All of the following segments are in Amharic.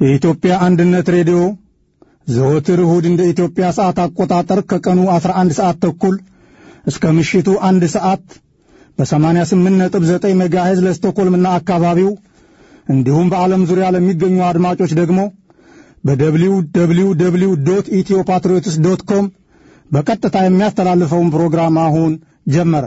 የኢትዮጵያ አንድነት ሬዲዮ ዘወትር እሁድ እንደ ኢትዮጵያ ሰዓት አቆጣጠር ከቀኑ 11 ሰዓት ተኩል እስከ ምሽቱ አንድ ሰዓት በ88.9 ሜጋሄዝ ለስቶኮልምና አካባቢው እንዲሁም በዓለም ዙሪያ ለሚገኙ አድማጮች ደግሞ በደብሊው ደብሊው ደብሊው ዶት ኢትዮ ፓትሪዮትስ ዶት ኮም በቀጥታ የሚያስተላልፈውን ፕሮግራም አሁን ጀመረ።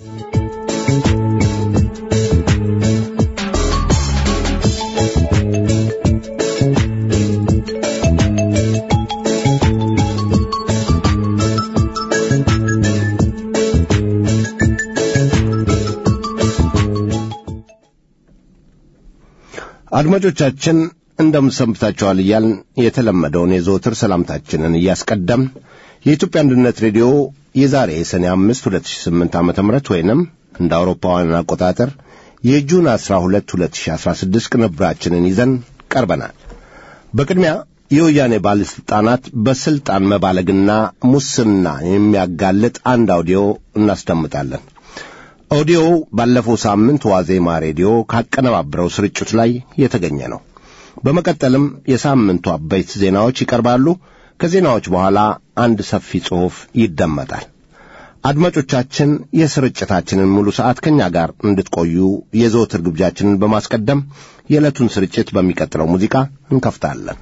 አድማጮቻችን እንደምሰንብታችኋል እያልን የተለመደውን የዘወትር ሰላምታችንን እያስቀደም የኢትዮጵያ አንድነት ሬዲዮ የዛሬ ሰኔ አምስት ሁለት ሺህ ስምንት ዓመተ ምህረት ወይንም እንደ አውሮፓውያን አቆጣጠር የጁን አስራ ሁለት ሁለት ሺህ አስራ ስድስት ቅንብራችንን ይዘን ቀርበናል። በቅድሚያ የወያኔ ባለሥልጣናት በሥልጣን መባለግና ሙስና የሚያጋልጥ አንድ አውዲዮ እናስደምጣለን። ኦዲዮው ባለፈው ሳምንት ዋዜማ ሬዲዮ ካቀነባበረው ስርጭት ላይ የተገኘ ነው። በመቀጠልም የሳምንቱ አበይት ዜናዎች ይቀርባሉ። ከዜናዎች በኋላ አንድ ሰፊ ጽሑፍ ይደመጣል። አድማጮቻችን የስርጭታችንን ሙሉ ሰዓት ከእኛ ጋር እንድትቆዩ የዘወትር ግብዣችንን በማስቀደም የዕለቱን ስርጭት በሚቀጥለው ሙዚቃ እንከፍታለን።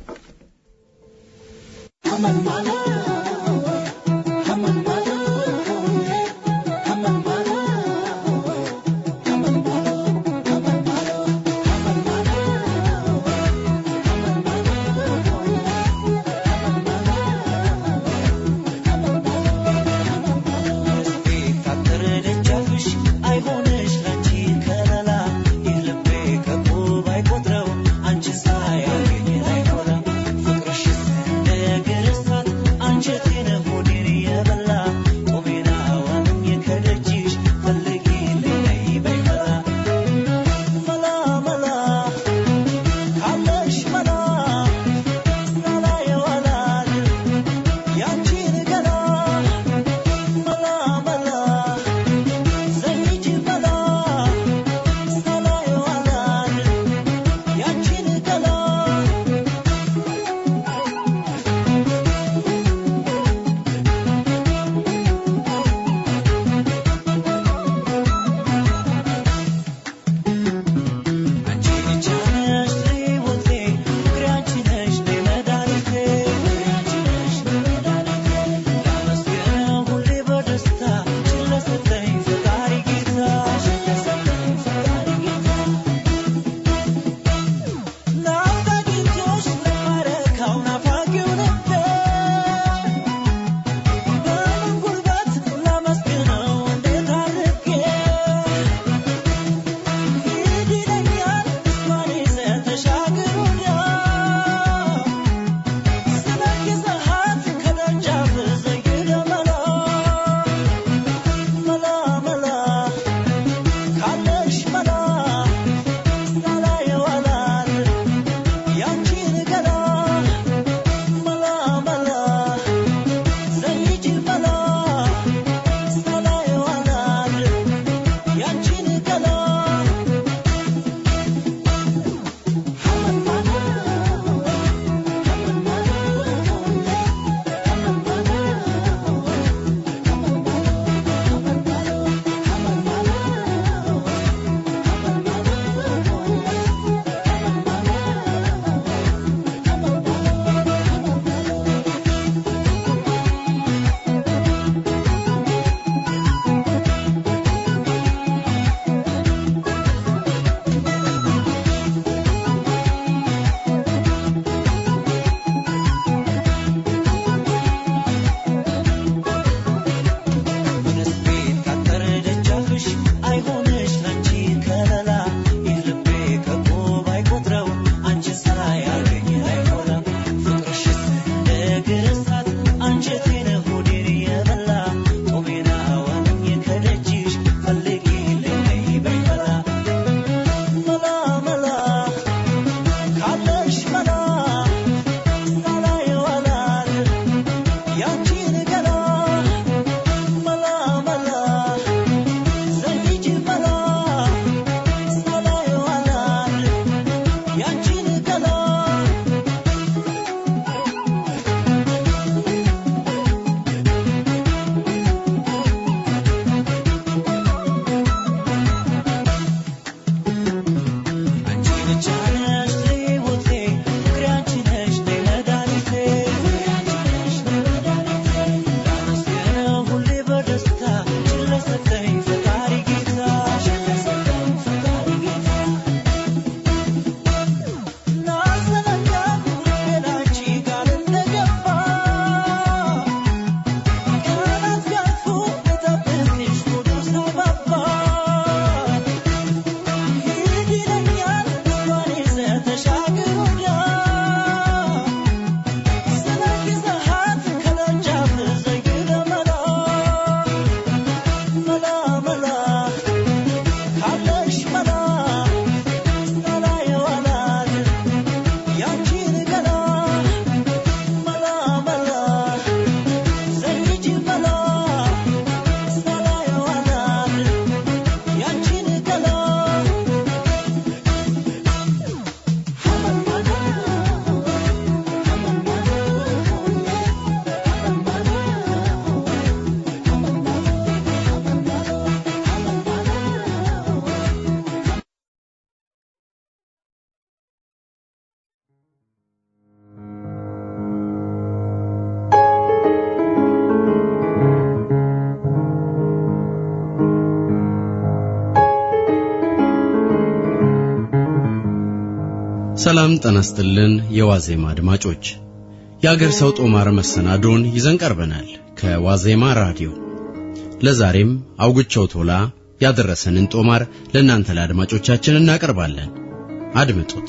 ሰላም ጠናስጥልን የዋዜማ አድማጮች የአገር ሰው ጦማር መሰናዶን ይዘን ቀርበናል ከዋዜማ ራዲዮ ለዛሬም አውግቸው ቶላ ያደረሰንን ጦማር ለእናንተ ለአድማጮቻችን እናቀርባለን አድምጡት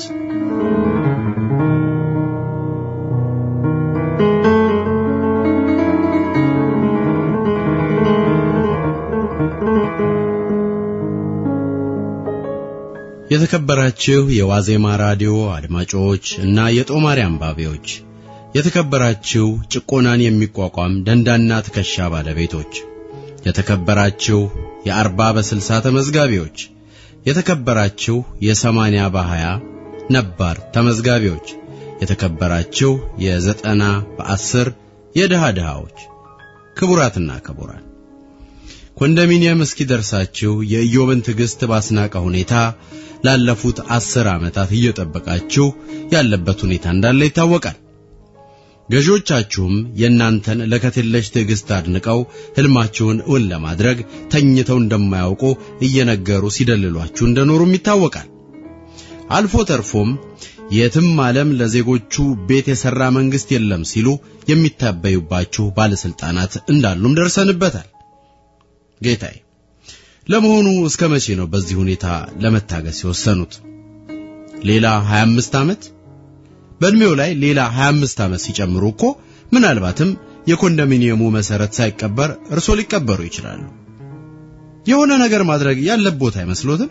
የተከበራችሁ የዋዜማ ራዲዮ አድማጮች እና የጦማሪ አንባቢዎች የተከበራችሁ ጭቆናን የሚቋቋም ደንዳና ትከሻ ባለቤቶች የተከበራችሁ የአርባ በስልሳ ተመዝጋቢዎች የተከበራችሁ የሰማንያ በሀያ ነባር ተመዝጋቢዎች የተከበራችሁ የዘጠና በአስር የድሃ ድሃዎች ክቡራትና ክቡራን ኮንዶሚኒየም እስኪደርሳችሁ የኢዮብን ትዕግሥት ባስናቀ ሁኔታ ላለፉት አስር ዓመታት እየጠበቃችሁ ያለበት ሁኔታ እንዳለ ይታወቃል። ገዢዎቻችሁም የእናንተን ለከቴለሽ ትዕግሥት አድንቀው ሕልማችሁን እውን ለማድረግ ተኝተው እንደማያውቁ እየነገሩ ሲደልሏችሁ እንደኖሩም ይታወቃል። አልፎ ተርፎም የትም ዓለም ለዜጎቹ ቤት የሠራ መንግሥት የለም ሲሉ የሚታበዩባችሁ ባለሥልጣናት እንዳሉም ደርሰንበታል። ጌታዬ ለመሆኑ እስከ መቼ ነው በዚህ ሁኔታ ለመታገስ የወሰኑት? ሌላ 25 ዓመት? በእድሜው ላይ ሌላ 25 ዓመት ሲጨምሩ እኮ ምናልባትም የኮንዶሚኒየሙ መሰረት ሳይቀበር እርሶ ሊቀበሩ ይችላሉ። የሆነ ነገር ማድረግ ያለቦት አይመስሎትም?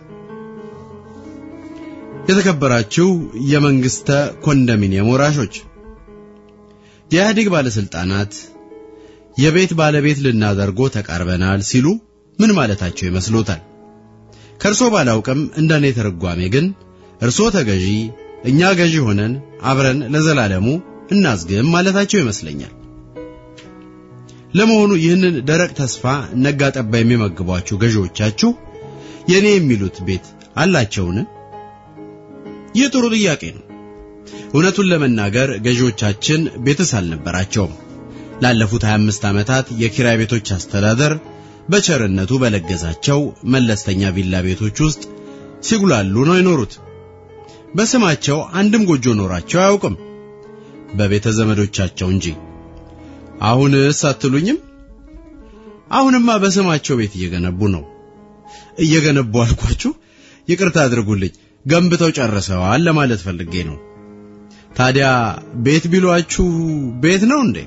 የተከበራችሁ የመንግስተ ኮንዶሚኒየም ወራሾች፣ የኢህአዴግ ባለስልጣናት የቤት ባለቤት ልናደርጎ ተቃርበናል ሲሉ ምን ማለታቸው ይመስሎታል? ከእርሶ ባላውቅም እንደኔ ተረጓሜ ግን እርሶ ተገዢ እኛ ገዢ ሆነን አብረን ለዘላለሙ እናዝግም ማለታቸው ይመስለኛል። ለመሆኑ ይህንን ደረቅ ተስፋ ነጋ ጠባ የሚመግቧችሁ ገዢዎቻችሁ የኔ የሚሉት ቤት አላቸውን? ይህ ጥሩ ጥያቄ ነው። እውነቱን ለመናገር ገዢዎቻችን ቤትስ አልነበራቸውም። ላለፉት 25 ዓመታት የኪራይ ቤቶች አስተዳደር በቸርነቱ በለገዛቸው መለስተኛ ቪላ ቤቶች ውስጥ ሲጉላሉ ነው የኖሩት። በስማቸው አንድም ጎጆ ኖራቸው አያውቅም፣ በቤተ ዘመዶቻቸው እንጂ። አሁንስ አትሉኝም? አሁንማ በስማቸው ቤት እየገነቡ ነው። እየገነቡ አልኳችሁ፣ ይቅርታ አድርጉልኝ፣ ገንብተው ጨርሰዋል ለማለት ፈልጌ ነው። ታዲያ ቤት ቢሏችሁ ቤት ነው እንዴ?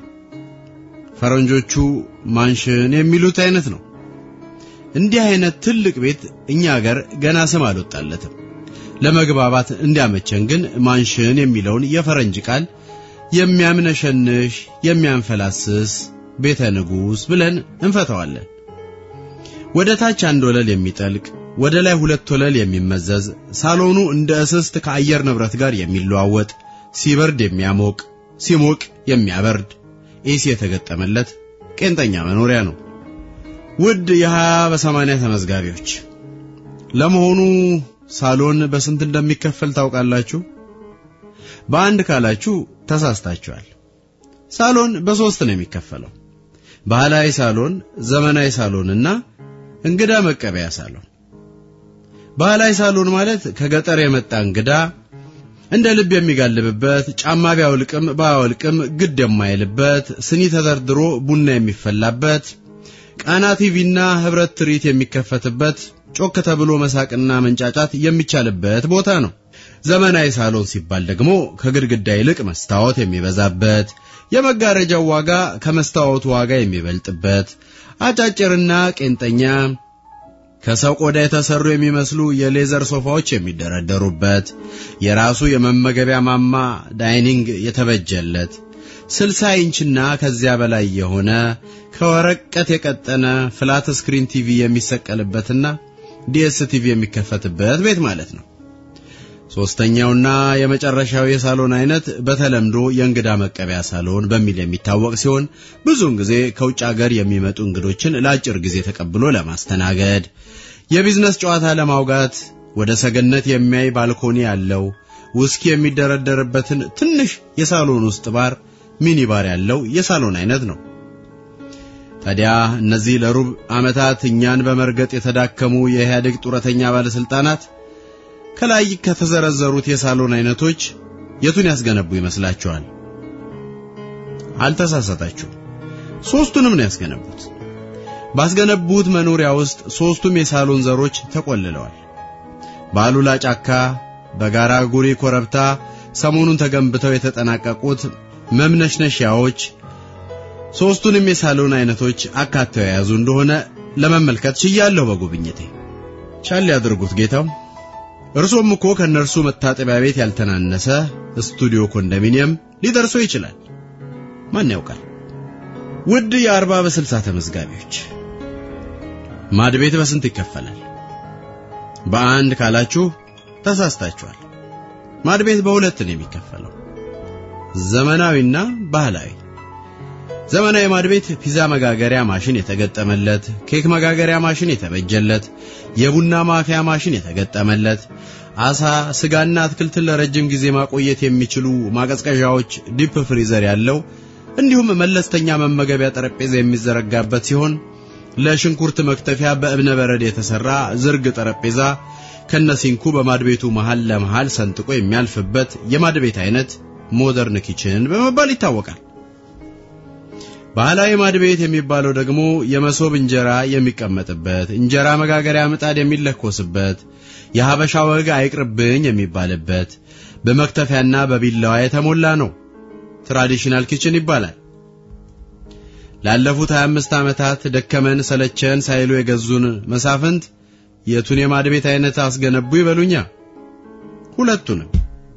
ፈረንጆቹ ማንሽን የሚሉት አይነት ነው። እንዲህ አይነት ትልቅ ቤት እኛ ሀገር ገና ስም አልወጣለትም። ለመግባባት እንዲያመቸን ግን ማንሽን የሚለውን የፈረንጅ ቃል የሚያምነሸንሽ የሚያንፈላስስ ቤተ ንጉሥ ብለን እንፈተዋለን። ወደ ታች አንድ ወለል የሚጠልቅ ወደ ላይ ሁለት ወለል የሚመዘዝ ሳሎኑ እንደ እስስት ከአየር ንብረት ጋር የሚለዋወጥ ሲበርድ የሚያሞቅ ሲሞቅ የሚያበርድ ኤሲ የተገጠመለት ቄንጠኛ መኖሪያ ነው። ውድ የሀያ በሰማንያ ተመዝጋቢዎች ለመሆኑ ሳሎን በስንት እንደሚከፈል ታውቃላችሁ? በአንድ ካላችሁ ተሳስታችኋል። ሳሎን በሶስት ነው የሚከፈለው። ባህላዊ ሳሎን፣ ዘመናዊ ሳሎንና እንግዳ መቀበያ ሳሎን። ባህላዊ ሳሎን ማለት ከገጠር የመጣ እንግዳ እንደ ልብ የሚጋልብበት ጫማ ቢያወልቅም ባያወልቅም ግድ የማይልበት ስኒ ተደርድሮ ቡና የሚፈላበት ቃና ቲቪና ህብረት ትርኢት የሚከፈትበት ጮክ ተብሎ መሳቅና መንጫጫት የሚቻልበት ቦታ ነው። ዘመናዊ ሳሎን ሲባል ደግሞ ከግድግዳ ይልቅ መስታወት የሚበዛበት የመጋረጃው ዋጋ ከመስታወቱ ዋጋ የሚበልጥበት አጫጭርና ቄንጠኛ ከሰው ቆዳ የተሰሩ የሚመስሉ የሌዘር ሶፋዎች የሚደረደሩበት የራሱ የመመገቢያ ማማ ዳይኒንግ የተበጀለት ስልሳ ኢንችና ከዚያ በላይ የሆነ ከወረቀት የቀጠነ ፍላት ስክሪን ቲቪ የሚሰቀልበትና ዲኤስ ቲቪ የሚከፈትበት ቤት ማለት ነው። ሶስተኛውና የመጨረሻው የሳሎን አይነት በተለምዶ የእንግዳ መቀበያ ሳሎን በሚል የሚታወቅ ሲሆን ብዙውን ጊዜ ከውጭ ሀገር የሚመጡ እንግዶችን ለአጭር ጊዜ ተቀብሎ ለማስተናገድ፣ የቢዝነስ ጨዋታ ለማውጋት፣ ወደ ሰገነት የሚያይ ባልኮኒ ያለው ውስኪ የሚደረደርበትን ትንሽ የሳሎን ውስጥ ባር ሚኒ ባር ያለው የሳሎን አይነት ነው። ታዲያ እነዚህ ለሩብ ዓመታት እኛን በመርገጥ የተዳከሙ የኢህአዴግ ጡረተኛ ባለስልጣናት ከላይ ከተዘረዘሩት የሳሎን አይነቶች የቱን ያስገነቡ ይመስላችኋል? አልተሳሳታችሁም። ሶስቱንም ነው ያስገነቡት። ባስገነቡት መኖሪያ ውስጥ ሶስቱም የሳሎን ዘሮች ተቆልለዋል። በአሉላ ጫካ፣ በጋራ ጉሪ ኮረብታ ሰሞኑን ተገንብተው የተጠናቀቁት መምነሽነሻዎች ሶስቱንም የሳሎን አይነቶች አካተው የያዙ እንደሆነ ለመመልከት ችያለሁ በጉብኝቴ። ቻል ያድርጉት ጌታው። እርሶም እኮ ከነርሱ መታጠቢያ ቤት ያልተናነሰ ስቱዲዮ ኮንዶሚኒየም ሊደርሶ ይችላል። ማን ያውቃል? ውድ የአርባ በስልሳ ተመዝጋቢዎች ማድ ቤት በስንት ይከፈላል? በአንድ ካላችሁ ተሳስታችኋል። ማድ ቤት በሁለት ነው የሚከፈለው፣ ዘመናዊና ባህላዊ። ዘመናዊ ማድ ቤት ፒዛ መጋገሪያ ማሽን የተገጠመለት፣ ኬክ መጋገሪያ ማሽን የተበጀለት፣ የቡና ማፊያ ማሽን የተገጠመለት፣ አሳ፣ ስጋና አትክልትን ለረጅም ጊዜ ማቆየት የሚችሉ ማቀዝቀዣዎች፣ ዲፕ ፍሪዘር ያለው እንዲሁም መለስተኛ መመገቢያ ጠረጴዛ የሚዘረጋበት ሲሆን ለሽንኩርት መክተፊያ በእብነ በረድ የተሰራ ዝርግ ጠረጴዛ ከነሲንኩ በማድቤቱ መሃል ለመሃል ሰንጥቆ የሚያልፍበት የማድቤት አይነት ሞደርን ኪችን በመባል ይታወቃል። ባህላዊ ማድቤት የሚባለው ደግሞ የመሶብ እንጀራ የሚቀመጥበት፣ እንጀራ መጋገሪያ ምጣድ የሚለኮስበት፣ የሀበሻ ወግ አይቅርብኝ የሚባልበት፣ በመክተፊያና በቢላዋ የተሞላ ነው። ትራዲሽናል ኪችን ይባላል። ላለፉት 25 ዓመታት ደከመን ሰለቸን ሳይሉ የገዙን መሳፍንት የቱን የማድ ቤት አይነት አስገነቡ ይበሉኛ? ሁለቱንም።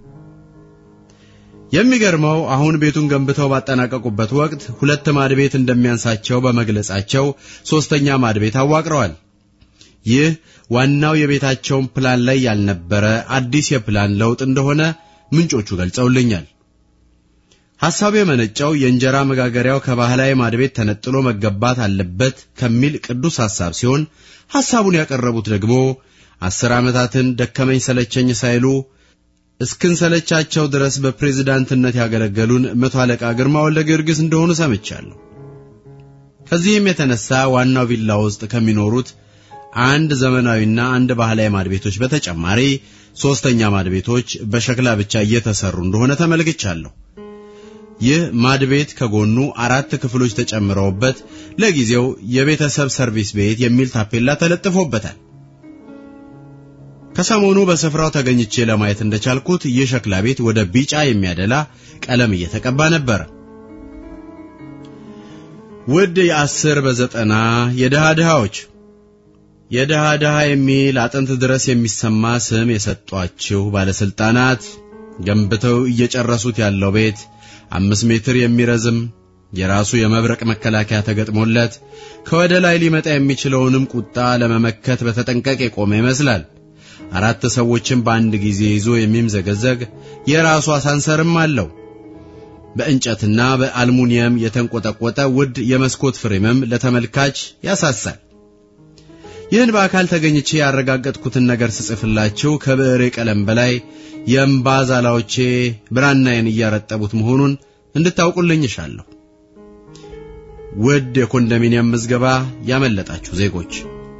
የሚገርመው አሁን ቤቱን ገንብተው ባጠናቀቁበት ወቅት ሁለት ማድ ቤት እንደሚያንሳቸው በመግለጻቸው ሶስተኛ ማድ ቤት አዋቅረዋል። ይህ ዋናው የቤታቸውን ፕላን ላይ ያልነበረ አዲስ የፕላን ለውጥ እንደሆነ ምንጮቹ ገልጸውልኛል። ሐሳቡ የመነጨው የእንጀራ መጋገሪያው ከባህላዊ ማድቤት ተነጥሎ መገባት አለበት ከሚል ቅዱስ ሐሳብ ሲሆን ሐሳቡን ያቀረቡት ደግሞ አስር ዓመታትን ደከመኝ ሰለቸኝ ሳይሉ እስክንሰለቻቸው ድረስ በፕሬዝዳንትነት ያገለገሉን መቶ አለቃ ግርማ ወልደ ጊዮርጊስ እንደሆኑ ሰምቻለሁ። ከዚህም የተነሳ ዋናው ቪላ ውስጥ ከሚኖሩት አንድ ዘመናዊና አንድ ባህላዊ ማድቤቶች በተጨማሪ ሦስተኛ ማድቤቶች በሸክላ ብቻ እየተሰሩ እንደሆነ ተመልክቻለሁ። ይህ ማድቤት ከጎኑ አራት ክፍሎች ተጨምረውበት ለጊዜው የቤተሰብ ሰርቪስ ቤት የሚል ታፔላ ተለጥፎበታል። ከሰሞኑ በስፍራው ተገኝቼ ለማየት እንደቻልኩት ይህ ሸክላ ቤት ወደ ቢጫ የሚያደላ ቀለም እየተቀባ ነበር። ውድ የአስር በዘጠና የድሃ ድሃዎች የድሃ ድሃ የሚል አጥንት ድረስ የሚሰማ ስም የሰጧችሁ ባለስልጣናት ገንብተው እየጨረሱት ያለው ቤት አምስት ሜትር የሚረዝም የራሱ የመብረቅ መከላከያ ተገጥሞለት ከወደ ላይ ሊመጣ የሚችለውንም ቁጣ ለመመከት በተጠንቀቅ የቆመ ይመስላል። አራት ሰዎችን በአንድ ጊዜ ይዞ የሚምዘገዘግ የራሱ አሳንሰርም አለው። በእንጨትና በአልሙኒየም የተንቆጠቆጠ ውድ የመስኮት ፍሬምም ለተመልካች ያሳሳል። ይህን በአካል ተገኝቼ ያረጋገጥኩትን ነገር ስጽፍላችሁ ከብዕሬ ቀለም በላይ የእምባ ዛላዎቼ ብራናዬን እያረጠቡት መሆኑን እንድታውቁልኝ እሻለሁ። ውድ የኮንዶሚኒየም ምዝገባ ያመለጣችሁ ዜጎች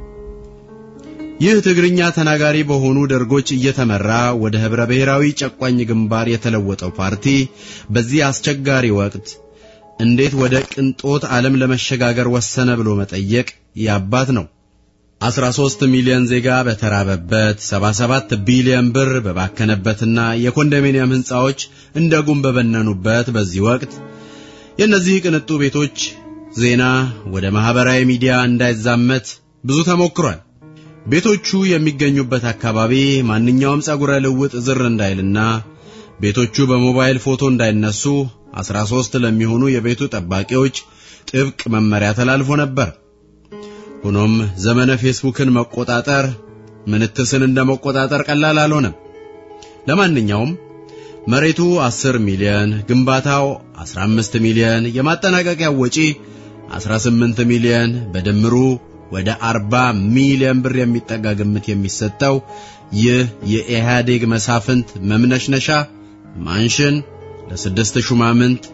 ይህ ትግርኛ ተናጋሪ በሆኑ ደርጎች እየተመራ ወደ ኅብረ ብሔራዊ ጨቋኝ ግንባር የተለወጠው ፓርቲ በዚህ አስቸጋሪ ወቅት እንዴት ወደ ቅንጦት ዓለም ለመሸጋገር ወሰነ ብሎ መጠየቅ ያባት ነው። 13 ሚሊዮን ዜጋ በተራበበት 77 ቢሊዮን ብር በባከነበትና የኮንዶሚኒየም ሕንፃዎች እንደ ጉም በበነኑበት በዚህ ወቅት የእነዚህ ቅንጡ ቤቶች ዜና ወደ ማህበራዊ ሚዲያ እንዳይዛመት ብዙ ተሞክሯል። ቤቶቹ የሚገኙበት አካባቢ ማንኛውም ጸጉረ ልውጥ ዝር እንዳይልና ቤቶቹ በሞባይል ፎቶ እንዳይነሱ 13 ለሚሆኑ የቤቱ ጠባቂዎች ጥብቅ መመሪያ ተላልፎ ነበር። ሆኖም ዘመነ ፌስቡክን መቆጣጠር ምንትስን እንደ መቆጣጠር ቀላል አልሆነም። ለማንኛውም መሬቱ 10 ሚሊዮን፣ ግንባታው 15 ሚሊዮን፣ የማጠናቀቂያው ወጪ 18 ሚሊዮን በድምሩ ወደ 40 ሚሊዮን ብር የሚጠጋ ግምት የሚሰጠው ይህ የኢህአዴግ መሳፍንት መምነሽነሻ ማንሽን ለስድስት ሹማምንት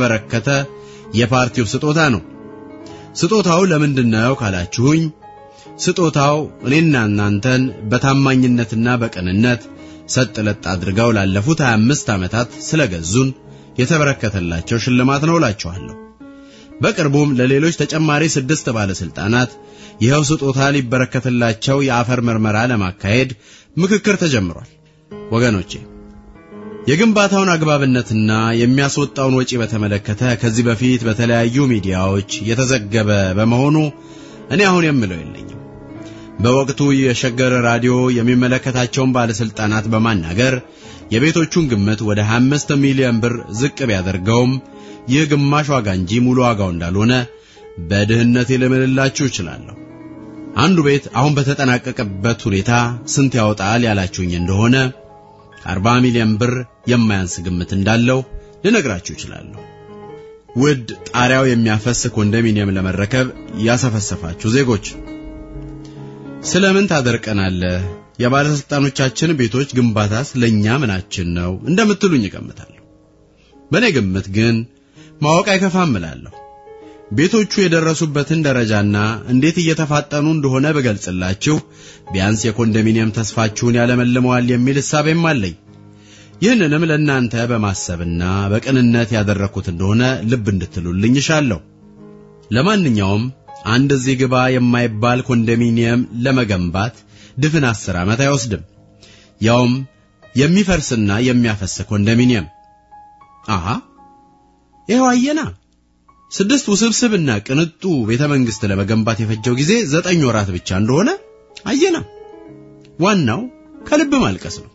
የተበረከተ የፓርቲው ስጦታ ነው። ስጦታው ለምንድነው ካላችሁኝ፣ ስጦታው እኔና እናንተን በታማኝነትና በቅንነት ሰጥ ለጥ አድርገው ላለፉት 25 ዓመታት ስለገዙን የተበረከተላቸው ሽልማት ነው እላችኋለሁ። በቅርቡም ለሌሎች ተጨማሪ ስድስት ባለስልጣናት ይኸው ስጦታ ሊበረከትላቸው የአፈር ምርመራ ለማካሄድ ምክክር ተጀምሯል። ወገኖቼ የግንባታውን አግባብነትና የሚያስወጣውን ወጪ በተመለከተ ከዚህ በፊት በተለያዩ ሚዲያዎች የተዘገበ በመሆኑ እኔ አሁን የምለው የለኝም። በወቅቱ የሸገር ራዲዮ የሚመለከታቸውን ባለስልጣናት በማናገር የቤቶቹን ግምት ወደ 25 ሚሊዮን ብር ዝቅ ቢያደርገውም ይህ ግማሽ ዋጋ እንጂ ሙሉ ዋጋው እንዳልሆነ በድህነት ልምልላችሁ እችላለሁ። አንዱ ቤት አሁን በተጠናቀቀበት ሁኔታ ስንት ያወጣል ያላችሁኝ እንደሆነ 40 ሚሊዮን ብር የማያንስ ግምት እንዳለው ልነግራችሁ እችላለሁ። ውድ ጣሪያው የሚያፈስ ኮንዶሚኒየም ለመረከብ ያሰፈሰፋችሁ ዜጎች ስለምን ታደርቀናለህ? የባለስልጣኖቻችን ቤቶች ግንባታስ ለኛ ምናችን ነው እንደምትሉኝ እገምታለሁ። በእኔ ግምት ግን ማወቅ አይከፋም እላለሁ። ቤቶቹ የደረሱበትን ደረጃና እንዴት እየተፋጠኑ እንደሆነ ብገልጽላችሁ ቢያንስ የኮንዶሚኒየም ተስፋችሁን ያለመልመዋል የሚል እሳቤም አለኝ። ይህንንም ለእናንተ በማሰብና በቅንነት ያደረግኩት እንደሆነ ልብ እንድትሉልኝ እሻለሁ። ለማንኛውም አንድ እዚህ ግባ የማይባል ኮንዶሚኒየም ለመገንባት ድፍን አስር ዓመት አይወስድም። ያውም የሚፈርስና የሚያፈስ ኮንዶሚኒየም። አሃ ይኸው አየና። ስድስት ውስብስብና ቅንጡ ቤተ መንግሥት ለመገንባት የፈጀው ጊዜ ዘጠኝ ወራት ብቻ እንደሆነ አየና። ዋናው ከልብ ማልቀስ ነው።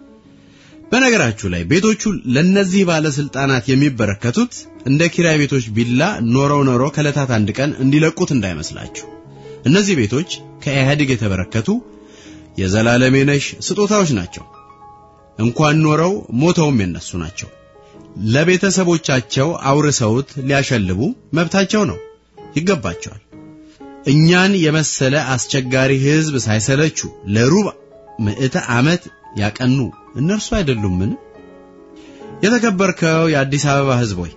በነገራችሁ ላይ ቤቶቹ ለነዚህ ባለስልጣናት የሚበረከቱት እንደ ኪራይ ቤቶች ቢላ ኖረው ኖረው ከዕለታት አንድ ቀን እንዲለቁት እንዳይመስላችሁ። እነዚህ ቤቶች ከኢህአዴግ የተበረከቱ የዘላለም የነሽ ስጦታዎች ናቸው። እንኳን ኖረው ሞተውም የነሱ ናቸው። ለቤተሰቦቻቸው አውርሰውት ሊያሸልቡ መብታቸው ነው፣ ይገባቸዋል። እኛን የመሰለ አስቸጋሪ ሕዝብ ሳይሰለቹ ለሩብ ምዕተ ዓመት ያቀኑ እነርሱ አይደሉምን? የተከበርከው የአዲስ አበባ ሕዝብ ሆይ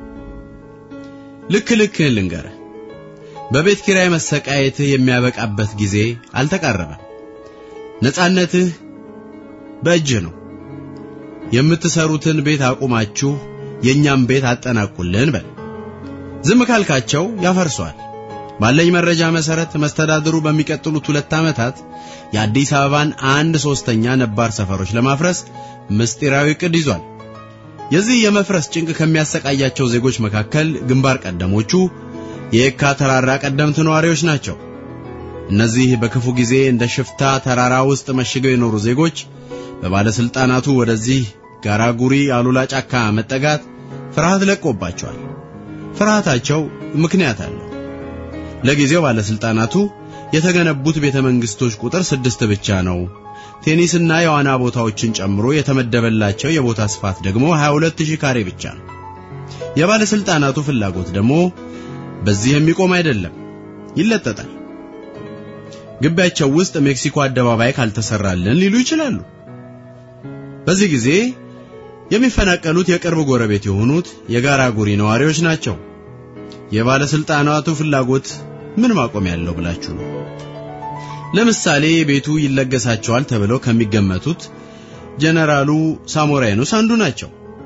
ልክ ልክህን ልንገርህ። በቤት ኪራይ መሰቃየትህ የሚያበቃበት ጊዜ አልተቃረበም። ነጻነትህ በእጅህ ነው። የምትሰሩትን ቤት አቁማችሁ የእኛም ቤት አጠናቁልን በል። ዝም ካልካቸው ያፈርሷል። ባለኝ መረጃ መሰረት መስተዳድሩ በሚቀጥሉት ሁለት ዓመታት የአዲስ አበባን አንድ ሶስተኛ ነባር ሰፈሮች ለማፍረስ ምስጢራዊ ዕቅድ ይዟል። የዚህ የመፍረስ ጭንቅ ከሚያሰቃያቸው ዜጎች መካከል ግንባር ቀደሞቹ የየካ ተራራ ቀደምት ነዋሪዎች ናቸው። እነዚህ በክፉ ጊዜ እንደ ሽፍታ ተራራ ውስጥ መሽገው የኖሩ ዜጎች በባለስልጣናቱ ወደዚህ ጋራጉሪ አሉላ ጫካ መጠጋት ፍርሃት ለቆባቸዋል። ፍርሃታቸው ምክንያት አለው። ለጊዜው ባለስልጣናቱ የተገነቡት ቤተ መንግስቶች ቁጥር ስድስት ብቻ ነው። ቴኒስና የዋና ቦታዎችን ጨምሮ የተመደበላቸው የቦታ ስፋት ደግሞ 22000 ካሬ ብቻ ነው። የባለስልጣናቱ ፍላጎት ደግሞ በዚህ የሚቆም አይደለም፣ ይለጠጣል። ግቢያቸው ውስጥ ሜክሲኮ አደባባይ ካልተሰራልን ሊሉ ይችላሉ። በዚህ ጊዜ የሚፈናቀሉት የቅርብ ጎረቤት የሆኑት የጋራ ጉሪ ነዋሪዎች ናቸው። የባለስልጣናቱ ፍላጎት ምን ማቆም ያለው ብላችሁ ነው? ለምሳሌ ቤቱ ይለገሳቸዋል ተብለው ከሚገመቱት ጀነራሉ ሳሞራ የኑስ አንዱ ናቸው።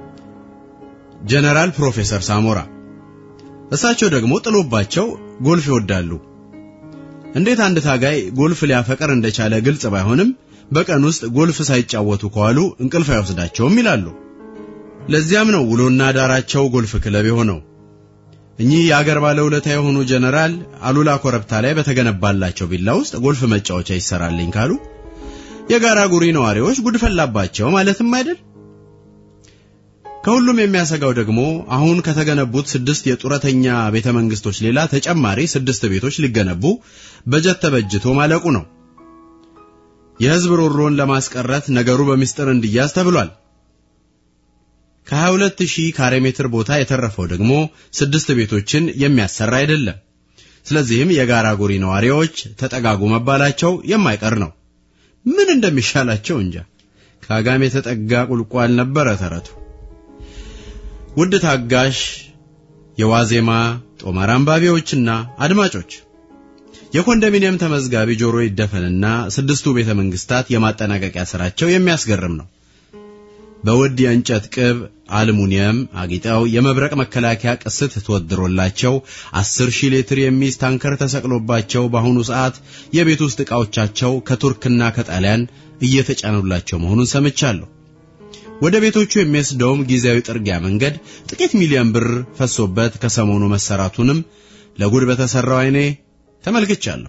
ጀነራል ፕሮፌሰር ሳሞራ እሳቸው ደግሞ ጥሎባቸው ጎልፍ ይወዳሉ። እንዴት አንድ ታጋይ ጎልፍ ሊያፈቅር እንደቻለ ግልጽ ባይሆንም በቀን ውስጥ ጎልፍ ሳይጫወቱ ከዋሉ እንቅልፍ አይወስዳቸውም ይላሉ። ለዚያም ነው ውሎና ዳራቸው ጎልፍ ክለብ የሆነው። እኚህ የአገር ባለውለታ የሆኑ ጀነራል አሉላ ኮረብታ ላይ በተገነባላቸው ቪላ ውስጥ ጎልፍ መጫወቻ ይሰራልኝ ካሉ የጋራ ጉሪ ነዋሪዎች ጉድ ፈላባቸው ማለትም አይደል? ከሁሉም የሚያሰጋው ደግሞ አሁን ከተገነቡት ስድስት የጡረተኛ ቤተ መንግስቶች ሌላ ተጨማሪ ስድስት ቤቶች ሊገነቡ በጀት ተበጅቶ ማለቁ ነው። የህዝብ ሮሮን ለማስቀረት ነገሩ በሚስጥር እንዲያዝ ተብሏል። ከ22000 ካሬ ሜትር ቦታ የተረፈው ደግሞ ስድስት ቤቶችን የሚያሰራ አይደለም። ስለዚህም የጋራ ጉሪ ነዋሪዎች ተጠጋጉ መባላቸው የማይቀር ነው። ምን እንደሚሻላቸው እንጃ። ከአጋም የተጠጋ ቁልቋል ነበረ ተረቱ። ውድ ታጋሽ የዋዜማ ጦማር አንባቢዎችና አድማጮች የኮንዶሚኒየም ተመዝጋቢ ጆሮ ይደፈንና ስድስቱ ቤተ መንግስታት የማጠናቀቂያ ስራቸው የሚያስገርም ነው። በውድ የእንጨት ቅብ አልሙኒየም አጊጠው የመብረቅ መከላከያ ቅስት ተወድሮላቸው አስር ሺህ ሊትር የሚይዝ ታንከር ተሰቅሎባቸው በአሁኑ ሰዓት የቤት ውስጥ ዕቃዎቻቸው ከቱርክና ከጣሊያን እየተጫኑላቸው መሆኑን ሰምቻለሁ። ወደ ቤቶቹ የሚወስደውም ጊዜያዊ ጥርጊያ መንገድ ጥቂት ሚሊዮን ብር ፈሶበት ከሰሞኑ መሰራቱንም ለጉድ በተሰራው አይኔ ተመልክቻለሁ።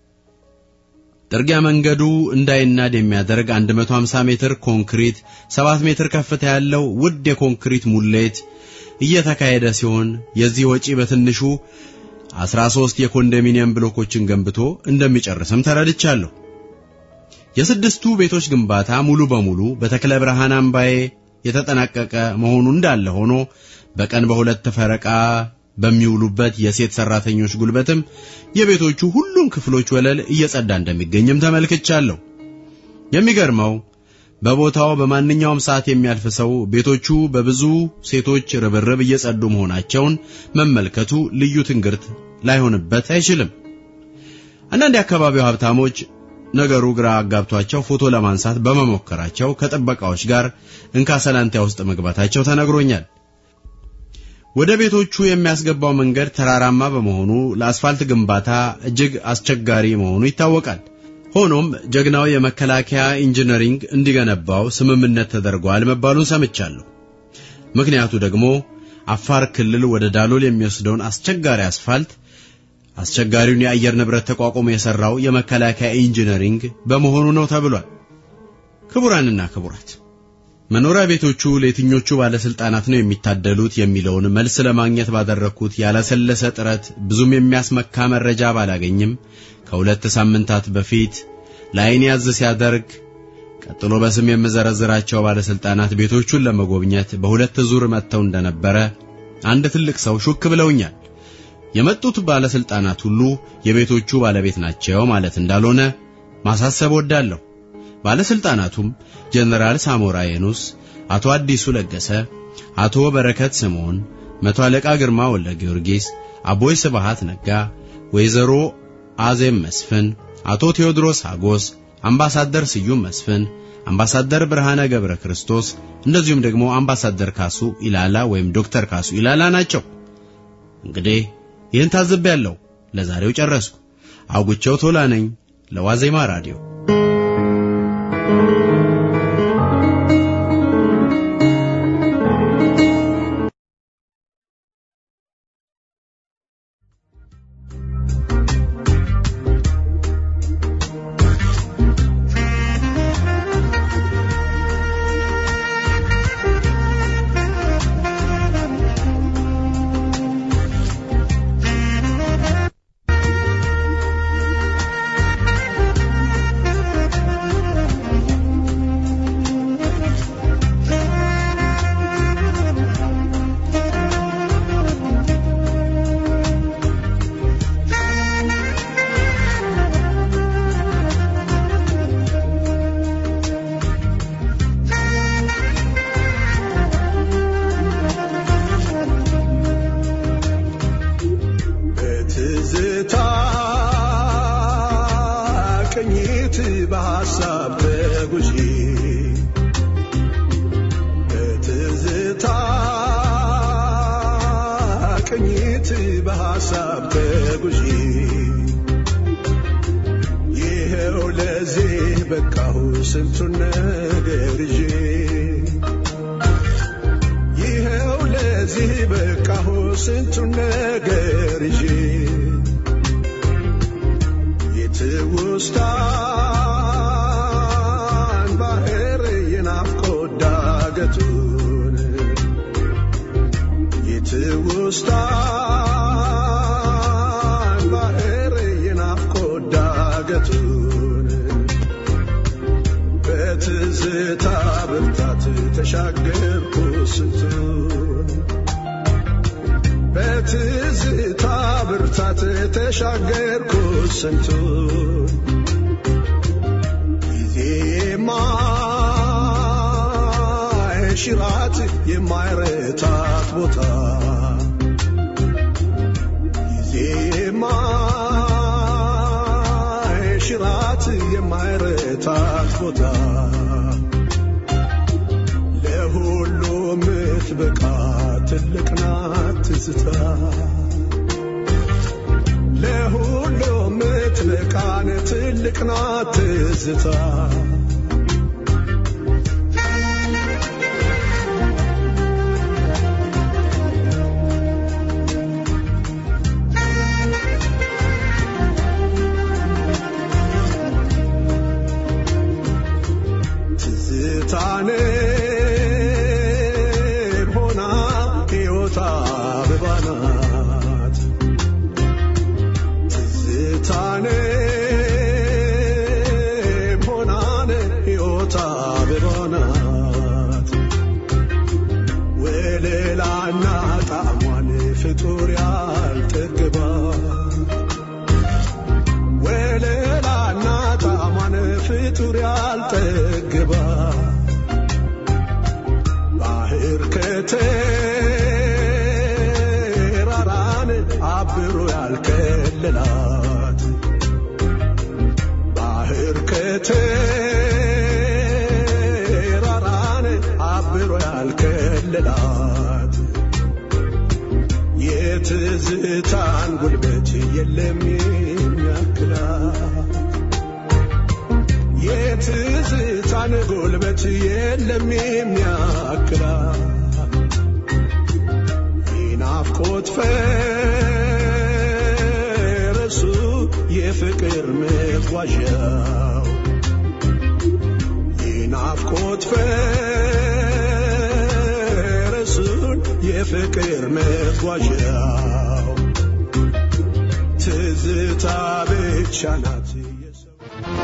ጥርጊያ መንገዱ እንዳይናድ የሚያደርግ 150 ሜትር ኮንክሪት፣ 7 ሜትር ከፍታ ያለው ውድ የኮንክሪት ሙሌት እየተካሄደ ሲሆን የዚህ ወጪ በትንሹ 13 የኮንዶሚኒየም ብሎኮችን ገንብቶ እንደሚጨርስም ተረድቻለሁ። የስድስቱ ቤቶች ግንባታ ሙሉ በሙሉ በተክለ ብርሃን አምባዬ የተጠናቀቀ መሆኑ እንዳለ ሆኖ በቀን በሁለት ፈረቃ በሚውሉበት የሴት ሰራተኞች ጉልበትም የቤቶቹ ሁሉም ክፍሎች ወለል እየጸዳ እንደሚገኝም ተመልክቻለሁ። የሚገርመው በቦታው በማንኛውም ሰዓት የሚያልፍ ሰው ቤቶቹ በብዙ ሴቶች ርብርብ እየጸዱ መሆናቸውን መመልከቱ ልዩ ትንግርት ላይሆንበት አይችልም። አንዳንድ የአካባቢው ሀብታሞች ነገሩ ግራ አጋብቷቸው ፎቶ ለማንሳት በመሞከራቸው ከጥበቃዎች ጋር እንካ ሰላንቲያ ውስጥ መግባታቸው ተነግሮኛል። ወደ ቤቶቹ የሚያስገባው መንገድ ተራራማ በመሆኑ ለአስፋልት ግንባታ እጅግ አስቸጋሪ መሆኑ ይታወቃል። ሆኖም ጀግናው የመከላከያ ኢንጂነሪንግ እንዲገነባው ስምምነት ተደርጓል መባሉን ሰምቻለሁ። ምክንያቱ ደግሞ አፋር ክልል ወደ ዳሎል የሚወስደውን አስቸጋሪ አስፋልት አስቸጋሪውን የአየር ንብረት ተቋቁሞ የሰራው የመከላከያ ኢንጂነሪንግ በመሆኑ ነው ተብሏል። ክቡራንና ክቡራት መኖሪያ ቤቶቹ ለየትኞቹ ባለስልጣናት ነው የሚታደሉት የሚለውን መልስ ለማግኘት ባደረግኩት ያላሰለሰ ጥረት ብዙም የሚያስመካ መረጃ ባላገኝም ከሁለት ሳምንታት በፊት ለዓይን ያዝ ሲያደርግ ቀጥሎ በስም የምዘረዝራቸው ባለስልጣናት ቤቶቹን ለመጎብኘት በሁለት ዙር መጥተው እንደነበረ አንድ ትልቅ ሰው ሹክ ብለውኛል። የመጡት ባለስልጣናት ሁሉ የቤቶቹ ባለቤት ናቸው ማለት እንዳልሆነ ማሳሰብ ወዳለሁ። ባለስልጣናቱም ጀነራል ሳሞራ የኑስ፣ አቶ አዲሱ ለገሰ፣ አቶ በረከት ስምዖን፣ መቶ አለቃ ግርማ ወልደ ጊዮርጊስ፣ አቦይ ስብሃት ነጋ፣ ወይዘሮ አዜም መስፍን፣ አቶ ቴዎድሮስ አጎስ፣ አምባሳደር ስዩም መስፍን፣ አምባሳደር ብርሃነ ገብረ ክርስቶስ እንደዚሁም ደግሞ አምባሳደር ካሱ ኢላላ ወይም ዶክተር ካሱ ኢላላ ናቸው። እንግዲህ ይህን ታዝቤያለሁ። ለዛሬው ጨረስኩ። አውጉቸው ቶላ ነኝ ለዋዜማ ራዲዮ። በትዝታ ቅኝት በሐሳብ ተጉዤ በትዝታ ቅኝት በሐሳብ ተጉዤ ይኸው ለዚህ በቃሁ ስንቱን ነገር ይዤ ይኸው ለዚህ በቃሁ ስንቱን ነገር ይዤ የትውስታን ባህር የናፍቆት ዳገቱን የትውስታን ባህር የናፍቆት ዳገቱን በትዝታ ብርታት ተሻገርኩ ስንቱን በትዝታ ብርታት ተሻገርኩ ስንቱን ጊዜ የማይሽራት የማይረታት ቦታ ጊዜ የማ ቦታ ለሁሉ ምትበቃ ትልቅ ናት ትዝታ ለሁሉ ምትበቃን ትልቅ ናት ትዝታ ትዝታኔ ሆና ሕይወት አበባ ናት ትዝታኔ ሆናን ሕይወት አበባ ናት ወለላና ጣዕሟን ፍጡር ያልጠግባ ወለላና ጣዕሟን ፍጡር ያልጠግባ ባህር ከተራራን አብሮ ያልከለላት ባህር ከተራራን አብሮ ያልከለላት የትዝታን ጉልበት የለም የሚያክላት የትዝታን ጉልበት የለም የሚያክላት የናፍቆት ፈረሱ የፍቅር መጓዣው የናፍቆት ፈረሱን የፍቅር መጓዣው ትዝታ ብቻ ናት የሰው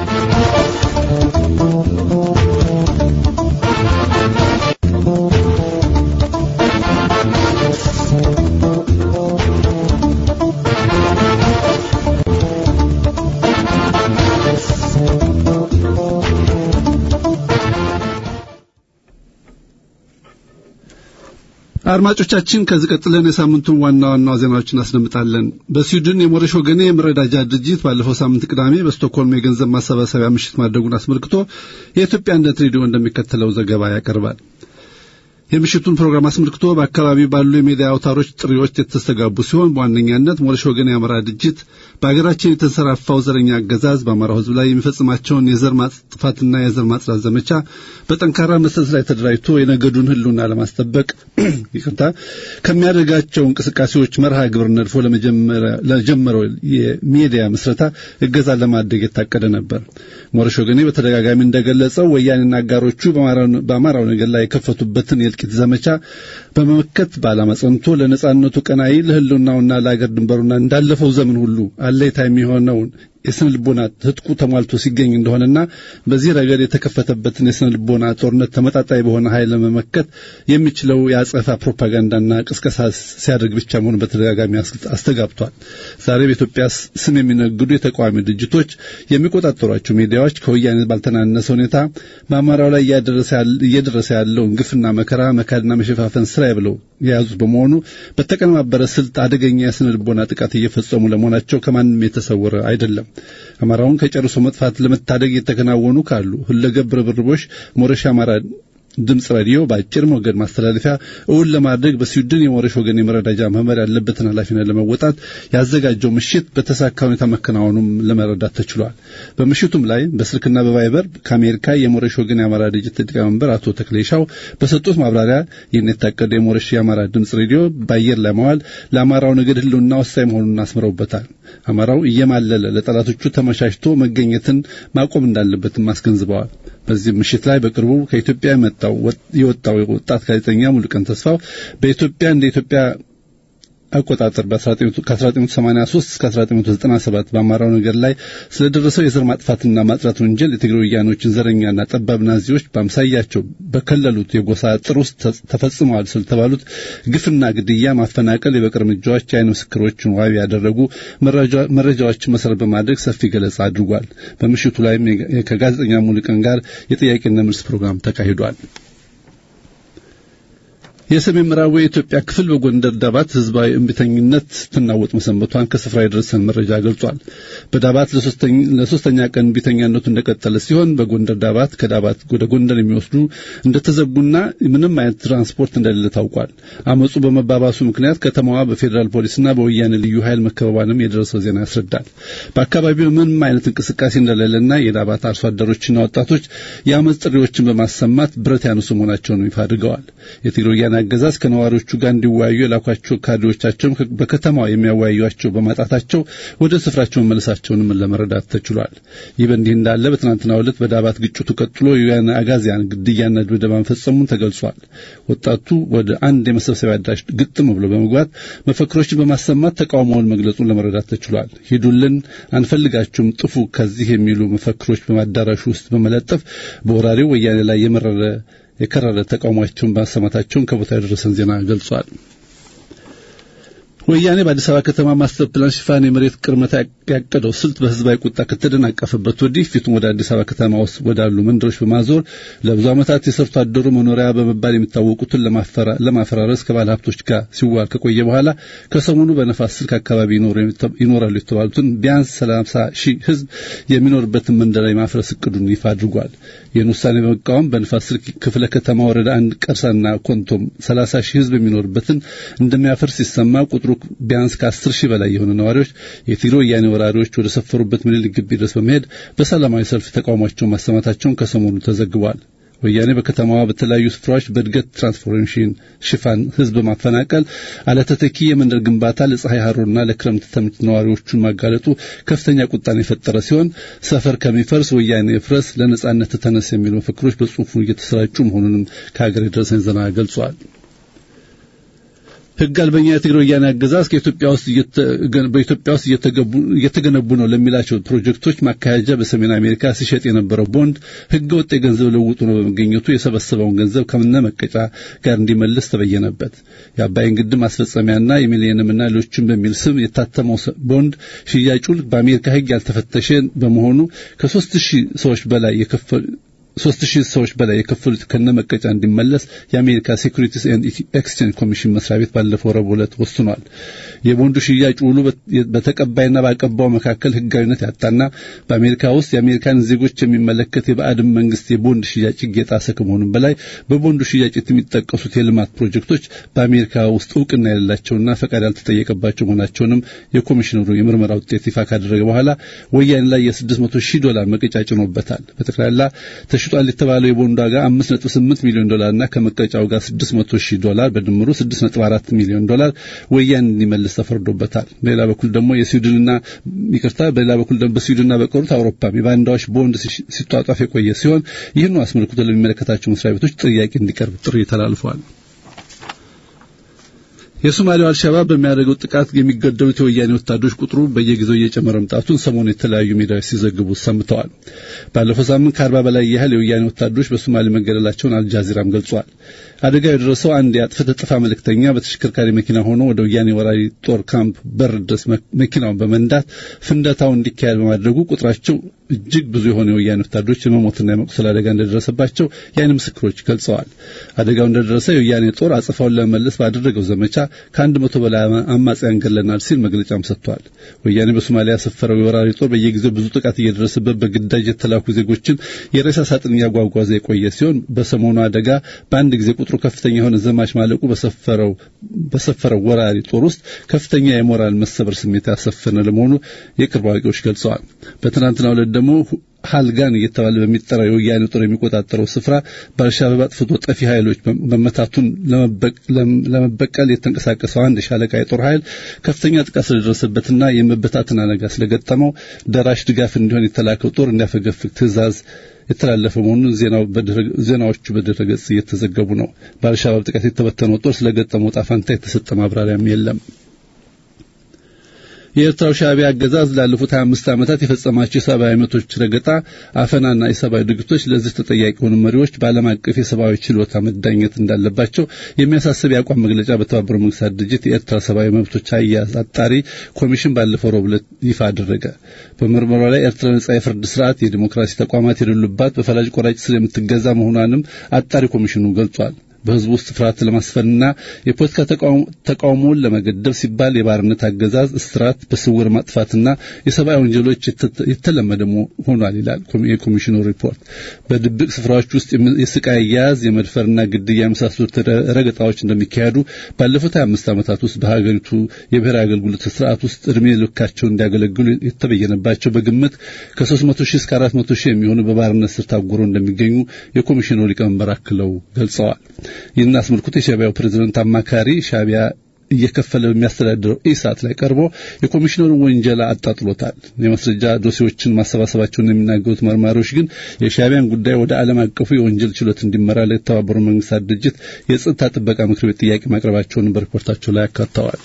አድማጮቻችን ከዚህ ቀጥለን የሳምንቱን ዋና ዋና ዜናዎችን እናስደምጣለን። በስዊድን የሞረሽ ወገኔ የመረዳጃ ድርጅት ባለፈው ሳምንት ቅዳሜ በስቶክሆልም የገንዘብ ማሰባሰቢያ ምሽት ማድረጉን አስመልክቶ የኢትዮጵያ አንድነት ሬዲዮ እንደሚከተለው ዘገባ ያቀርባል። የምሽቱን ፕሮግራም አስመልክቶ በአካባቢው ባሉ የሚዲያ አውታሮች ጥሪዎች የተስተጋቡ ሲሆን በዋነኛነት ሞረሽ ወገን የአማራ ድርጅት በሀገራችን የተንሰራፋው ዘረኛ አገዛዝ በአማራው ሕዝብ ላይ የሚፈጽማቸውን የዘር ማጥፋትና የዘር ማጽዳት ዘመቻ በጠንካራ መሰረት ላይ ተደራጅቶ የነገዱን ሕልውና ለማስጠበቅ ይቅርታ ከሚያደርጋቸው እንቅስቃሴዎች መርሃ ግብር ነድፎ ለጀመረው የሚዲያ ምስረታ እገዛ ለማድረግ የታቀደ ነበር። ሞረሽ ወገኔ በተደጋጋሚ እንደገለጸው ወያኔና አጋሮቹ በአማራው ነገር ላይ የከፈቱበትን የእልቂት ዘመቻ በመመከት በዓላማ ጸንቶ ለነጻነቱ ቀናይ ለህልውናውና ለአገር ድንበሩና እንዳለፈው ዘመን ሁሉ አለይታ የሚሆነውን የስነ ልቦና ትጥቁ ተሟልቶ ሲገኝ እንደሆነና በዚህ ረገድ የተከፈተበትን የስነ ልቦና ጦርነት ተመጣጣኝ በሆነ ኃይል ለመመከት የሚችለው የአጸፋ ፕሮፓጋንዳና ቅስቀሳ ሲያደርግ ብቻ መሆኑ በተደጋጋሚ አስተጋብቷል። ዛሬ በኢትዮጵያ ስም የሚነግዱ የተቃዋሚ ድርጅቶች የሚቆጣጠሯቸው ሚዲያዎች ከወያኔ ባልተናነሰ ሁኔታ በአማራው ላይ እየደረሰ ያለውን ግፍና መከራ መካድና መሸፋፈን ስራ ብለው የያዙት በመሆኑ በተቀነባበረ ስልት አደገኛ የስነ ልቦና ጥቃት እየፈጸሙ ለመሆናቸው ከማንም የተሰወረ አይደለም። አማራውን ከጨርሶ መጥፋት ለመታደግ የተከናወኑ ካሉ ሁለገብ ርብርቦች ሞረሽ አማራ ድምፅ ሬዲዮ በአጭር ሞገድ ማስተላለፊያ እውን ለማድረግ በስዊድን የሞረሽ ወገን የመረዳጃ መመር ያለበትን ኃላፊነት ለመወጣት ያዘጋጀው ምሽት በተሳካ ሁኔታ መከናወኑም ለመረዳት ተችሏል። በምሽቱም ላይ በስልክና በቫይበር ከአሜሪካ የሞረሽ ወገን የአማራ ድርጅት ሊቀመንበር አቶ ተክሌሻው በሰጡት ማብራሪያ ይህን የታቀደ የሞረሽ የአማራ ድምፅ ሬዲዮ በአየር ላይ መዋል ለአማራው ነገድ ህልውና ወሳኝ መሆኑን አስምረውበታል። አማራው እየማለለ ለጠላቶቹ ተመቻችቶ መገኘትን ማቆም እንዳለበትም አስገንዝበዋል። በዚህ ምሽት ላይ በቅርቡ ከኢትዮጵያ የመጣው የወጣው ወጣት ጋዜጠኛ ሙሉቀን ተስፋው በኢትዮጵያ እንደ ኢትዮጵያ አቆጣጠር ከ1983 እስከ 1997 በአማራው ነገር ላይ ስለደረሰው የዘር ማጥፋትና ማጽዳት ወንጀል የትግራይ ወያኖችን ዘረኛና ጠባብ ናዚዎች በአምሳያቸው በከለሉት የጎሳ አጥር ውስጥ ተፈጽመዋል ስለተባሉት ግፍና ግድያ፣ ማፈናቀል፣ የበቀል እርምጃዎች የአይን ምስክሮችን ዋቢ ያደረጉ መረጃዎችን መሰረት በማድረግ ሰፊ ገለጻ አድርጓል። በምሽቱ ላይም ከጋዜጠኛ ሙሉቀን ጋር የጥያቄና መልስ ፕሮግራም ተካሂዷል። የሰሜን ምዕራቡ የኢትዮጵያ ክፍል በጎንደር ዳባት ህዝባዊ እምቢተኝነት ትናወጥ መሰንበቷን ከስፍራ የደረሰን መረጃ ገልጿል። በዳባት ለሶስተኛ ቀን እምቢተኛነቱ እንደቀጠለ ሲሆን በጎንደር ዳባት ከዳባት ወደ ጎንደር የሚወስዱ እንደተዘጉና ምንም አይነት ትራንስፖርት እንደሌለ ታውቋል። አመፁ በመባባሱ ምክንያት ከተማዋ በፌዴራል ፖሊስና በወያኔ ልዩ ኃይል መከበቧንም የደረሰው ዜና ያስረዳል። በአካባቢው ምንም አይነት እንቅስቃሴ እንደሌለና የዳባት አርሶ አደሮችና ወጣቶች የአመፅ ጥሪዎችን በማሰማት ብረት ያነሱ መሆናቸውን ይፋ አድርገዋል። የትግራይ ወያኔ አገዛዝ ከነዋሪዎቹ ጋር እንዲወያዩ የላኳቸው ካድሬዎቻቸውም በከተማዋ የሚያወያዩቸው በማጣታቸው ወደ ስፍራቸው መመለሳቸውንም ለመረዳት ተችሏል። ይህ በእንዲህ እንዳለ በትናንትናው ዕለት በዳባት ግጭቱ ቀጥሎ የወያኔ አጋዚያን ግድያና ድብደባ መፈጸሙን ተገልጿል። ወጣቱ ወደ አንድ የመሰብሰቢያ አዳራሽ ግጥም ብሎ በመግባት መፈክሮችን በማሰማት ተቃውሞውን መግለጹን ለመረዳት ተችሏል። ሂዱልን፣ አንፈልጋችሁም፣ ጥፉ ከዚህ የሚሉ መፈክሮች በማዳራሹ ውስጥ በመለጠፍ በወራሪው ወያኔ ላይ የመረረ የከረረ ተቃውሟቸውን ማሰማታቸውን ከቦታ የደረሰን ዜና ገልጿል። ወያኔ በአዲስ አበባ ከተማ ማስተር ፕላን ሽፋን የመሬት ቅርመታ ያቀደው ስልት በህዝባዊ ቁጣ ከተደናቀፈበት ወዲህ ፊቱን ወደ አዲስ አበባ ከተማ ውስጥ ወዳሉ መንደሮች በማዞር ለብዙ ዓመታት የሰርቶ አደሩ መኖሪያ በመባል የሚታወቁትን ለማፈራረስ ከባለ ሀብቶች ጋር ሲዋል ከቆየ በኋላ ከሰሞኑ በነፋስ ስልክ አካባቢ ይኖራሉ የተባሉትን ቢያንስ ሰላሳ ሺህ ህዝብ የሚኖርበትን መንደር የማፍረስ እቅዱን ይፋ አድርጓል። ይህን ውሳኔ በመቃወም በንፋስ ስልክ ክፍለ ከተማ ወረዳ አንድ ቀርሳና ኮንቶም ሰላሳ ሺህ ህዝብ የሚኖርበትን እንደሚያፈርስ ሲሰማ ቁጥሩ ቢያንስ ከአስር ሺህ በላይ የሆኑ ነዋሪዎች የትግሬ ወያኔ ወራሪዎች ወደ ሰፈሩበት ምኒልክ ግቢ ድረስ በመሄድ በሰላማዊ ሰልፍ ተቃውሟቸውን ማሰማታቸውን ከሰሞኑ ተዘግቧል። ወያኔ በከተማዋ በተለያዩ ስፍራዎች በእድገት ትራንስፎርሜሽን ሽፋን ህዝብ ማፈናቀል፣ አለተተኪ የመንደር ግንባታ ለፀሐይ ሀሩርና ለክረምት ተምት ነዋሪዎቹን ማጋለጡ ከፍተኛ ቁጣን የፈጠረ ሲሆን ሰፈር ከሚፈርስ ወያኔ ፍረስ፣ ለነጻነት ተነስ የሚሉ መፈክሮች በጽሁፉ እየተሰራጩ መሆኑንም ከሀገር የደረሰን ዜና ገልጿል። ህግ አልበኛ የትግራይ ወያኔ አገዛዝ ከኢትዮጵያ ውስጥ በኢትዮጵያ ውስጥ እየተገነቡ ነው ለሚላቸው ፕሮጀክቶች ማካሄጃ በሰሜን አሜሪካ ሲሸጥ የነበረው ቦንድ ህገ ወጥ የገንዘብ ለውጡ ነው በመገኘቱ የሰበሰበውን ገንዘብ ከምነ መቀጫ ጋር እንዲመልስ ተበየነበት። የአባይን ግድብ ማስፈጸሚያና የሚሊኒየምና ሌሎችን በሚል ስም የታተመው ቦንድ ሽያጩ በአሜሪካ ህግ ያልተፈተሸ በመሆኑ ከሶስት ሺህ ሰዎች በላይ የከፈሉ ሶስት ሺህ ሰዎች በላይ የከፈሉት ከነመቀጫ እንዲመለስ የአሜሪካ ሴኩሪቲስ ኤንድ ኤክስቼንጅ ኮሚሽን መስሪያ ቤት ባለፈው ረቡዕ ዕለት ወስኗል። የቦንዱ ሽያጭ ውሉ በተቀባይና ባቀባው መካከል ህጋዊነት ያጣና በአሜሪካ ውስጥ የአሜሪካን ዜጎች የሚመለከት የባዕድን መንግስት የቦንድ ሽያጭ ህግ የጣሰ ከመሆኑም በላይ በቦንዱ ሽያጭ የሚጠቀሱት የልማት ፕሮጀክቶች በአሜሪካ ውስጥ እውቅና የሌላቸውና ፈቃድ ያልተጠየቀባቸው መሆናቸውንም የኮሚሽነሩ የምርመራ ውጤት ይፋ ካደረገ በኋላ ወያኔ ላይ የ600 ሺህ ዶላር መቀጫ ጭኖበታል። በጠቅላላ ተሽጧል የተባለው የቦንድ ዋጋ 5.8 ሚሊዮን ዶላርና ከመቀጫው ጋር 600 ሺህ ዶላር በድምሩ 6.4 ሚሊዮን ዶላር ወያኔ እንዲመልስ ተፈርዶበታል። በሌላ በኩል ደግሞ የስዊድንና ይቅርታ፣ በሌላ በኩል ደግሞ በስዊድንና በቀሩት አውሮፓ የባንዳዎች ቦንድ ሲጧጧፍ የቆየ ሲሆን ይህን አስመልክቶ ለሚመለከታቸው መስሪያ ቤቶች ጥያቄ እንዲቀርብ ጥሪ ተላልፏል። የሶማሌው አልሸባብ በሚያደርገው ጥቃት የሚገደሉት የወያኔ ወታደሮች ቁጥሩ በየጊዜው እየጨመረ መምጣቱን ሰሞኑ የተለያዩ ሚዲያዎች ሲዘግቡ ሰምተዋል። ባለፈው ሳምንት ከአርባ በላይ ያህል የወያኔ ወታደሮች በሶማሌ መገደላቸውን አልጃዚራም ገልጿል። አደጋው የደረሰው አንድ የአጥፍተ ጠፊ መልእክተኛ በተሽከርካሪ መኪና ሆኖ ወደ ወያኔ ወራሪ ጦር ካምፕ በር ድረስ መኪናውን በመንዳት ፍንደታው እንዲካሄድ በማድረጉ ቁጥራቸው እጅግ ብዙ የሆነ የወያኔ ወታደሮች የመሞትና የመቁሰል አደጋ እንደደረሰባቸው የዓይን ምስክሮች ገልጸዋል። አደጋው እንደደረሰ የወያኔ ጦር አጽፋውን ለመመለስ ባደረገው ዘመቻ ከአንድ መቶ በላይ አማጽያን ገለናል ሲል መግለጫም ሰጥቷል። ወያኔ በሶማሊያ ያሰፈረው የወራሪ ጦር በየጊዜው ብዙ ጥቃት እየደረሰበት በግዳጅ የተላኩ ዜጎችን የሬሳ ሳጥን እያጓጓዘ የቆየ ሲሆን በሰሞኑ አደጋ በአንድ ጊዜ ቁጥሩ ከፍተኛ የሆነ ዘማች ማለቁ በሰፈረው በሰፈረው ወራሪ ጦር ውስጥ ከፍተኛ የሞራል መሰበር ስሜት ያሰፈነ ለመሆኑ የቅርብ አዋቂዎች ገልጸዋል። በትናንትናው ዕለት ደግሞ ሃልጋን እየተባለ በሚጠራው የወያኔ ጦር የሚቆጣጠረው ስፍራ በአልሻባብ አጥፍቶ ጠፊ ኃይሎች መመታቱን ለመበቀል የተንቀሳቀሰው አንድ ሻለቃ የጦር ኃይል ከፍተኛ ጥቃት ስለደረሰበትና የመበታተን አደጋ ስለገጠመው ደራሽ ድጋፍ እንዲሆን የተላከው ጦር እንዲያፈገፍግ ትዕዛዝ የተላለፈ መሆኑን ዜናዎቹ በድረገጽ እየተዘገቡ ነው። በአልሻባብ ጥቃት የተበተነው ጦር ስለገጠመው ጣፋንታ የተሰጠ ማብራሪያም የለም። የኤርትራው ሻዕቢያ አገዛዝ ላለፉት 25 ዓመታት የፈጸማቸው የሰብአዊ መብቶች ረገጣ፣ አፈናና የሰብአዊ ድርጊቶች ለዚህ ተጠያቂ የሆኑ መሪዎች በዓለም አቀፍ የሰብአዊ ችሎታ መዳኘት እንዳለባቸው የሚያሳስብ የአቋም መግለጫ በተባበሩት መንግስታት ድርጅት የኤርትራ ሰብአዊ መብቶች አያያዝ አጣሪ ኮሚሽን ባለፈው ረቡዕ ዕለት ይፋ አደረገ። በምርመራው ላይ ኤርትራ ነጻ የፍርድ ስርዓት፣ የዲሞክራሲ ተቋማት የሌሉባት በፈላጭ ቆራጭ ስር የምትገዛ መሆኗንም አጣሪ ኮሚሽኑ ገልጿል። በህዝቡ ውስጥ ፍርሃት ለማስፈንና የፖለቲካ ተቃውሞውን ለመገደብ ሲባል የባርነት አገዛዝ፣ እስራት፣ በስውር ማጥፋትና የሰብአዊ ወንጀሎች የተለመደ ሆኗል ይላል የኮሚሽኑ ሪፖርት። በድብቅ ስፍራዎች ውስጥ የስቃይ አያያዝ፣ የመድፈርና ግድያ የመሳሰሉት ረገጣዎች እንደሚካሄዱ ባለፉት 25 ዓመታት ውስጥ በሀገሪቱ የብሔራዊ አገልግሎት ስርዓት ውስጥ እድሜ ልካቸውን እንዲያገለግሉ የተበየነባቸው በግምት ከ300 ሺህ እስከ 400 ሺህ የሚሆኑ በባርነት ስር ታጉረው እንደሚገኙ የኮሚሽኑ ሊቀመንበር አክለው ገልጸዋል። ይህን አስመልክቶ የሻቢያው ፕሬዝደንት አማካሪ ሻቢያ እየከፈለ በሚያስተዳድረው ኢሳት ላይ ቀርቦ የኮሚሽነሩን ወንጀላ አጣጥሎታል። የማስረጃ ዶሴዎችን ማሰባሰባቸውን የሚናገሩት መርማሪዎች ግን የሻቢያን ጉዳይ ወደ ዓለም አቀፉ የወንጀል ችሎት እንዲመራ ለተባበሩ መንግስታት ድርጅት የጸጥታ ጥበቃ ምክር ቤት ጥያቄ ማቅረባቸውን በሪፖርታቸው ላይ አካተዋል።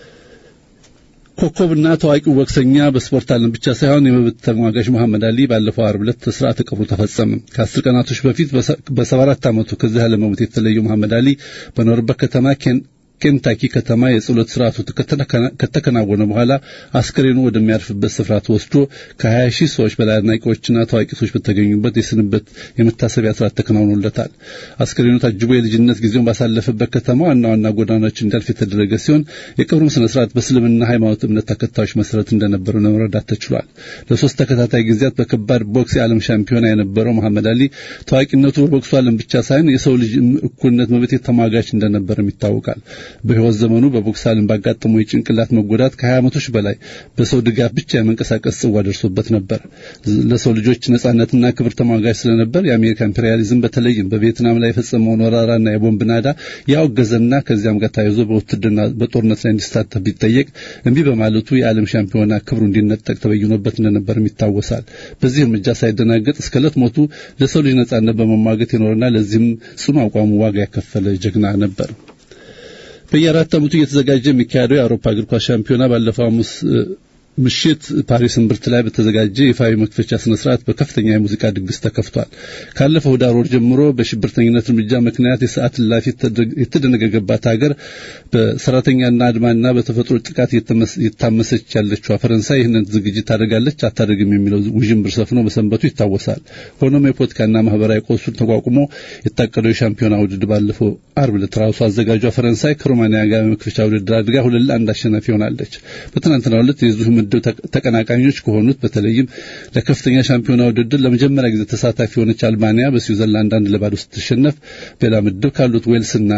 ኮከብና ታዋቂው ቦክሰኛ በስፖርት ዓለም ብቻ ሳይሆን የመብት ተሟጋች መሐመድ አሊ ባለፈው ዓርብ ዕለት ስርዓተ ቀብሩ ተፈጸመ። ከአስር ቀናቶች በፊት በሰባ አራት ዓመቱ ከዚህ ዓለም በሞት የተለየው መሐመድ አሊ በኖርበት ከተማ ኬንታኪ ከተማ የጸሎት ስርዓቱ ከተከናወነ በኋላ አስክሬኑ ወደሚያርፍበት ስፍራ ተወስዶ ከ20 ሺህ ሰዎች በላይ አድናቂዎችና ታዋቂ ሰዎች በተገኙበት የስንበት የመታሰቢያ ስርዓት ተከናውኖለታል። አስክሬኑ ታጅቦ የልጅነት ጊዜውን ባሳለፈበት ከተማ ዋና ዋና ጎዳናዎች እንዲያልፍ የተደረገ ሲሆን የቀብሩም ስነ ስርዓት በእስልምና ሃይማኖት እምነት ተከታዮች መሰረት እንደነበረ ለመረዳት ተችሏል። ለሶስት ተከታታይ ጊዜያት በከባድ ቦክስ የዓለም ሻምፒዮና የነበረው መሐመድ አሊ ታዋቂነቱ በቦክሱ ዓለም ብቻ ሳይሆን የሰው ልጅ እኩልነት መብት ተሟጋች እንደነበርም ይታወቃል። በህይወት ዘመኑ በቦክስ ዓለም ባጋጠመው የጭንቅላት መጎዳት ከ20 ዓመቶች በላይ በሰው ድጋፍ ብቻ የመንቀሳቀስ ጽዋ ደርሶበት ነበር። ለሰው ልጆች ነጻነትና ክብር ተሟጋች ስለነበር የአሜሪካ ኢምፔሪያሊዝም በተለይም በቪየትናም ላይ የፈጸመውን ወረራና የቦምብ ናዳ ያወገዘና ከዚያም ጋር ተያይዞ በውትድርና በጦርነት ላይ እንዲሳተፍ ቢጠየቅ እምቢ በማለቱ የዓለም ሻምፒዮና ክብሩ እንዲነጠቅ ተበይኖበት እንደነበርም ይታወሳል። በዚህ እርምጃ ሳይደናገጥ እስከ ዕለት ሞቱ ለሰው ልጅ ነጻነት በመሟገት የኖረና ለዚህም ጽኑ አቋሙ ዋጋ ያከፈለ ጀግና ነበር። በየአራት ዓመቱ እየተዘጋጀ የሚካሄደው የአውሮፓ እግር ኳስ ሻምፒዮና ባለፈው ሐሙስ ምሽት ፓሪስ እምብርት ላይ በተዘጋጀ ይፋዊ መክፈቻ ስነ ስርዓት በከፍተኛ የሙዚቃ ድግስ ተከፍቷል። ካለፈው ዳር ወር ጀምሮ በሽብርተኝነት እርምጃ ምክንያት የሰዓት እላፊ የተደነገገባት ሀገር በሰራተኛና አድማና በተፈጥሮ ጥቃት የታመሰች ያለችው ፈረንሳይ ይህንን ዝግጅት ታደርጋለች አታደርግም የሚለው ውዥንብር ሰፍኖ በሰንበቱ ይታወሳል። ሆኖም የፖለቲካና ማህበራዊ ቀውሱን ተቋቁሞ የታቀደው የሻምፒዮና ውድድር ባለፈው አርብ ዕለት ራሱ አዘጋጇ ፈረንሳይ ከሮማኒያ ጋር የመክፈቻ ውድድር አድርጋ ሁለት ለአንድ አሸናፊ ሆናለች። በትናንትናው ዕለት የዚሁ ምድብ ተቀናቃኞች ከሆኑት በተለይም ለከፍተኛ ሻምፒዮና ውድድር ለመጀመሪያ ጊዜ ተሳታፊ የሆነች አልባንያ በስዊዘርላንድ አንድ ለባዶ ስትሸነፍ በሌላ ምድብ ካሉት ዌልስና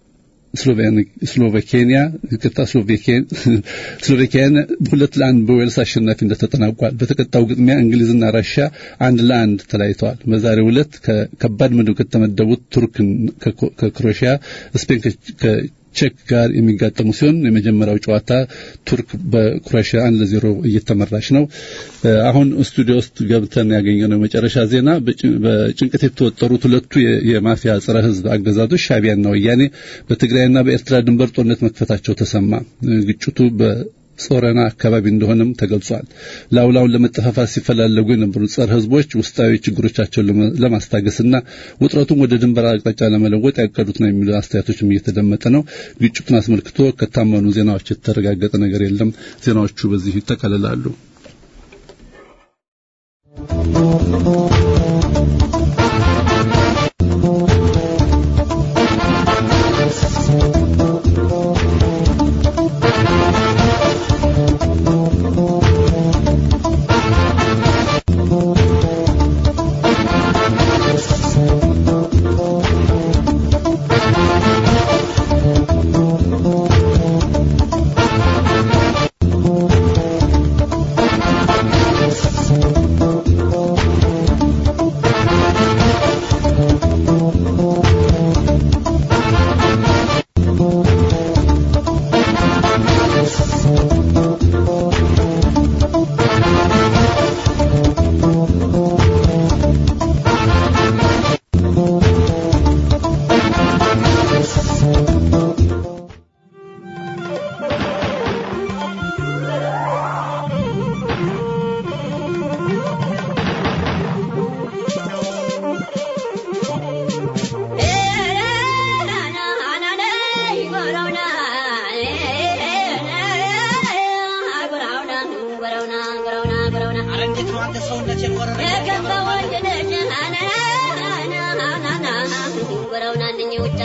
ስሎቬኬንያ ይቅርታ ስሎቬኪያን ሁለት ለአንድ በዌልስ አሸናፊነት ተጠናቋል። በተቀጣው ግጥሚያ እንግሊዝና ራሽያ አንድ ለአንድ ተለያይተዋል። በዛሬው ዕለት ከከባድ ምድብ ከተመደቡት ቱርክ ከክሮኤሽያ፣ ስፔን ቼክ ጋር የሚጋጠሙ ሲሆን የመጀመሪያው ጨዋታ ቱርክ በክሮኤሽያ አንድ ለዜሮ እየተመራች ነው። አሁን ስቱዲዮ ውስጥ ገብተን ያገኘነው የመጨረሻ ዜና በጭንቀት የተወጠሩት ሁለቱ የማፊያ ጸረ ሕዝብ አገዛዞች ሻቢያና ወያኔ በትግራይና በኤርትራ ድንበር ጦርነት መክፈታቸው ተሰማ። ግጭቱ ጾረና አካባቢ እንደሆነም ተገልጿል። ላውላውን ለመጠፋፋት ሲፈላለጉ የነበሩ ጸረ ህዝቦች ውስጣዊ ችግሮቻቸውን ለማስታገስና ውጥረቱን ወደ ድንበር አቅጣጫ ለመለወጥ ያቀዱት ነው የሚሉ አስተያየቶችም እየተደመጠ ነው። ግጭቱን አስመልክቶ ከታመኑ ዜናዎች የተረጋገጠ ነገር የለም። ዜናዎቹ በዚህ ይጠቃልላሉ።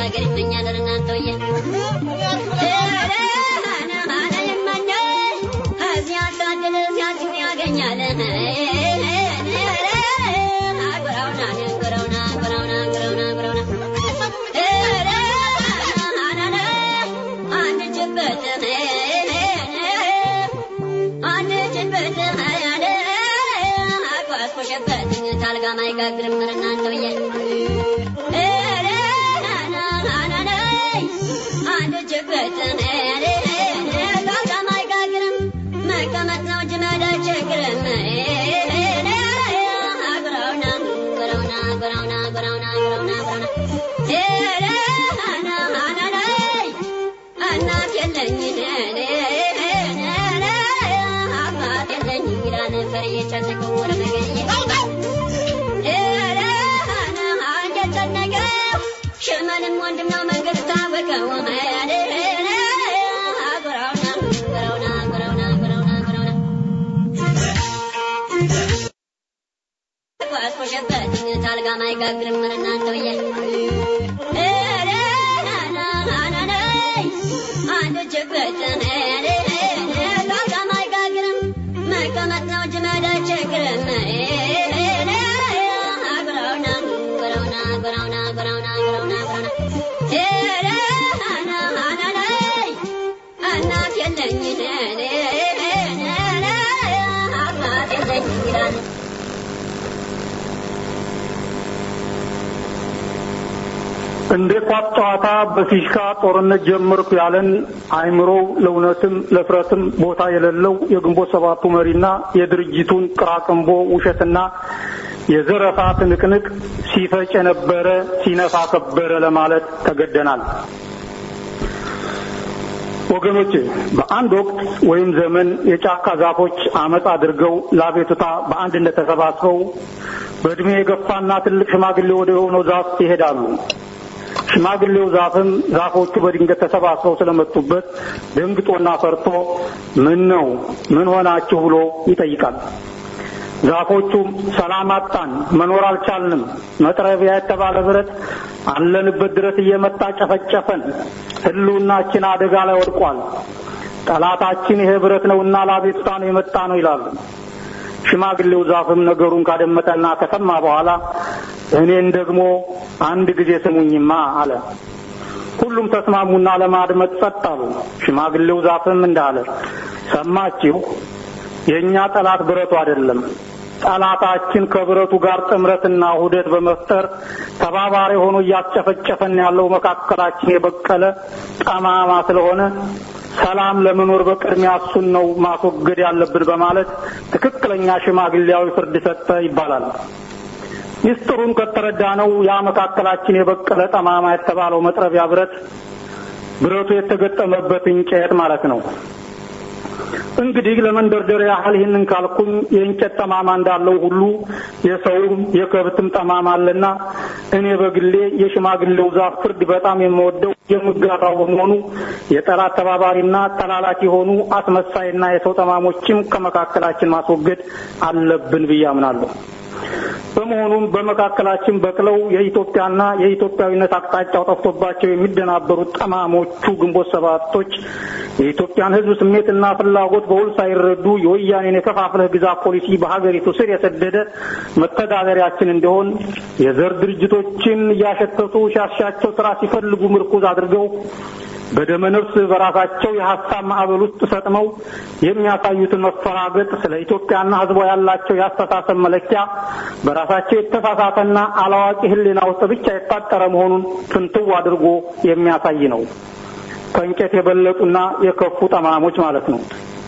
ሀገር ይመኛል እናንተውዬ እዚያ ሳድል ሲያችን ያገኛል አጉራውና ጉራውና ጉራውና ጉራውና ጉራውና አንችበት አንችበት አቋስቆሸበት ታልጋ ማይጋግርም እናንተውዬ አንችበት ታልጋ ማይጋግርም መቀመጥ ነው እንጂ መዳቸግርም ጉራውና ጉራውና ጉራውና ጉራውና ጉራውና ጉራውና እናት የለኝ አባት የለኝ ይላል ፈርዬ ጨነቀው ወደ መገኘ እንደጨነቀ ሽመልም ወንድም ነው መንገድ ታወቀው ጉራውና ጉራውና ጉራውና ጉራውና ጉራውና ቋስቆሸበት ታልጋ ማይጋግርም እናንተውዬ አንችበት ታልጋ ማይጋግርም መቀመጥ ነው እንጂ መዳቸግርም ጉራውና ጉራውና ጉራውና ጉራውና ጉራውና ጉራውና እናት የለኝ አባት የለኝ ይላል እንደ ኳስ ጨዋታ በፊሽካ ጦርነት ጀመርኩ ያለን አይምሮው ለእውነትም ለፍረትም ቦታ የሌለው የግንቦት ሰባቱ መሪና የድርጅቱን ቅራቅንቦ ውሸትና የዘረፋ ትንቅንቅ ሲፈጭ የነበረ ሲነፋ ከበረ ለማለት ተገደናል። ወገኖች በአንድ ወቅት ወይም ዘመን የጫካ ዛፎች አመፅ አድርገው ለአቤቱታ በአንድነት ተሰባስበው በእድሜ የገፋና ትልቅ ሽማግሌ ወደ ሆነው ዛፍ ይሄዳሉ። ሽማግሌው ዛፍም ዛፎቹ በድንገት ተሰባስበው ስለመጡበት ደንግጦና ፈርቶ ምን ነው ምን ሆናችሁ ብሎ ይጠይቃል። ዛፎቹም ሰላም አጣን፣ መኖር አልቻልንም፣ መጥረቢያ የተባለ ብረት አለንበት ድረስ እየመጣ ጨፈጨፈን፣ ህልውናችን አደጋ ላይ ወድቋል፣ ጠላታችን ይሄ ብረት ነውና ለአቤቱታ ነው የመጣ ነው ይላሉ። ሽማግሌው ዛፍም ነገሩን ካደመጠና ከሰማ በኋላ እኔን ደግሞ አንድ ጊዜ ስሙኝማ አለ። ሁሉም ተስማሙና ለማድመጥ ጸጥ አሉ። ሽማግሌው ዛፍም እንዳለ ሰማችሁ፣ የእኛ ጠላት ብረቱ አይደለም። ጠላታችን ከብረቱ ጋር ጥምረትና ውህደት በመፍጠር ተባባሪ ሆኖ እያስጨፈጨፈን ያለው መካከላችን የበቀለ ጠማማ ስለሆነ ሰላም ለመኖር በቅድሚያ እሱን ነው ማስወገድ ያለብን በማለት ትክክለኛ ሽማግሌያዊ ፍርድ ሰጠ ይባላል። ሚስጥሩን ከተረዳ ነው ያ መካከላችን የበቀለ ጠማማ የተባለው መጥረቢያ ብረት ብረቱ የተገጠመበት እንጨት ማለት ነው። እንግዲህ ለመንደርደሪያ ያህል ይህንን ካልኩኝ የእንጨት ጠማማ እንዳለው ሁሉ የሰውም የከብትም ጠማማ አለና እኔ በግሌ የሽማግሌው ዛፍ ፍርድ በጣም የምወደው የምጋራው በመሆኑ የጠላት ተባባሪና ተላላኪ የሆኑ አስመሳይና የሰው ጠማሞችም ከመካከላችን ማስወገድ አለብን ብዬ አምናለሁ። በመሆኑም በመካከላችን በቅለው የኢትዮጵያና የኢትዮጵያዊነት አቅጣጫው ጠፍቶባቸው የሚደናበሩት ጠማሞቹ ግንቦት ሰባቶች የኢትዮጵያን ሕዝብ ስሜትና ፍላጎት በውል ሳይረዱ የወያኔን የከፋፍለህ ግዛ ፖሊሲ በሀገሪቱ ስር የሰደደ መተዳደሪያችን እንዲሆን የዘር ድርጅቶችን እያሸተቱ ሲያሻቸው ስራ ሲፈልጉ ምርኩዝ አድርገው በደመ ነፍስ በራሳቸው የሀሳብ ማዕበል ውስጥ ሰጥመው የሚያሳዩትን መፈራገጥ ስለ ኢትዮጵያና ህዝቧ ያላቸው የአስተሳሰብ መለኪያ በራሳቸው የተሳሳተና አላዋቂ ህሊና ውስጥ ብቻ የታጠረ መሆኑን ፍንትው አድርጎ የሚያሳይ ነው። ከእንጨት የበለጡና የከፉ ጠማሞች ማለት ነው።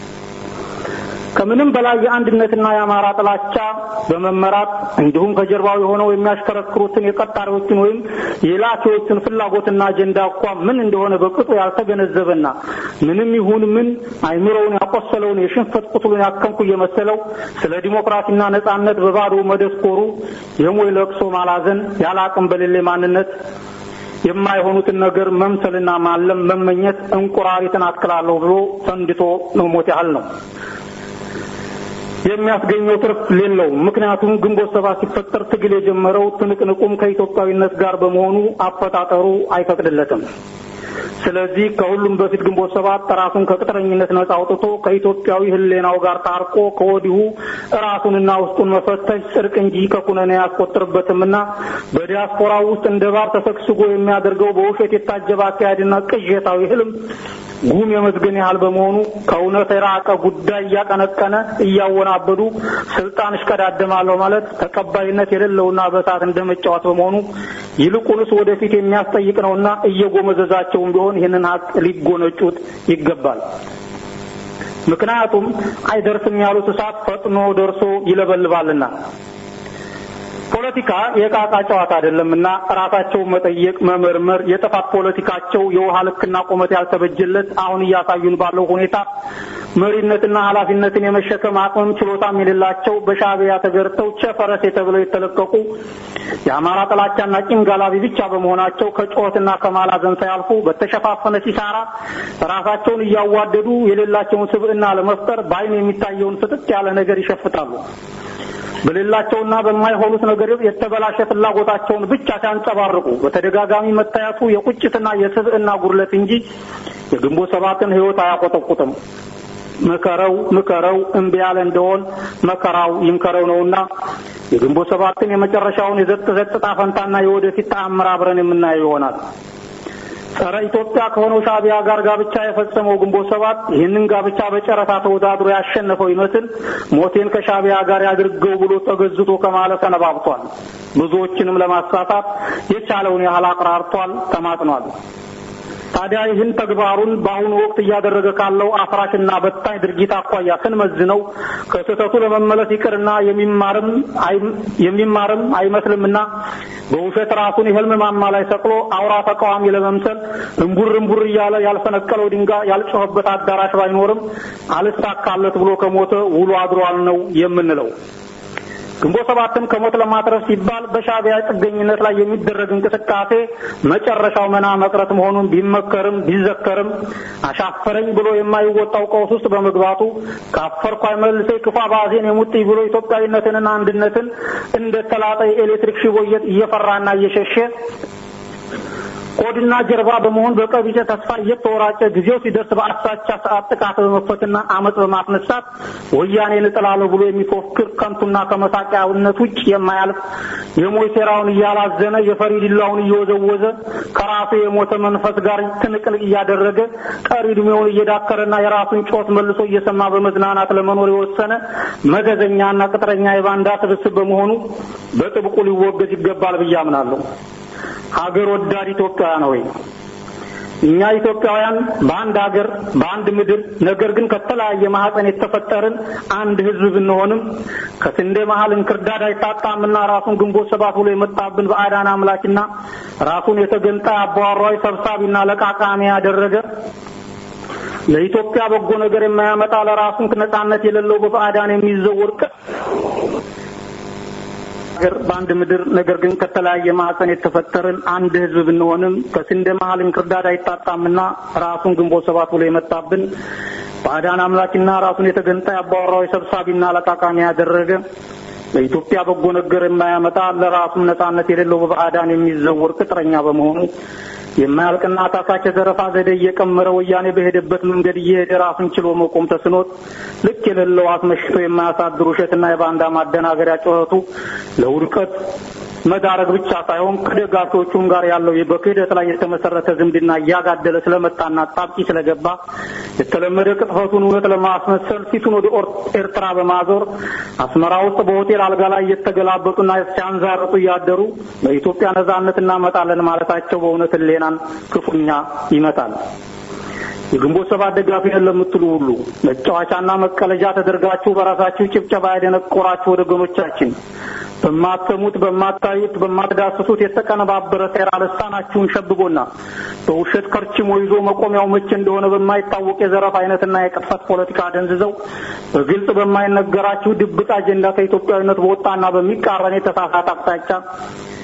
ከምንም በላይ የአንድነትና የአማራ ጥላቻ በመመራት እንዲሁም ከጀርባው የሆነው የሚያሽከረክሩትን የቀጣሪዎችን ወይም የላኪዎችን ፍላጎትና አጀንዳ እንኳ ምን እንደሆነ በቅጡ ያልተገነዘበና ምንም ይሁን ምን አይምሮውን ያቆሰለውን የሽንፈት ቁስሉን ያከምኩ እየመሰለው ስለ ዲሞክራሲና ነጻነት በባዶ መደስኮሩ የሞይ ለቅሶ ማላዘን ያለ አቅም በሌለ ማንነት የማይሆኑትን ነገር መምሰልና ማለም መመኘት እንቁራሪትን አትክላለሁ ብሎ ፈንድቶ መሞት ያህል ነው። የሚያስገኘው ትርፍ የለውም። ምክንያቱም ግንቦት ሰባት ሲፈጠር ትግል የጀመረው ትንቅንቁም ከኢትዮጵያዊነት ጋር በመሆኑ አፈጣጠሩ አይፈቅድለትም። ስለዚህ ከሁሉም በፊት ግንቦት ሰባት ራሱን ከቅጥረኝነት ነጻ አውጥቶ ከኢትዮጵያዊ ሕሊናው ጋር ታርቆ ከወዲሁ ራሱንና ውስጡን መፈተሽ ጽድቅ እንጂ ከኩነኔ አያስቆጥርበትምና በዲያስፖራ ውስጥ እንደ ባር ተሰግስጎ የሚያደርገው በውሸት የታጀበ አካሄድና ቅዠታዊ ህልም ጉም የመዝገን ያህል በመሆኑ ከእውነት የራቀ ጉዳይ እያቀነቀነ እያወናበዱ ስልጣን እሽቀዳደማለሁ ማለት ተቀባይነት የሌለውና በእሳት እንደመጫወት በመሆኑ ይልቁንስ ወደፊት የሚያስጠይቅ ነውና እየጎመዘዛቸውም ቢሆን ይህንን ሀቅ ሊጎነጩት ይገባል። ምክንያቱም አይደርስም ያሉት እሳት ፈጥኖ ደርሶ ይለበልባልና። ፖለቲካ የቃቃ ጨዋታ አይደለምና ራሳቸውን መጠየቅ፣ መመርመር የጥፋት ፖለቲካቸው የውሃ ልክና ቁመት ያልተበጀለት አሁን እያሳዩን ባለው ሁኔታ መሪነትና ኃላፊነትን የመሸከም አቅምም ችሎታም የሌላቸው በሻዕቢያ ተገርተው ቸፈረሴ ተብለው የተለቀቁ የአማራ ጥላቻና ቂም ጋላቢ ብቻ በመሆናቸው ከጩኸትና ከማላዘን ሳያልፉ በተሸፋፈነ ሲሳራ ራሳቸውን እያዋደዱ የሌላቸውን ስብዕና ለመፍጠር በዓይን የሚታየውን ፍጥጥ ያለ ነገር ይሸፍታሉ። በሌላቸውና በማይሆኑት ነገር የተበላሸ ፍላጎታቸውን ብቻ ሲያንጸባርቁ በተደጋጋሚ መታየቱ የቁጭትና የስብዕና ጉድለት እንጂ የግንቦት ሰባትን ሕይወት አያቆጠቁጥም። ምከረው ምከረው እምቢ ያለ እንደሆን መከራው ይምከረው ነውና የግንቦት ሰባትን የመጨረሻውን የዘጥ ዘጥ ዕጣ ፈንታና የወደፊት ተአምር አብረን የምናየው ይሆናል። ጸረ ኢትዮጵያ ከሆነው ሻዕቢያ ጋር ጋብቻ የፈጸመው ግንቦት ሰባት ይህንን ጋብቻ በጨረታ ተወዳድሮ ያሸነፈው ይመስል ሞቴን ከሻዕቢያ ጋር ያድርገው ብሎ ተገዝቶ ከማለት ሰነባብቷል። ብዙዎችንም ለማሳሳት የቻለውን ያህል አቅራርቷል፣ ተማጥኗል። ታዲያ ይህን ተግባሩን በአሁኑ ወቅት እያደረገ ካለው አፍራሽና በታኝ ድርጊት አኳያ ስንመዝነው ከስህተቱ ለመመለስ ይቅርና የሚማርም የሚማርም አይመስልምና በውሸት ራሱን የህልም ማማ ላይ ሰቅሎ አውራ ተቃዋሚ ለመምሰል እምቡር እምቡር እያለ ያልፈነቀለው ድንጋይ ያልጮኸበት አዳራሽ ባይኖርም አልሳካለት ብሎ ከሞተ ውሎ አድሯል ነው የምንለው። ግንቦት ሰባትን ከሞት ለማትረፍ ሲባል በሻዕቢያ ጥገኝነት ላይ የሚደረግ እንቅስቃሴ መጨረሻው መና መቅረት መሆኑን ቢመከርም ቢዘከርም አሻፈረኝ ብሎ የማይወጣው ቀውስ ውስጥ በመግባቱ ካፈርኩ አይመልሴ ክፉ አባዜን የሙጥኝ ብሎ ኢትዮጵያዊነትንና አንድነትን እንደ ተላጠ የኤሌክትሪክ ሽቦ እየፈራና እየሸሸ ቆድና ጀርባ በመሆን በቀቢጸ ተስፋ እየተወራጨ ጊዜው ሲደርስ በአሳቻ ሰዓት ጥቃት በመክፈትና አመፅ በማስነሳት ወያኔን እጥላለሁ ብሎ የሚፎክር ከንቱና ከመሳቂያውነት ውጭ የማያልፍ የሞይ ሴራውን እያላዘነ የፈሪ ዲላውን እየወዘወዘ ከራሱ የሞተ መንፈስ ጋር ትንቅንቅ እያደረገ ቀሪ ዕድሜውን እየዳከረና የራሱን ጮት መልሶ እየሰማ በመዝናናት ለመኖር የወሰነ መገዘኛና ቅጥረኛ የባንዳ ስብስብ በመሆኑ በጥብቁ ሊወገዝ ይገባል ብዬ አምናለሁ። ሀገር ወዳድ ኢትዮጵያውያን ሆይ እኛ ኢትዮጵያውያን በአንድ ሀገር በአንድ ምድር ነገር ግን ከተለያየ ማህፀን የተፈጠርን አንድ ሕዝብ ብንሆንም ከስንዴ መሀል እንክርዳድ አይታጣምና ራሱን ግንቦት ሰባት ብሎ የመጣብን በአዳን አምላኪና ራሱን የተገንጣይ አባዋራዊ ሰብሳቢና ለቃቃሚ ያደረገ ለኢትዮጵያ በጎ ነገር የማያመጣ ለራሱን ነጻነት የሌለው በባዕዳን የሚዘወር ሀገር በአንድ ምድር ነገር ግን ከተለያየ ማዕፀን የተፈጠርን አንድ ህዝብ ብንሆንም ከስንዴ መሀል እንክርዳድ አይታጣምና ራሱን ግንቦት ሰባት ብሎ የመጣብን ባዕዳን አምላኪና ራሱን የተገንጣይ አባወራዊ ሰብሳቢና ለቃቃሚ ያደረገ ለኢትዮጵያ በጎ ነገር የማያመጣ ለራሱም ነጻነት የሌለው በባዕዳን የሚዘወር ቅጥረኛ በመሆኑ የማያልቅና ታካች የዘረፋ ዘዴ እየቀመረ ወያኔ በሄደበት መንገድ እየሄደ ራሱን ችሎ መቆም ተስኖት ልክ የሌለው አስመሽቶ የማያሳድር ውሸትና የባንዳ ማደናገሪያ ጩኸቱ ለውድቀት መዳረግ ብቻ ሳይሆን ከደጋፊዎቹም ጋር ያለው በክህደት ላይ የተመሰረተ ዝምድና እያጋደለ ስለመጣና ጣብቂ ስለገባ የተለመደ ቅጥፈቱን እውነት ለማስመሰል ፊቱን ወደ ኤርትራ በማዞር አስመራ ውስጥ በሆቴል አልጋ ላይ እየተገላበጡና ሲያንዛርጡ እያደሩ በኢትዮጵያ ነጻነት እናመጣለን ማለታቸው በእውነት ሌናን ክፉኛ ይመታል። የግንቦት ሰባት ደጋፊ ነን ለምትሉ ሁሉ መጫወቻና መቀለጃ ተደርጋችሁ በራሳችሁ ጭብጨባ ያደነቆራችሁ ወገኖቻችን በማትሰሙት በማታዩት በማትዳስሱት የተቀነባበረ ሴራ ልሳናችሁን ሸብቦና በውሸት ከርችሞ ይዞ መቆሚያው መቼ እንደሆነ በማይታወቅ የዘረፍ አይነትና የቅጥፈት ፖለቲካ ደንዝዘው በግልጽ በማይነገራችሁ ድብቅ አጀንዳ ከኢትዮጵያዊነት በወጣና በሚቃረን የተሳሳተ አቅጣጫ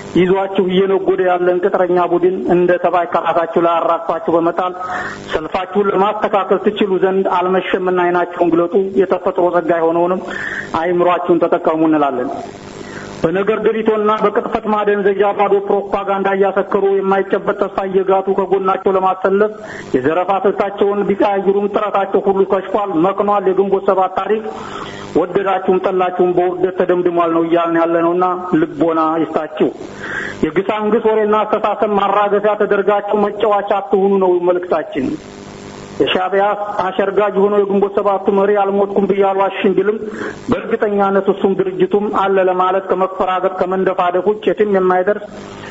ይዟችሁ እየነጎደ ያለን ቅጥረኛ ቡድን እንደ ተባይ ከራሳችሁ ላይ አራግፋችሁ በመጣል ሰልፋችሁን ለማስተካከል ትችሉ ዘንድ አልመሸምና አይናችሁን ግለጡ፣ የተፈጥሮ ጸጋ የሆነውንም አይምሯችሁን ተጠቀሙ እንላለን። በነገር ድሪቶና በቅጥፈት ማደንዘዣ ባዶ ፕሮፓጋንዳ እያሰከሩ የማይጨበጥ ተስፋ እየጋቱ ከጎናቸው ለማሰለፍ የዘረፋ ስልታቸውን ቢቀያይሩም ጥረታቸው ሁሉ ከሽፏል፣ መክኗል። የግንቦት ሰባት ታሪክ ወደዳችሁም ጠላችሁም በውርደት ተደምድሟል ነው እያልን ያለ ነውና ልቦና ይስጣችሁ። የግሳንግስ ወሬና አስተሳሰብ ማራገፊያ ተደርጋችሁ መጫወቻ አትሁኑ ነው መልእክታችን። የሻዕቢያ አሸርጋጅ ሆኖ የግንቦት ሰባቱ መሪ አልሞትኩም ብዬ አልዋሽም ቢልም በእርግጠኛነት እሱም ድርጅቱም አለ ለማለት ከመፈራገጥ ከመንደፋደፍ ውጭ የትም የማይደርስ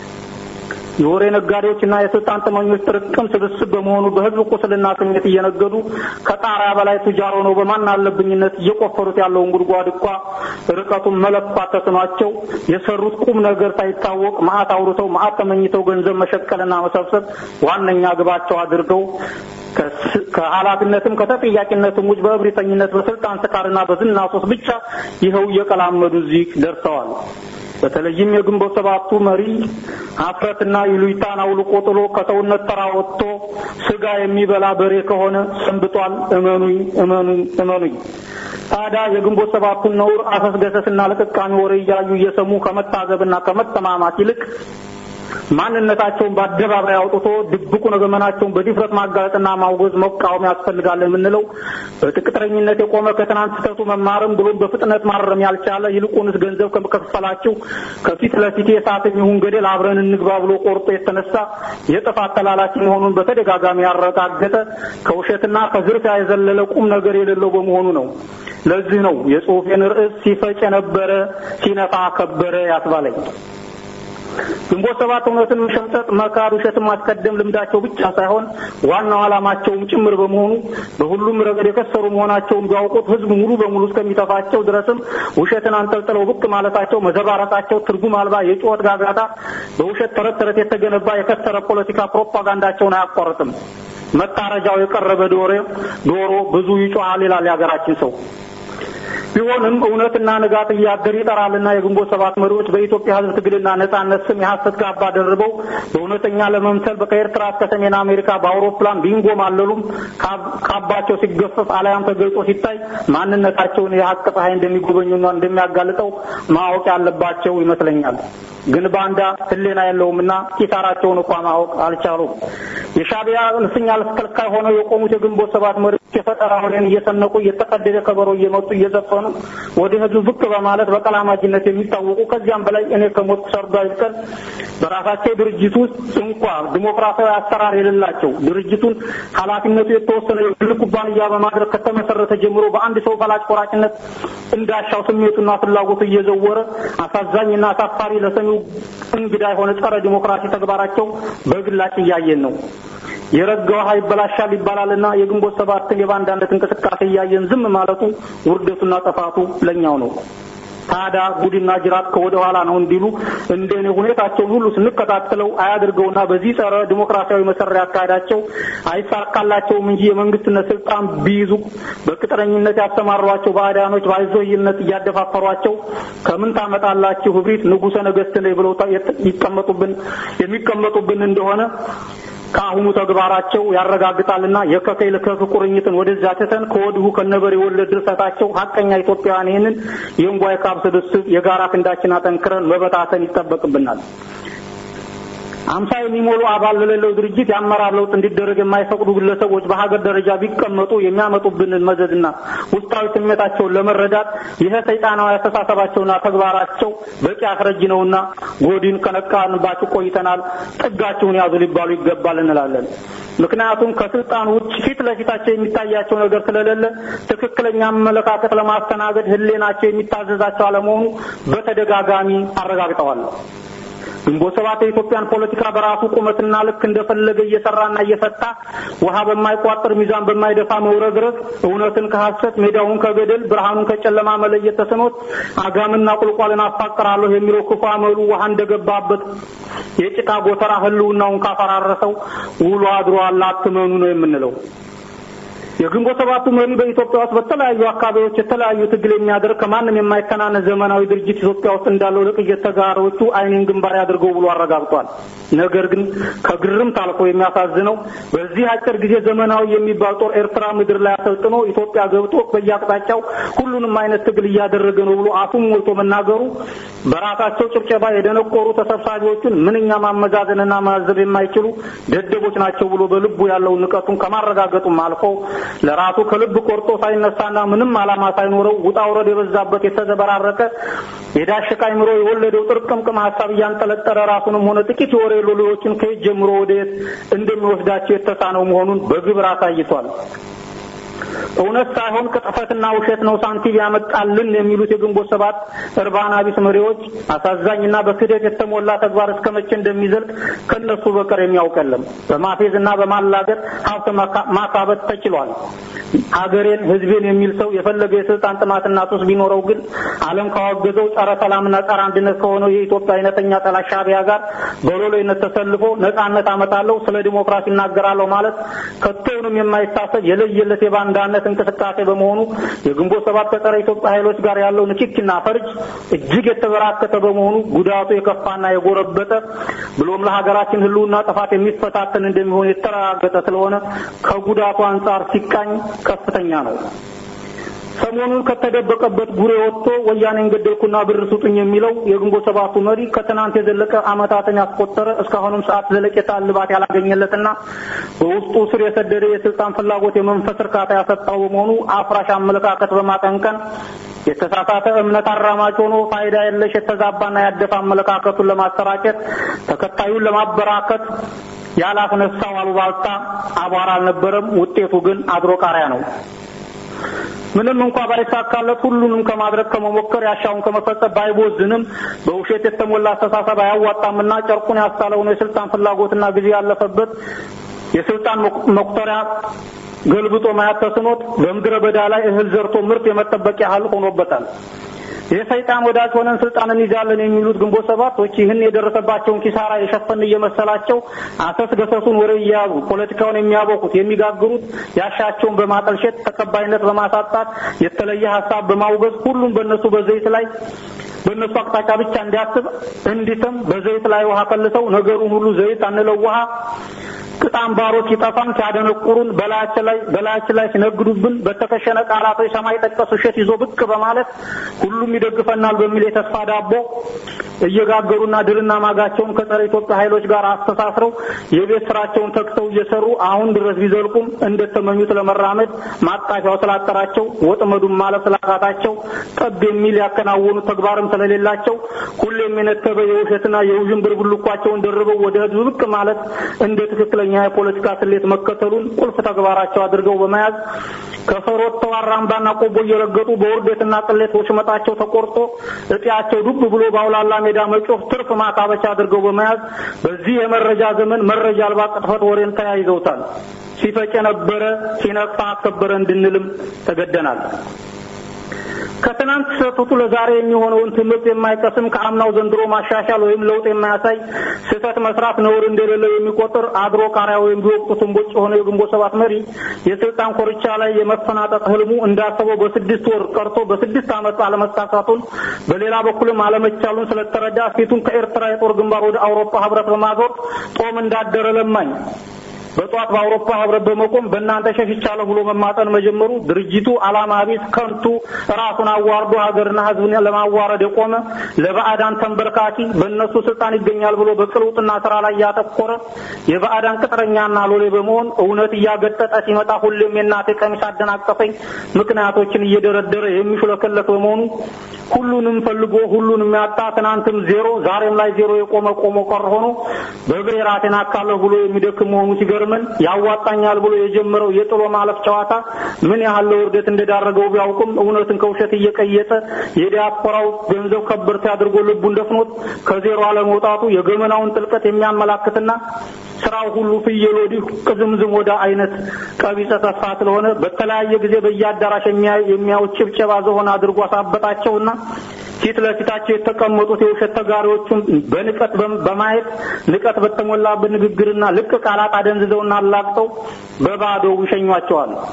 የወሬ ነጋዴዎችና የስልጣን ጥመኞች ጥርቅም ስብስብ በመሆኑ በህዝብ ቁስልና ስሜት እየነገዱ ከጣሪያ በላይ ቱጃር ሆነው በማን አለብኝነት እየቆፈሩት ያለውን ጉድጓድ እንኳ ርቀቱን መለኳት ተስኗቸው የሰሩት ቁም ነገር ሳይታወቅ መዓት አውርተው መዓት ተመኝተው ገንዘብ መሸቀልና መሰብሰብ ዋነኛ ግባቸው አድርገው ከኃላፊነትም ከተጠያቂነትም ውጭ በእብሪተኝነት በስልጣን ስካርና በዝና ሱስ ብቻ ይኸው እየቀላመዱ እዚህ ደርሰዋል። በተለይም የግንቦት ሰባቱ መሪ ሀፍረትና ይሉኝታን አውልቆ ጥሎ ከሰውነት ተራ ወጥቶ ስጋ የሚበላ በሬ ከሆነ ሰንብቷል። እመኑኝ እመኑኝ እመኑኝ። ታዲያ የግንቦት ሰባቱን ነውር አሰስገሰስና ለቅቃሚ ወሬ እያዩ እየሰሙ ከመታዘብና ከመተማማት ይልቅ ማንነታቸውን በአደባባይ አውጥቶ ድብቁን ገመናቸውን በድፍረት ማጋለጥና ማውገዝ መቃወም ያስፈልጋል የምንለው በቅጥረኝነት የቆመ ከትናንት ስህተቱ መማርም ብሎም በፍጥነት ማረም ያልቻለ ይልቁንስ ገንዘብ ከመከፈላቸው ከፊት ለፊት የሳትም ይሁን ገደል አብረን እንግባ ብሎ ቆርጦ የተነሳ የጥፋት ተላላኪ መሆኑን በተደጋጋሚ ያረጋገጠ ከውሸትና ከዝርፊያ የዘለለ ቁም ነገር የሌለው በመሆኑ ነው። ለዚህ ነው የጽሁፌን ርዕስ ሲፈጭ የነበረ ሲነፋ ከበረ ያስባለኝ። ግንቦት ሰባት እውነትን መሸምጠጥ፣ መካድ፣ ውሸትን ማስቀደም ልምዳቸው ብቻ ሳይሆን ዋናው ዓላማቸውም ጭምር በመሆኑ በሁሉም ረገድ የከሰሩ መሆናቸውን ቢያውቁት ሕዝብ ሙሉ በሙሉ እስከሚተፋቸው ድረስም ውሸትን አንጠልጥለው ብቅ ማለታቸው፣ መዘባረቃቸው ትርጉም አልባ የጩኸት ጋጋታ፣ በውሸት ተረት ተረት የተገነባ የከሰረ ፖለቲካ ፕሮፓጋንዳቸውን አያቋርጥም። መታረጃው የቀረበ ዶሮ ዶሮ ብዙ ይጮሃል ይላል የሀገራችን ሰው። ቢሆንም እውነትና ንጋት እያደር ይጠራልና የግንቦት ሰባት መሪዎች በኢትዮጵያ ሕዝብ ትግልና ነጻነት ስም የሐሰት ካባ ደርበው በእውነተኛ ለመምሰል ከኤርትራ እስከ ሰሜን አሜሪካ በአውሮፕላን ቢንጎማለሉም ካባቸው ሲገፈፍ አልያም ተገልጦ ሲታይ ማንነታቸውን የሀቅ ፀሐይ እንደሚጎበኙና እንደሚያጋልጠው ማወቅ ያለባቸው ይመስለኛል። ግን ባንዳ ሕሊና የለውምና ኪሳራቸውን እንኳ ማወቅ አልቻሉም። የሻዕቢያ እልፍኝ አስከልካይ ሆነው የቆሙት የግንቦት ሰባት መሪዎች የፈጠራ ወሬን እየሰነቁ እየተቀደደ ከበሮ እየመጡ እየዘፈኑ ወደ ህዝብ ብቅ በማለት በቀላማጅነት የሚታወቁ ከዚያም በላይ እኔ ከሞት ሰርዶ አይብቀል በራሳቸው ድርጅት ውስጥ እንኳ ዲሞክራሲያዊ አሰራር የሌላቸው ድርጅቱን ኃላፊነቱ የተወሰነ የግል ኩባንያ በማድረግ ከተመሰረተ ጀምሮ በአንድ ሰው ፈላጭ ቆራጭነት እንዳሻው ስሜቱና ፍላጎቱ እየዘወረ አሳዛኝና አሳፋሪ ለሰሚው እንግዳ የሆነ ጸረ ዲሞክራሲ ተግባራቸው በግላጭ እያየን ነው። የረጋ ውሃ ይበላሻል ይባላልና የግንቦት ሰባትን የባንዳነት እንቅስቃሴ እያየን ዝም ማለቱ ውርደቱና ጥፋቱ ለኛው ነው። ታዲያ ጉድና ጅራት ከወደ ኋላ ነው እንዲሉ እንደኔ ሁኔታቸውን ሁሉ ስንከታተለው አያድርገውና በዚህ ጸረ ዲሞክራሲያዊ መሰሪያ አካሄዳቸው አይሳካላቸውም እንጂ የመንግስትነት ስልጣን ቢይዙ በቅጥረኝነት ያሰማሯቸው ባዕዳኖች ባይዞይነት እያደፋፈሯቸው ከምን ታመጣላችሁ እብሪት ንጉሠ ነገሥት ነኝ ብለው ይቀመጡብን የሚቀመጡብን እንደሆነ ከአሁኑ ተግባራቸው ያረጋግጣልና የከከይ ልከክ ቁርኝትን ወደዚያ ትተን ከወዲሁ ከነበር የወለድ ድርሰታቸው ሀቀኛ ኢትዮጵያውያን ይህንን የእንቧይ ካብ ስብስብ የጋራ ክንዳችን አጠንክረን መበታተን ይጠበቅብናል። አምሳ የሚሞሉ አባል ለሌለው ድርጅት የአመራር ለውጥ እንዲደረግ የማይፈቅዱ ግለሰቦች በሀገር ደረጃ ቢቀመጡ የሚያመጡብንን መዘዝና ውስጣዊ ስሜታቸውን ለመረዳት ይህ ሰይጣናዊ አስተሳሰባቸውና ተግባራቸው በቂ አስረጅ ነውና ጎዲን ከነቃንባችሁ ቆይተናል፣ ጥጋችሁን ያዙ ሊባሉ ይገባል እንላለን። ምክንያቱም ከስልጣን ውጭ ፊት ለፊታቸው የሚታያቸው ነገር ስለሌለ ትክክለኛ አመለካከት ለማስተናገድ ሕሊናቸው የሚታዘዛቸው አለመሆኑ በተደጋጋሚ አረጋግጠዋል። ግንቦት ሰባት የኢትዮጵያን ፖለቲካ በራሱ ቁመትና ልክ እንደፈለገ እየሰራና እየፈታ ውሃ በማይቋጥር ሚዛን በማይደፋ መውረግረግ እውነትን ከሐሰት ሜዳውን ከገደል ብርሃኑን ከጨለማ መለየት ተስኖት አጋምና ቁልቋልን አፋቅራለሁ የሚለው ክፉ አመሉ ውሃ እንደገባበት የጭቃ ጎተራ ህልውናውን ካፈራረሰው ውሎ አድሯል አትመኑ ነው የምንለው። የግንቦት ሰባቱ መሪ በኢትዮጵያ ውስጥ በተለያዩ አካባቢዎች የተለያዩ ትግል የሚያደርግ ከማንም የማይተናነስ ዘመናዊ ድርጅት ኢትዮጵያ ውስጥ እንዳለው ለቅየት ተጋሮቹ አይኔን ግንባር ያድርገው ብሎ አረጋግጧል። ነገር ግን ከግርምት አልፎ የሚያሳዝነው በዚህ አጭር ጊዜ ዘመናዊ የሚባል ጦር ኤርትራ ምድር ላይ አሰልጥኖ ኢትዮጵያ ገብቶ በየአቅጣጫው ሁሉንም አይነት ትግል እያደረገ ነው ብሎ አፉን ሞልቶ መናገሩ በራሳቸው ጭብጨባ የደነቆሩ ተሰብሳቢዎቹን ምንኛ ማመዛዘንና ማዘብ የማይችሉ ደደቦች ናቸው ብሎ በልቡ ያለውን ንቀቱን ከማረጋገጡም አልፎ ለራሱ ከልብ ቆርጦ ሳይነሳና ምንም ዓላማ ሳይኖረው ውጣ ውረድ የበዛበት የተዘበራረቀ የዳሸቃ አይምሮ የወለደው ጥርቅምቅም ሀሳብ እያንጠለጠለ ራሱንም ሆነ ጥቂት የወሬ ሎሌዎችን ከየት ጀምሮ ወደ የት እንደሚወስዳቸው የተሳነው መሆኑን በግብር አሳይቷል። እውነት ሳይሆን ቅጥፈትና ውሸት ነው ሳንቲም ያመጣልን የሚሉት የግንቦት ሰባት እርባና ቢስ መሪዎች አሳዛኝና በክህደት የተሞላ ተግባር እስከ መቼ እንደሚዘልቅ ከነሱ በቀር የሚያውቀለም። በማፌዝና በማላገጥ ሀብት ማካበት ተችሏል። ሀገሬን ሕዝቤን የሚል ሰው የፈለገ የስልጣን ጥማትና ሱስ ቢኖረው ግን ዓለም ካወገዘው ጸረ ሰላምና ጸረ አንድነት ከሆነው የኢትዮጵያ አይነተኛ ጠላት ሻዕቢያ ጋር በሎሌነት ተሰልፎ ነጻነት አመጣለሁ፣ ስለ ዲሞክራሲ እናገራለሁ ማለት ከቶውንም የማይታሰብ የለየለት የባንዳነት እንቅስቃሴ በመሆኑ የግንቦት ሰባት ከጸረ ኢትዮጵያ ኃይሎች ጋር ያለው ንክኪና ፈርጅ እጅግ የተበራከተ በመሆኑ ጉዳቱ የከፋና የጎረበጠ ብሎም ለሀገራችን ሕልውና ጥፋት የሚፈታተን እንደሚሆን የተረጋገጠ ስለሆነ ከጉዳቱ አንጻር ሲቃኝ ከፍተኛ ነው። ሰሞኑን ከተደበቀበት ጉሬ ወጥቶ ወያኔን ገደልኩና ብር ስጡኝ የሚለው የግንቦት ሰባቱ መሪ ከትናንት የዘለቀ ዓመታትን ያስቆጠረ እስካሁንም ሰዓት ዘለቄታ እልባት ያላገኘለትና በውስጡ ስር የሰደደ የስልጣን ፍላጎት የመንፈስ እርካታ ያሰጣው በመሆኑ አፍራሽ አመለካከት በማቀንቀን የተሳሳተ እምነት አራማጅ ሆኖ ፋይዳ የለሽ የተዛባና ያደፈ አመለካከቱን ለማሰራጨት ተከታዩን ለማበራከት ያላስነሳው አሉባልታ አቧራ አልነበረም። ውጤቱ ግን አድሮ ቃሪያ ነው። ምንም እንኳ ባይሳካለት ሁሉንም ከማድረግ ከመሞከር ያሻውን ከመፈጸም ባይቦዝንም በውሸት የተሞላ አስተሳሰብ አያዋጣምና ጨርቁን ያሳለውን የስልጣን ፍላጎትና ጊዜ ያለፈበት የስልጣን መቁጠሪያ ገልብጦ ማየት ተስኖት በምድረ በዳ ላይ እህል ዘርቶ ምርት የመጠበቅ ያህል ሆኖበታል። የሰይጣን ወዳጅ ሆነን ስልጣን እንይዛለን የሚሉት ግንቦት ሰባቶች ይህን የደረሰባቸውን ኪሳራ የሸፈን እየመሰላቸው አሰስ ገሰሱን ወሬ እየያዙ ፖለቲካውን የሚያቦኩት የሚጋግሩት ያሻቸውን በማጠልሸት ተቀባይነት በማሳጣት የተለየ ሀሳብ በማውገዝ ሁሉም በእነሱ በዘይት ላይ በእነሱ አቅጣጫ ብቻ እንዲያስብ እንዲትም በዘይት ላይ ውሃ ከልሰው ነገሩን ሁሉ ዘይት አንለው ውሃ ቅጣም ባሮች ይጠፋን ሲያደነቁሩን በላያችን ላይ በላያችን ላይ ሲነግዱብን በተከሸነ ቃላቶች ሰማይ ጠቀስ ውሸት ይዞ ብቅ በማለት ሁሉም ይደግፈናል በሚል የተስፋ ዳቦ እየጋገሩና ድልና ማጋቸውን ከጸረ ኢትዮጵያ ኃይሎች ጋር አስተሳስረው የቤት ስራቸውን ተክተው እየሰሩ አሁን ድረስ ቢዘልቁም እንደተመኙት ለመራመድ ማጣፊያው ስላጠራቸው ወጥመዱን ማለፍ ስላቃታቸው ጠብ የሚል ያከናወኑት ተግባርም ስለሌላቸው ሁሌም የነተበ የውሸትና የውዥንብር ብልኳቸውን ደርበው ወደ ህዝብ ብቅ ማለት እንደ ትክክለኛ የፖለቲካ ስሌት መከተሉን ቁልፍ ተግባራቸው አድርገው በመያዝ ከፈሮት ተዋራምባና ቆቦ እየረገጡ በውርደትና ቅሌት ወሽመጣቸው ተቆርጦ እጢያቸው ዱብ ብሎ በአውላላ ሜዳ መጮፍ ትርፍ ማካበቻ አድርገው በመያዝ በዚህ የመረጃ ዘመን መረጃ አልባ ቅጥፈት ወሬን ተያይዘውታል። ሲፈጭ የነበረ ሲነቅፋ አከበረ እንድንልም ተገደናል። ከትናንት ስህተቱ ለዛሬ የሚሆነውን ትምህርት የማይቀስም ከአምናው ዘንድሮ ማሻሻል ወይም ለውጥ የማያሳይ ስህተት መስራት ነውር እንደሌለው የሚቆጥር አድሮ ቃሪያ ወይም ቢወቅቱ ትንቦጭ የሆነ የግንቦት ሰባት መሪ የስልጣን ኮርቻ ላይ የመፈናጠጥ ህልሙ እንዳሰበው በስድስት ወር ቀርቶ በስድስት ዓመት አለመሳካቱን በሌላ በኩልም አለመቻሉን ስለተረዳ ፊቱን ከኤርትራ የጦር ግንባር ወደ አውሮፓ ህብረት በማዞር ጦም እንዳደረ ለማኝ በጧት በአውሮፓ ህብረት በመቆም በእናንተ ሸሽቻለሁ ብሎ መማጠን መጀመሩ ድርጅቱ ዓላማ ቢስ ከንቱ ራሱን አዋርዶ ሀገርና ህዝብን ለማዋረድ የቆመ ለባዕዳን ተንበርካኪ በእነሱ ስልጣን ይገኛል ብሎ በቅልውጥና ስራ ላይ ያተኮረ የባዕዳን ቅጥረኛና ሎሌ በመሆን እውነት እያገጠጠ ሲመጣ ሁሌም የእናቴ ቀሚስ አደናቀፈኝ ምክንያቶችን እየደረደረ የሚሹለከለክ በመሆኑ ሁሉንም ፈልጎ ሁሉንም ያጣ ትናንትም ዜሮ ዛሬም ላይ ዜሮ የቆመ ቆሞ ቀር ሆኖ በእግሬ ራሴን አካለሁ ብሎ የሚደክም መሆኑ ሲገርመን ያዋጣኛል ብሎ የጀመረው የጥሎ ማለፍ ጨዋታ ምን ያህል ለውርደት እንደዳረገው ቢያውቅም እውነትን ከውሸት እየቀየጠ የዲያስፖራው ገንዘብ ከበርቴ አድርጎ ልቡን ደፍኖት ከዜሮ አለመውጣቱ የገመናውን ጥልቀት የሚያመላክትና ስራው ሁሉ ፍየል ወዲህ ቅዝምዝም ወደ አይነት ቀቢጸ ተስፋ ስለሆነ በተለያየ ጊዜ በየአዳራሽ የሚያዩት ጭብጨባ ዝሆን አድርጎ አሳበጣቸውና ፊት ለፊታቸው የተቀመጡት የውሸት ተጋሪዎቹን በንቀት በማየት ንቀት በተሞላበት ንግግርና ልቅ ቃላት አደንዝዘውና አላቅጠው በባዶ ይሸኟቸዋል።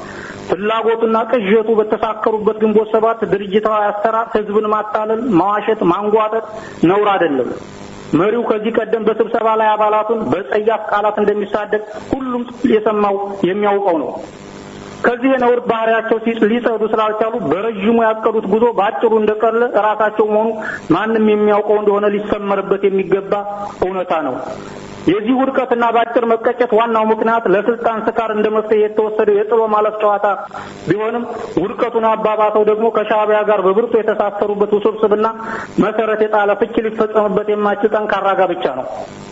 ፍላጎቱና ቅዠቱ በተሳከሩበት ግንቦት ሰባት ድርጅታዊ አሰራር ህዝብን ማታለል፣ ማዋሸት፣ ማንጓጠጥ ነውር አይደለም። መሪው ከዚህ ቀደም በስብሰባ ላይ አባላቱን በጸያፍ ቃላት እንደሚሳደግ ሁሉም የሰማው የሚያውቀው ነው። ከዚህ የነውር ባህሪያቸው ሊጸዱ ስላልቻሉ በረዥሙ ያቀዱት ጉዞ በአጭሩ እንደቀለ ራሳቸው መሆኑ ማንም የሚያውቀው እንደሆነ ሊሰመርበት የሚገባ እውነታ ነው። የዚህ ውድቀትና በአጭር መቀጨት ዋናው ምክንያት ለስልጣን ስካር እንደ መፍትሄ የተወሰደው የጥሎ ማለፍ ጨዋታ ቢሆንም ውድቀቱን አባባሰው ደግሞ ከሻዕቢያ ጋር በብርቱ የተሳሰሩበት ውስብስብና መሰረት የጣለ ፍቺ ሊፈጸምበት የማይችል ጠንካራ ጋብቻ ነው።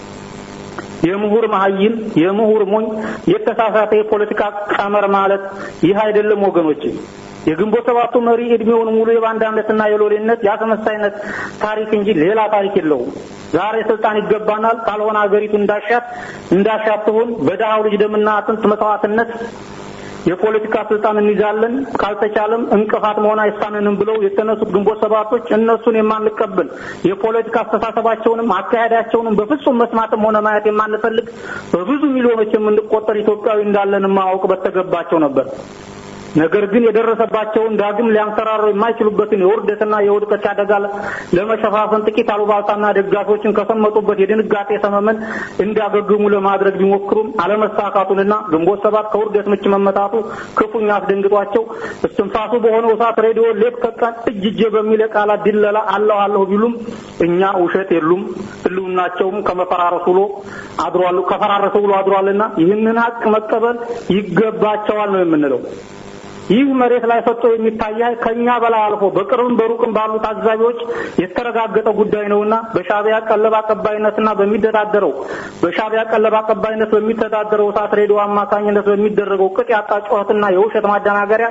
የምሁር መሀይም የምሁር ሞኝ የተሳሳተ የፖለቲካ ቀመር ማለት ይህ አይደለም ወገኖች። የግንቦት ሰባቱ መሪ እድሜውን ሙሉ የባንዳነትና የሎሌነት የአስመሳይነት ታሪክ እንጂ ሌላ ታሪክ የለውም። ዛሬ ስልጣን ይገባናል፣ ካልሆነ ሀገሪቱ እንዳሻት እንዳሻት ትሆን በደሃው ልጅ ደምና አጥንት መስዋዕትነት የፖለቲካ ስልጣን እንይዛለን፣ ካልተቻለም እንቅፋት መሆን አይሳንንም ብለው የተነሱት ግንቦት ሰባቶች እነሱን የማንቀበል የፖለቲካ አስተሳሰባቸውንም አካሄዳቸውንም በፍጹም መስማትም ሆነ ማየት የማንፈልግ በብዙ ሚሊዮኖች የምንቆጠር ኢትዮጵያዊ እንዳለን ማወቅ በተገባቸው ነበር። ነገር ግን የደረሰባቸውን ዳግም ሊያንሰራሩ የማይችሉበትን የውርደትና የውድቀት አደጋ ለመሸፋፈን ጥቂት አሉባልታና ደጋፊዎችን ከሰመጡበት የድንጋጤ ሰመመን እንዲያገግሙ ለማድረግ ቢሞክሩም አለመሳካቱንና ግንቦት ሰባት ከውርደት ምች መመታቱ ክፉኛ አስደንግጧቸው እስትንፋሱ በሆነው እሳት ሬዲዮ ሌት ከቀን እጅ እጄ በሚል የቃላት ድለላ አለሁ አለሁ ቢሉም እኛ ውሸት የሉም ህልውናቸውም ከመፈራረሱ ውሎ አድሯል ከፈራረሰ ውሎ አድሯልና ይህንን ሀቅ መቀበል ይገባቸዋል ነው የምንለው። ይህ መሬት ላይ ፈጥቶ የሚታይ ከኛ በላይ አልፎ በቅርብም በሩቅም ባሉ ታዛቢዎች የተረጋገጠ ጉዳይ ነውና በሻዕቢያ ቀለብ አቀባይነትና በሚተዳደረው በሻዕቢያ ቀለብ አቀባይነት በሚተዳደረው እሳት ሬዲዮ አማካኝነት በሚደረገው ቅጥ ያጣ ጩኸትና የውሸት ማደናገሪያ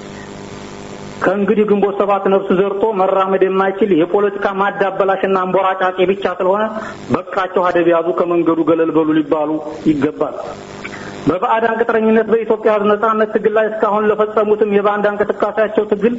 ከእንግዲህ ግንቦት ሰባት ነፍስ ዘርቶ መራመድ የማይችል የፖለቲካ ማዳበላሽና አንቦራጫቂ ብቻ ስለሆነ በቃቸው ሀደብ ያዙ ከመንገዱ ገለል በሉ ሊባሉ ይገባል። በባዕዳን ቅጥረኝነት በኢትዮጵያ ሕዝብ ነጻነት ትግል ላይ እስካሁን ለፈጸሙትም የባንዳ እንቅስቃሴያቸው ትግል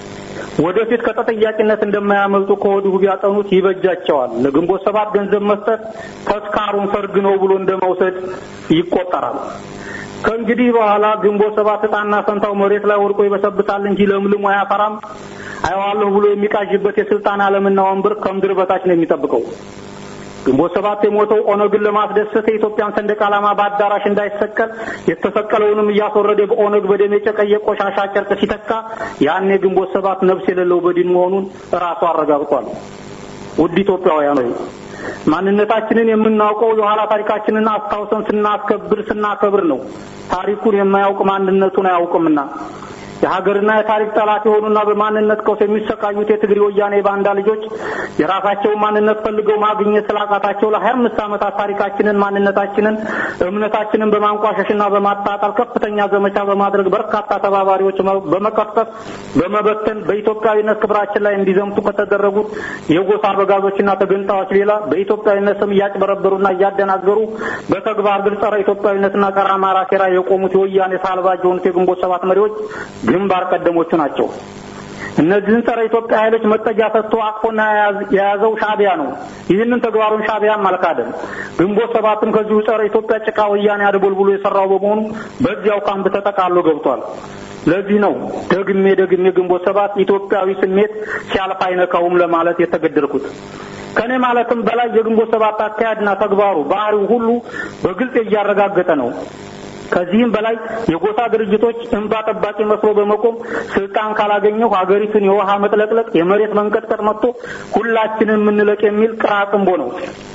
ወደፊት ከተጠያቂነት እንደማያመልጡ ከወዲሁ ቢያጠኑት ይበጃቸዋል። ለግንቦት ሰባት ገንዘብ መስጠት ተስካሩን ሰርግ ነው ብሎ እንደመውሰድ ይቆጠራል። ከእንግዲህ በኋላ ግንቦት ሰባት ዕጣና ፈንታው መሬት ላይ ወድቆ ይበሰብሳል እንጂ ለምልሞ አያፈራም። አየዋለሁ ብሎ የሚቃዥበት የስልጣን ዓለምና ወንበር ከምድር በታች ነው የሚጠብቀው። ግንቦት ሰባት የሞተው ኦነግን ለማስደሰት የኢትዮጵያን ሰንደቅ ዓላማ በአዳራሽ እንዳይሰቀል የተሰቀለውንም እያስወረደ በኦነግ በደም የጨቀየ ቆሻሻ ጨርቅ ሲተካ ያኔ ግንቦት ሰባት ነፍስ የሌለው በድን መሆኑን ራሱ አረጋግጧል። ውድ ኢትዮጵያውያን ሆይ ማንነታችንን የምናውቀው የኋላ ታሪካችንን አስታውሰን ስናስከብር ስናከብር ነው። ታሪኩን የማያውቅ ማንነቱን አያውቅምና የሀገርና የታሪክ ጠላት የሆኑና በማንነት ቀውስ የሚሰቃዩት የትግሬ ወያኔ ባንዳ ልጆች የራሳቸውን ማንነት ፈልገው ማግኘት ስላቃታቸው ለሀያ አምስት ዓመታት ታሪካችንን፣ ማንነታችንን፣ እምነታችንን በማንቋሸሽና በማጣጣል ከፍተኛ ዘመቻ በማድረግ በርካታ ተባባሪዎች በመቀስቀስ በመበተን በኢትዮጵያዊነት ክብራችን ላይ እንዲዘምቱ ከተደረጉት የጎሳ አበጋዞችና ተገንጣዮች ሌላ በኢትዮጵያዊነት ስም እያጭበረበሩና እያደናገሩ በተግባር ግን ጸረ ኢትዮጵያዊነትና ጸረ አማራ ሴራ የቆሙት የወያኔ ሳልባጅ የሆኑት የግንቦት ሰባት መሪዎች ግንባር ቀደሞቹ ናቸው። እነዚህን ጸረ ኢትዮጵያ ኃይሎች መጠጊያ ሰጥቶ አቅፎና የያዘው ሻዕቢያ ነው። ይህንን ተግባሩን ሻዕቢያም አልካደም። ግንቦት ሰባትም ከዚሁ ጸረ ኢትዮጵያ ጭቃ ወያኔ አድቦልቡሎ የሰራው በመሆኑ በዚያው ካምፕ ተጠቃሎ ገብቷል። ለዚህ ነው ደግሜ ደግሜ ግንቦት ሰባት ኢትዮጵያዊ ስሜት ሲያልፍ አይነካውም ለማለት የተገደልኩት። ከኔ ማለትም በላይ የግንቦት ሰባት አካሄድና ተግባሩ ባህሪው ሁሉ በግልጽ እያረጋገጠ ነው። ከዚህም በላይ የጎሳ ድርጅቶች እንባ ጠባቂ መስሎ በመቆም ስልጣን ካላገኘው ሀገሪቱን የውሃ መጥለቅለቅ፣ የመሬት መንቀጥቀጥ መጥቶ ሁላችንን የምንለቅ የሚል ቅራቅንቦ ነው።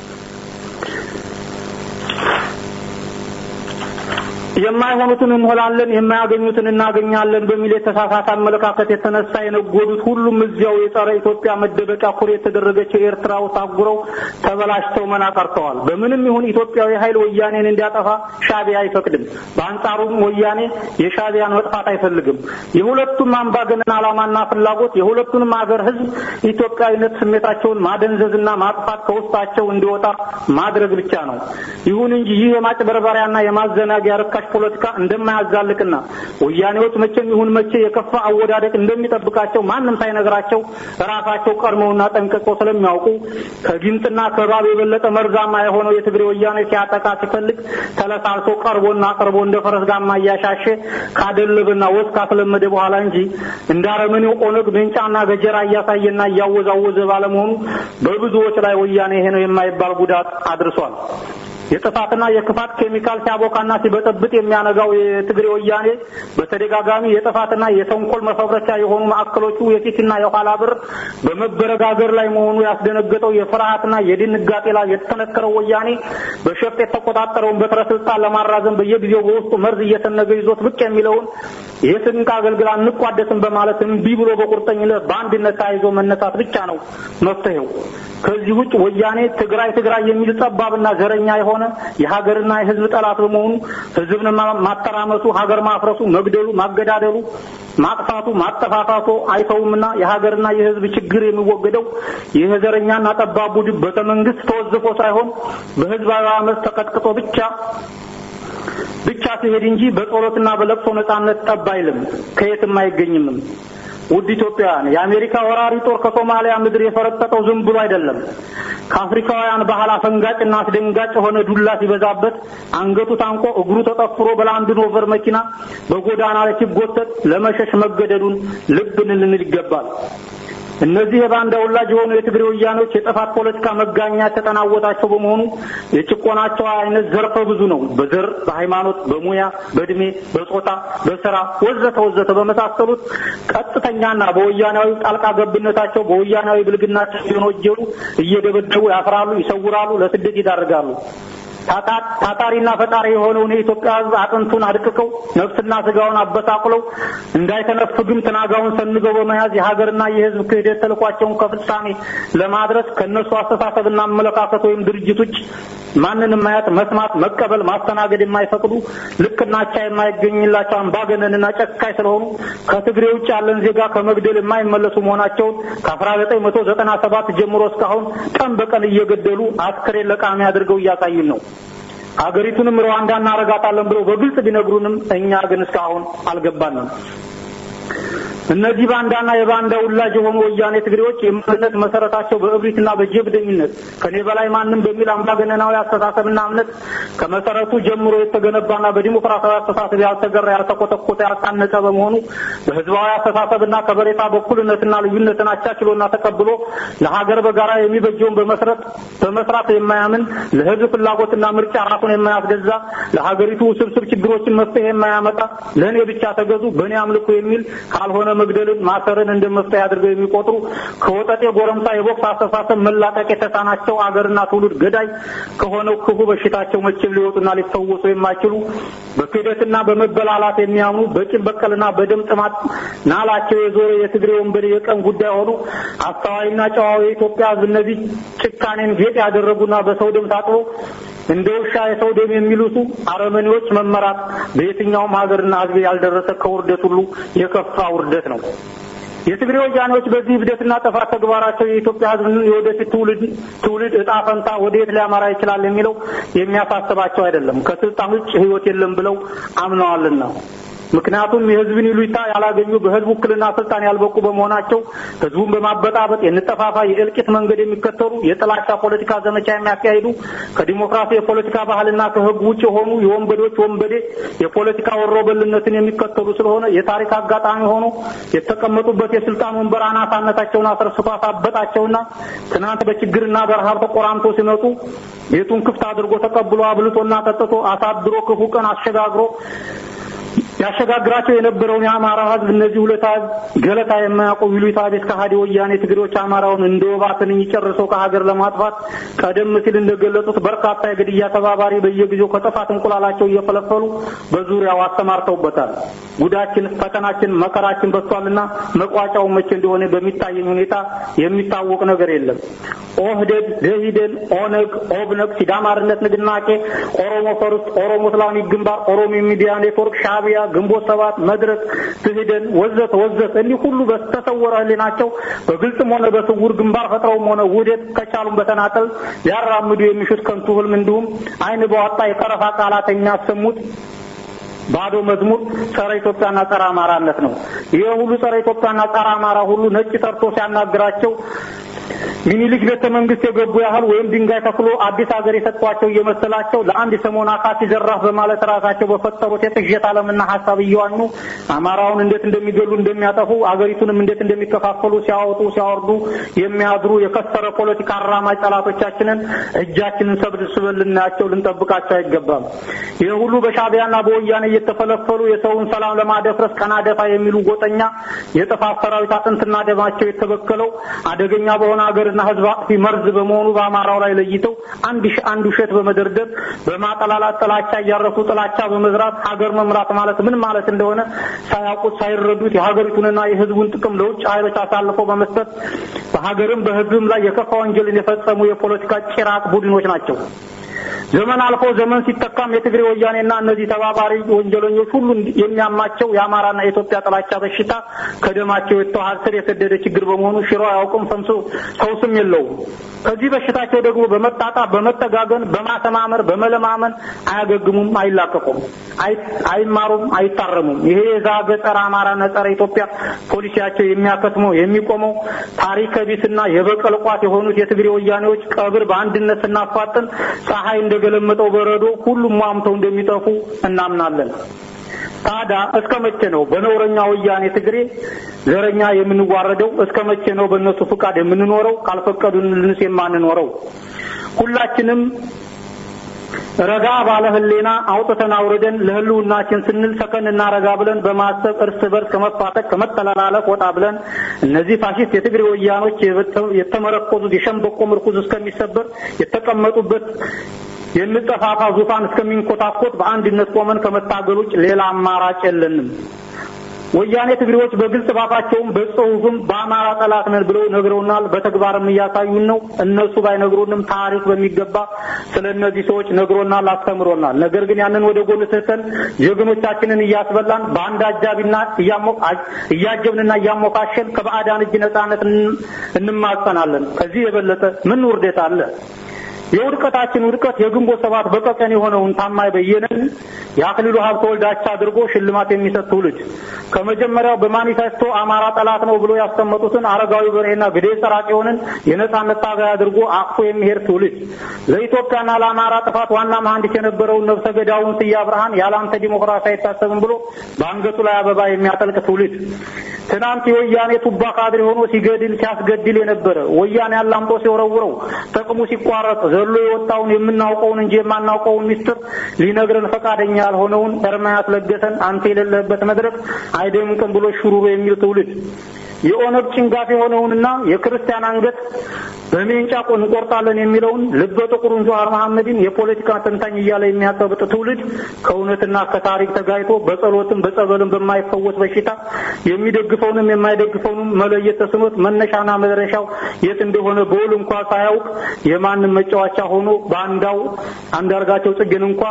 የማይሆኑትን እንሆናለን የማያገኙትን እናገኛለን በሚል የተሳሳተ አመለካከት የተነሳ የነጎዱት ሁሉም እዚያው የጸረ ኢትዮጵያ መደበቂያ ኩሬ የተደረገችው ኤርትራ ውስጥ አጉረው ተበላሽተው መና ቀርተዋል። በምንም ይሁን ኢትዮጵያዊ ኃይል ወያኔን እንዲያጠፋ ሻዕቢያ አይፈቅድም። በአንጻሩም ወያኔ የሻዕቢያን መጥፋት አይፈልግም። የሁለቱም አምባገነን ዓላማና ፍላጎት የሁለቱንም ሀገር ሕዝብ ኢትዮጵያዊነት ስሜታቸውን ማደንዘዝና ማጥፋት ከውስጣቸው እንዲወጣ ማድረግ ብቻ ነው። ይሁን እንጂ ይህ የማጭበርበሪያና የማዘናጊያ ርካሽ ፖለቲካ እንደማያዛልቅና ወያኔዎች መቼም ይሁን መቼ የከፋ አወዳደቅ እንደሚጠብቃቸው ማንም ሳይነግራቸው ራሳቸው ቀድመውና ጠንቅቀው ስለሚያውቁ ከጊንጥና ከባብ የበለጠ መርዛማ የሆነው የትግሬ ወያኔ ሲያጠቃ ሲፈልግ ተለሳልሶ ቀርቦና ቀርቦ እንደ ፈረስ ጋማ እያሻሸ ካደለበና ወዝ ካስለመደ በኋላ እንጂ እንደ አረመኔው ኦነግ ቤንጫና ገጀራ እያሳየና እያወዛወዘ ባለመሆኑ በብዙዎች ላይ ወያኔ ይሄ ነው የማይባል ጉዳት አድርሷል። የጥፋትና የክፋት ኬሚካል ሲያቦካና ሲበጠብጥ የሚያነጋው የትግሬ ወያኔ በተደጋጋሚ የጥፋትና የተንኮል መፈብረቻ የሆኑ ማዕከሎቹ የፊትና የኋላ በር በመበረጋገር ላይ መሆኑ ያስደነገጠው የፍርሃትና የድንጋጤ ላይ የተጠነከረው ወያኔ በሸፍጥ የተቆጣጠረውን በትረ ስልጣን ለማራዘም በየጊዜው በውስጡ መርዝ እየሰነገ ይዞት ብቅ የሚለውን የስንቅ አገልግል አንቋደስም በማለት እምቢ ብሎ በቁርጠኝነት በአንድነት ተያይዞ መነሳት ብቻ ነው መፍትሄው። ከዚህ ውጭ ወያኔ ትግራይ ትግራይ የሚል ጠባብና ዘረኛ የሆነ የሀገርና የሕዝብ ጠላት በመሆኑ ሕዝብን ማተራመሱ፣ ሀገር ማፍረሱ፣ መግደሉ፣ ማገዳደሉ፣ ማጥፋቱ፣ ማጠፋፋቱ አይተውምና የሀገርና የሕዝብ ችግር የሚወገደው ይህ ዘረኛና ጠባብ ቡድን ቤተመንግስት ተወዝፎ ሳይሆን በህዝባዊ አመፅ ተቀጥቅጦ ብቻ ብቻ ሲሄድ እንጂ በጸሎትና በለቅሶ ነጻነት ጠብ አይልም፣ ከየትም አይገኝምም። ውድ ኢትዮጵያውያን የአሜሪካ ወራሪ ጦር ከሶማሊያ ምድር የፈረጠጠው ዝም ብሎ አይደለም። ከአፍሪካውያን ባህል አፈንጋጭና አስደንጋጭ የሆነ ዱላ ሲበዛበት አንገቱ ታንቆ እግሩ ተጠፍሮ በላንድ ሮቨር መኪና በጎዳና ላይ ሲጎተት ለመሸሽ መገደዱን ልብ ልንል ይገባል። እነዚህ የባንዳ ወላጅ የሆኑ የትግሬ ወያኔዎች የጥፋት ፖለቲካ መጋኛ የተጠናወታቸው በመሆኑ የጭቆናቸው አይነት ዘርፈ ብዙ ነው። በዘር፣ በሃይማኖት፣ በሙያ፣ በእድሜ፣ በጾታ፣ በስራ ወዘተ ወዘተ በመሳሰሉት ቀጥተኛና በወያናዊ ጣልቃ ገብነታቸው በወያናዊ ብልግናቸው እየወነጀሉ እየደበደቡ ያፍራሉ፣ ይሰውራሉ፣ ለስደት ይዳርጋሉ። ታታሪና ፈጣሪ የሆነውን የኢትዮጵያ ሕዝብ አጥንቱን አድቅቀው ነፍስና ስጋውን አበሳቅለው እንዳይተነፍግም ትናጋውን ሰንገው በመያዝ የሀገርና የሕዝብ ክህደት ተልኳቸውን ከፍጻሜ ለማድረስ ከእነሱ አስተሳሰብና አመለካከት ወይም ድርጅት ውጭ ማንንም ማየት፣ መስማት፣ መቀበል፣ ማስተናገድ የማይፈቅዱ ልክና አቻ የማይገኝላቸው አምባገነንና ጨካኝ ስለሆኑ ከትግሬ ውጭ ያለን ዜጋ ከመግደል የማይመለሱ መሆናቸውን ከአስራ ዘጠኝ መቶ ዘጠና ሰባት ጀምሮ እስካሁን ቀን በቀን እየገደሉ አስክሬን ለቃሚ አድርገው እያሳዩን ነው። ሀገሪቱንም ሩዋንዳ እናረጋታለን ብለው በግልጽ ቢነግሩንም እኛ ግን እስካሁን አልገባንም። እነዚህ ባንዳና የባንዳ ውላጅ የሆኑ ወያኔ ትግሬዎች የማንነት መሰረታቸው በእብሪትና በጀብደኝነት ከኔ በላይ ማንም በሚል አምባገነናዊ አስተሳሰብና እምነት ከመሰረቱ ጀምሮ የተገነባና በዲሞክራሲያዊ አስተሳሰብ ያልተገራ፣ ያልተኮተኮተ፣ ያልታነጸ በመሆኑ በህዝባዊ አስተሳሰብና ከበሬታ በኩልነትና ልዩነትን አቻችሎና ተቀብሎ ለሀገር በጋራ የሚበጀውን በመስረት በመስራት የማያምን ለህዝብ ፍላጎትና ምርጫ ራሱን የማያስገዛ ለሀገሪቱ ውስብስብ ችግሮችን መፍትሄ የማያመጣ ለእኔ ብቻ ተገዙ በእኔ አምልኮ የሚል ካልሆነ መግደልን ማሰርን እንደ መፍትሄ አድርገው የሚቆጥሩ ከወጠጤ ጎረምሳ የቦክስ አስተሳሰብ መላቀቅ የተሳናቸው አገርና ትውልድ ገዳይ ከሆነው ክፉ በሽታቸው መቼም ሊወጡና ሊፈወሱ የማይችሉ በክህደትና በመበላላት የሚያምኑ በቂም በቀልና በደም ጥማት ናላቸው የዞረ የትግሬ ወንበዴ የቀን ጉዳይ ሆኑ አስተዋይና ጨዋዊ የኢትዮጵያ ሕዝብ እነዚህ ጭካኔን ጌጥ ያደረጉና በሰው ደም ታጥበው እንደ ውሻ የሰው ደም የሚሉሱ አረመኔዎች መመራት በየትኛውም ሀገርና ሕዝብ ያልደረሰ ከውርደት ሁሉ የከፋ ውርደት ነው። የትግሬ ወያኔዎች በዚህ እብደትና ጥፋት ተግባራቸው የኢትዮጵያ ሕዝብን የወደፊት ትውልድ ትውልድ እጣ ፈንታ ወደ የት ሊያመራ ይችላል የሚለው የሚያሳስባቸው አይደለም። ከስልጣን ውጭ ሕይወት የለም ብለው አምነዋልና። ምክንያቱም የህዝብን ይሉኝታ ያላገኙ በህዝብ ውክልና ስልጣን ያልበቁ በመሆናቸው ህዝቡን በማበጣበጥ የንጠፋፋ የእልቂት መንገድ የሚከተሉ የጥላቻ ፖለቲካ ዘመቻ የሚያካሂዱ ከዲሞክራሲ የፖለቲካ ባህልና ከህግ ውጭ የሆኑ የወንበዴዎች ወንበዴ የፖለቲካ ወሮበልነትን የሚከተሉ ስለሆነ የታሪክ አጋጣሚ ሆኖ የተቀመጡበት የስልጣን ወንበር አናሳነታቸውን አስረስቶ አሳበጣቸውና ትናንት በችግርና በረሃብ ተቆራምቶ ሲመጡ ቤቱን ክፍት አድርጎ ተቀብሎ አብልቶና ጠጥቶ አሳድሮ ክፉ ቀን አሸጋግሮ ያሸጋግራቸው የነበረውን የአማራ ህዝብ እነዚህ ሁለታ ገለታ የማያውቁ ይሉኝታ ቢስ ከሃዲ ወያኔ ትግሬዎች አማራውን እንደ ወባ ትንኝ ጨርሰው ከሀገር ለማጥፋት ቀደም ሲል እንደገለጹት በርካታ የግድያ ተባባሪ በየጊዜው ከጥፋት እንቁላላቸው እየፈለፈሉ በዙሪያው አሰማርተውበታል። ጉዳችን፣ ፈተናችን፣ መከራችን በዝቷልና መቋጫው መቼ እንደሆነ በሚታየኝ ሁኔታ የሚታወቅ ነገር የለም። ኦህዴድ፣ ደኢህዴን፣ ኦነግ፣ ኦብነግ፣ ሲዳማርነት ንቅናቄ፣ ኦሮሞ ፈርስት፣ ኦሮሞ እስላሚክ ግንባር፣ ኦሮሞ ሚዲያ ኔትወርክ፣ ሻዕቢያ ግንቦት ሰባት፣ መድረክ፣ ትህደን ወዘተ ወዘተ እኒህ ሁሉ በተሰወረ ህሊናቸው በግልጽም ሆነ በስውር ግንባር ፈጥረውም ሆነ ውህደት ከቻሉም በተናጠል ሊያራምዱ የሚሹት ከንቱ ህልም እንዲሁም አይን በዋጣ የጠረፋ ቃላት የሚያሰሙት ባዶ መዝሙር ጸረ ኢትዮጵያና ጸረ አማራነት ነው። ይሄ ሁሉ ጸረ ኢትዮጵያና ጸረ አማራ ሁሉ ነጭ ጠርቶ ሲያናግራቸው ሚኒሊክ ቤተ መንግስት የገቡ ያህል ወይም ድንጋይ ተክሎ አዲስ ሀገር የሰጧቸው እየመሰላቸው ለአንድ ሰሞን አካሲ ዘራፍ በማለት ራሳቸው በፈጠሩት የቅዠት ዓለምና ሀሳብ እየዋኙ አማራውን እንዴት እንደሚገሉ እንደሚያጠፉ፣ አገሪቱንም እንዴት እንደሚከፋፈሉ ሲያወጡ ሲያወርዱ የሚያድሩ የከሰረ ፖለቲካ አራማጅ ጠላቶቻችንን እጃችንን ሰብስበን ልናያቸው ልንጠብቃቸው አይገባም። ይህ ሁሉ በሻዕቢያና በወያኔ እየተፈለፈሉ የሰውን ሰላም ለማደፍረስ ቀና ደፋ የሚሉ ጎጠኛ የጥፋት ሰራዊት አጥንትና ደማቸው የተበከለው አደገኛ በሆነ ሀገርና ሕዝብ አጥፊ መርዝ በመሆኑ በአማራው ላይ ለይተው አንድ ሺ አንድ ውሸት በመደርደር በማጠላላት ጥላቻ እያረሱ ጥላቻ በመዝራት ሀገር መምራት ማለት ምን ማለት እንደሆነ ሳያውቁት ሳይረዱት የሀገሪቱንና የሕዝቡን ጥቅም ለውጭ ኃይሎች አሳልፈው በመስጠት በሀገርም በሕዝብም ላይ የከፋ ወንጀልን የፈጸሙ የፖለቲካ ጭራቅ ቡድኖች ናቸው። ዘመን አልፎ ዘመን ሲተካም የትግሬ ወያኔና እነዚህ ተባባሪ ወንጀለኞች ሁሉ የሚያማቸው የአማራና የኢትዮጵያ ጥላቻ በሽታ ከደማቸው የተዋሃደ ስር የሰደደ ችግር በመሆኑ ሽሮ አያውቅም፣ ፈምሶ ፈውስም የለውም። ከዚህ በሽታቸው ደግሞ በመጣጣ በመጠጋገን በማተማመር በመለማመን አያገግሙም፣ አይላቀቁም፣ አይማሩም፣ አይታረሙም። ይሄ የዛገ ጸረ አማራና ጸረ ኢትዮጵያ ፖሊሲያቸው የሚያከትመው የሚቆመው ታሪከ ቢስና የበቀል ቋት የሆኑት የትግሬ ወያኔዎች ቀብር በአንድነት ስናፋጥን ፀሐይ እንደገለመጠው በረዶ ሁሉም ሟምተው እንደሚጠፉ እናምናለን። ታዲያ እስከ መቼ ነው በነውረኛ ወያኔ ትግሬ ዘረኛ የምንዋረደው? እስከ መቼ ነው በእነሱ ፍቃድ የምንኖረው? ካልፈቀዱንልንስ የማንኖረው? ሁላችንም ረጋ ባለ ህሌና አውጥተን አውርደን ለህልውናችን ስንል ሰከንና ረጋ ብለን በማሰብ እርስ በርስ ከመፋጠቅ ከመጠላለፍ ወጣ ብለን እነዚህ ፋሽስት የትግሬ ወያኖች የተመረኮዙት የሸምበቆ ምርኩዝ እስከሚሰበር የተቀመጡበት የንጠፋፋ ዙፋን እስከሚንኮታኮት በአንድነት ቆመን ከመታገል ውጭ ሌላ አማራጭ የለንም። ወያኔ ትግሬዎች በግልጽ ባፋቸውም በጽሁፍም በአማራ ጠላት ነን ብለው ነግረውናል። በተግባርም እያሳዩን ነው። እነሱ ባይነግሩንም ታሪክ በሚገባ ስለ እነዚህ ሰዎች ነግሮናል፣ አስተምሮናል። ነገር ግን ያንን ወደ ጎን ትተን ጀግኖቻችንን እያስበላን በአንድ አጃቢና እያጀብንና እያሞካሸን ከባዕዳን እጅ ነጻነት እንማጸናለን። ከዚህ የበለጠ ምን ውርደት አለ? የውድቀታችን ውድቀት የግንቦት ሰባት በቀቀን የሆነውን ታማኝ በየነን የአክሊሉ ሀብተ ወልዳቻ አድርጎ ሽልማት የሚሰጥ ትውልድ ከመጀመሪያው በማኒፌስቶ አማራ ጠላት ነው ብሎ ያስቀመጡትን አረጋዊ በርሄና ግዴ ሰራቂውንን የነጻነት ታጋይ አድርጎ አቅፎ የሚሄድ ትውልድ ለኢትዮጵያና ለአማራ ጥፋት ዋና መሐንዲስ የነበረውን ነብሰ ገዳውን ስዬ አብርሃን ያለአንተ ዲሞክራሲ አይታሰብም ብሎ በአንገቱ ላይ አበባ የሚያጠልቅ ትውልድ ትናንት የወያኔ ቱባ ካድሬ ሆኖ ሲገድል ሲያስገድል የነበረ ወያኔ አላምጦ ሲወረውረው ጥቅሙ ሲቋረጥ ዘሎ የወጣውን የምናውቀውን እንጂ የማናውቀውን ሚስጥር ሊነግረን ፈቃደኛ ያልሆነውን ኤርምያስ ለገሰን አንተ የሌለበት መድረክ አይደምቅም ብሎ ሹሩሩ የሚል ትውልድ የኦነግ ጭንጋፍ የሆነውንና የክርስቲያን አንገት በሜንጫ እንቆርጣለን የሚለውን ልበ ጥቁሩን ጀዋር መሐመድን የፖለቲካ ተንታኝ እያለ የሚያቀብጥ ትውልድ ከእውነትና ከታሪክ ተጋይቶ በጸሎትም በጸበልም በማይፈወስ በሽታ የሚደግፈውንም የማይደግፈውንም መለየት ተስኖት መነሻና መድረሻው የት እንደሆነ በውል እንኳ ሳያውቅ የማንም መጫወቻ ሆኖ በአንዳው አንዳርጋቸው ጽጌን እንኳ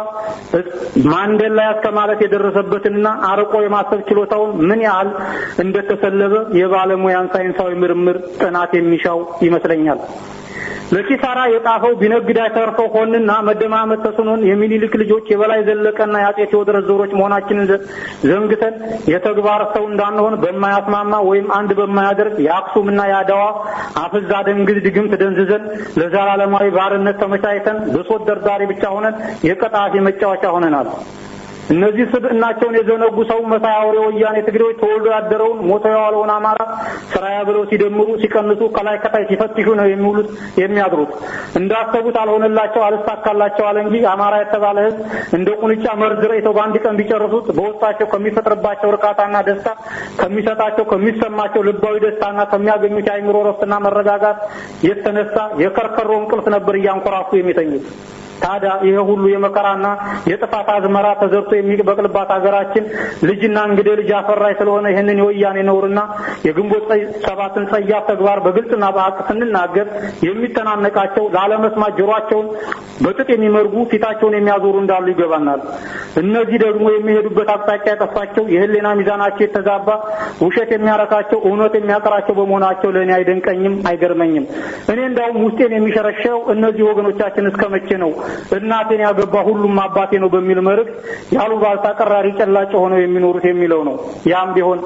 ማንዴላ እስከ ማለት የደረሰበትንና አርቆ የማሰብ ችሎታውን ምን ያህል እንደተሰለበ የባለሙያን ሳይንሳዊ ምርምር ጥናት የሚሻው ይመስለኛል። ለኪሳራ የጣፈው ቢነግድ አይተርፈው ሆንና መደማመጥ ተስኖን የሚኒልክ ልጆች የበላይ ዘለቀና የአጼ ቴዎድሮስ ዞሮች መሆናችንን ዘንግተን የተግባር ሰው እንዳንሆን በማያስማማ ወይም አንድ በማያደርግ የአክሱምና የአድዋ አፍዛ ደንግዝ ድግምት ደንዝዘን ለዘላለማዊ ባርነት ተመቻችተን ብሶት ደርዳሪ ብቻ ሆነን የቀጣፊ መጫወቻ ሆነናል። እነዚህ ስብዕናቸውን የዘነጉ ሰው መሳይ አውሬ ወያኔ ትግሬዎች ተወልዶ ያደረውን ሞቶ የዋለውን አማራ ስራያ ብለው ሲደምሩ ሲቀንሱ ከላይ ከታይ ሲፈትሹ ነው የሚውሉት የሚያድሩት። እንዳሰቡት አልሆነላቸው አልሳካላቸው አለ እንጂ አማራ የተባለ ሕዝብ እንደ ቁንጫ መርዝ ረጭተው በአንድ ቀን ቢጨርሱት በውስጣቸው ከሚፈጥርባቸው እርካታና ደስታ ከሚሰጣቸው ከሚሰማቸው ልባዊ ደስታና ከሚያገኙት የአእምሮ ረፍትና መረጋጋት የተነሳ የከርከሮ እንቅልፍ ነበር እያንኮራፉ የሚተኙት። ታዲያ ይሄ ሁሉ የመከራና የጥፋት አዝመራ ተዘርቶ የሚበቅልባት ሀገራችን ልጅና እንግዲህ ልጅ አፈራይ ስለሆነ ይህንን የወያኔ ነውርና የግንቦት ሰባትን ጸያፍ ተግባር በግልጽና በሀቅ ስንናገር የሚተናነቃቸው ላለመስማት ጆሯቸውን በጥጥ የሚመርጉ ፊታቸውን የሚያዞሩ እንዳሉ ይገባናል። እነዚህ ደግሞ የሚሄዱበት አቅጣጫ የጠፋቸው የህሊና ሚዛናቸው የተዛባ ውሸት የሚያረካቸው እውነት የሚያቀራቸው በመሆናቸው ለእኔ አይደንቀኝም፣ አይገርመኝም። እኔ እንዳውም ውስጤን የሚሸረሸው እነዚህ ወገኖቻችን እስከ መቼ ነው እናቴን ያገባ ሁሉም አባቴ ነው በሚል መርህ ያሉባልታ ቀራሪ ጨላጭ ሆነው የሚኖሩት የሚለው ነው። ያም ቢሆን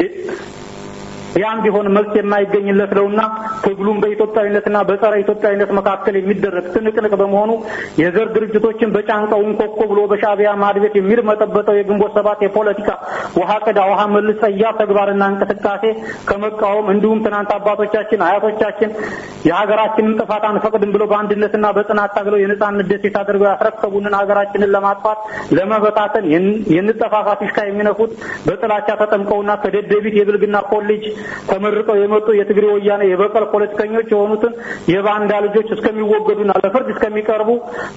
ያም ቢሆን መልስ የማይገኝለት ነውና ትግሉም በኢትዮጵያዊነትና በጸረ ኢትዮጵያዊነት መካከል የሚደረግ ትንቅንቅ በመሆኑ የዘር ድርጅቶችን በጫንቃው እንኮኮ ብሎ በሻዕቢያ ማድቤት የሚርመጠበጠው የግንቦት ሰባት የፖለቲካ ውሃ ቅዳ ውሃ መልስ ጸያፍ ተግባርና እንቅስቃሴ ከመቃወም እንዲሁም ትናንት አባቶቻችን አያቶቻችን የሀገራችንን ጥፋት አንፈቅድም ብለው በአንድነትና በጽናት ታግለው የነጻነት ደሴት አድርገው ያስረከቡንን ሀገራችንን ለማጥፋት ለመበታተን የንጠፋፋ ፊሽካ የሚነፉት በጥላቻ ተጠምቀውና ከደደቢት የብልግና ኮሌጅ ተመርቀው የመጡ የትግሬ ወያኔ የበቀል ፖለቲከኞች የሆኑትን የባንዳ ልጆች እስከሚወገዱና ለፍርድ እስከሚቀርቡ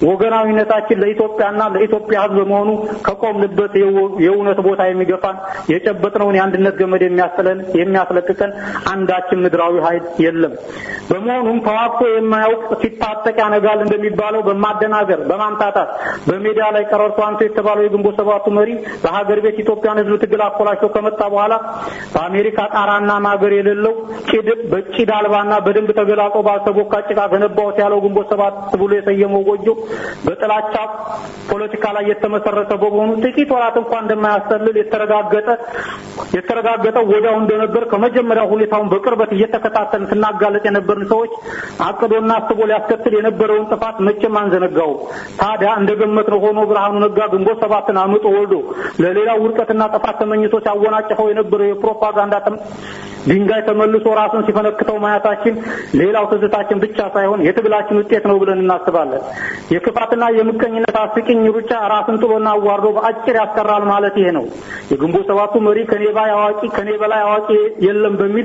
ወገናዊነታችን ለኢትዮጵያና ለኢትዮጵያ ሕዝብ በመሆኑ ከቆምንበት የእውነት ቦታ የሚገፋን የጨበጥነውን የአንድነት ገመድ የሚያስጥለን የሚያስለቅቀን አንዳችን ምድራዊ ኃይል የለም። በመሆኑም ተዋግቶ የማያውቅ ሲታጠቅ ያነጋል እንደሚባለው በማደናገር በማምታታት በሜዳ ላይ ቀረርቶ አንቶ የተባለው የግንቦት ሰባቱ መሪ በሀገር ቤት ኢትዮጵያን ሕዝብ ትግል አኮላሽቶ ከመጣ በኋላ በአሜሪካ ጣራና ማገር የሌለው ጭድ በጭድ አልባና በደንብ ተገላጦ ባልተቦካ ጭቃ ገነባሁት ያለው ግንቦት ሰባት ብሎ የሰየመው ጎጆ በጥላቻ ፖለቲካ ላይ የተመሰረተ በመሆኑ ጥቂት ወራት እንኳን እንደማያስተልል የተረጋገጠ የተረጋገጠው ወዲያው እንደነበር ከመጀመሪያው ሁኔታውን በቅርበት እየተከታተልን ስናጋለጥ የነበርን ሰዎች አቅዶና አስቦ ሊያስከትል የነበረውን ጥፋት መቼም አንዘነጋውም። ታዲያ እንደገመትነው ሆኖ ብርሃኑ ነጋ ግንቦት ሰባትን አምጦ ወልዶ ለሌላው ውድቀትና ጥፋት ተመኝቶ ሲያወናጭፈው የነበረው የፕሮፓጋንዳ ድንጋይ ተመልሶ ራሱን ሲፈነክተው ማየታችን ሌላው ትዝታችን ብቻ ሳይሆን የትግላችን ውጤት ነው ብለን እናስባለን። የክፋትና የምቀኝነት አስቂኝ ሩጫ ራስን ጥሎና አዋርዶ በአጭር ያስቀራል ማለት ይሄ ነው። የግንቦት ሰባቱ መሪ ከኔ በላይ አዋቂ ከኔ በላይ አዋቂ የለም በሚል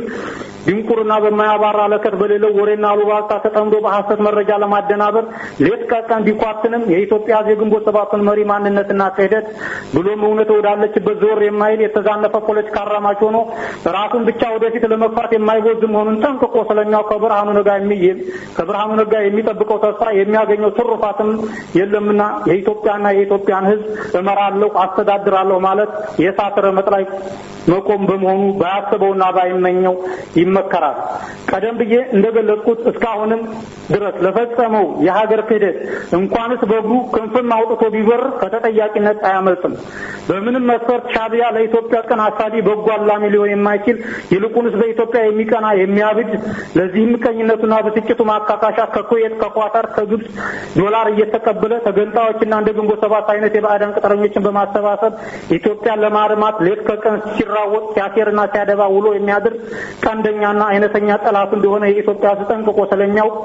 ድንቁርና በማያባራ ለከት በሌለው ወሬና አሉባልታ ተጠምዶ በሐሰት መረጃ ለማደናበር ሌት ቀን ቢኳትንም የኢትዮጵያ ሕዝብ የግንቦት ሰባቱን መሪ ማንነትና ክህደት ብሎም እውነት ወዳለችበት ዞር የማይል የተዛነፈ ፖለቲካ አራማጅ ሆኖ ራሱን ብቻ ወደፊት ለመግፋት የማይጎዝ መሆኑን ጠንቅቆ ስለሚያው ከብርሃኑ ነጋ ከብርሃኑ ነጋ የሚጠብቀው ተስፋ የሚያገኘው ትሩፋትም የለምና የኢትዮጵያና የኢትዮጵያን ሕዝብ እመራለሁ አስተዳድራለሁ ማለት የእሳት ረመጥ ላይ መቆም በመሆኑ ባያስበውና ባይመኘው ይመከራል። ቀደም ብዬ እንደገለጽኩት እስካሁንም ድረስ ለፈጸመው የሀገር ክህደት እንኳንስ በእግሩ ክንፍም አውጥቶ ቢበር ከተጠያቂነት አያመልጥም። በምንም መስፈርት ሻዕቢያ ለኢትዮጵያ ቀን አሳቢ በጎ አላሚ ሊሆን የማይችል ይልቁንስ በኢትዮጵያ የሚቀና የሚያብድ ለዚህ ምቀኝነቱና ብስጭቱ ማካካሻ ከኩዌት፣ ከኳታር፣ ከግብጽ ዶላር እየተቀበለ ተገንጣዮችና እንደ ግንቦት ሰባት አይነት የባዕዳን ቅጥረኞችን በማሰባሰብ ኢትዮጵያን ለማርማት ሌት ከቀን ሲራወጥ ሲያሴርና ሲያደባ ውሎ የሚያድር ቀንደኛና አይነተኛ ጠላቱ እንደሆነ የኢትዮጵያ ሕዝብ ጠንቅቆ ስለሚያውቅ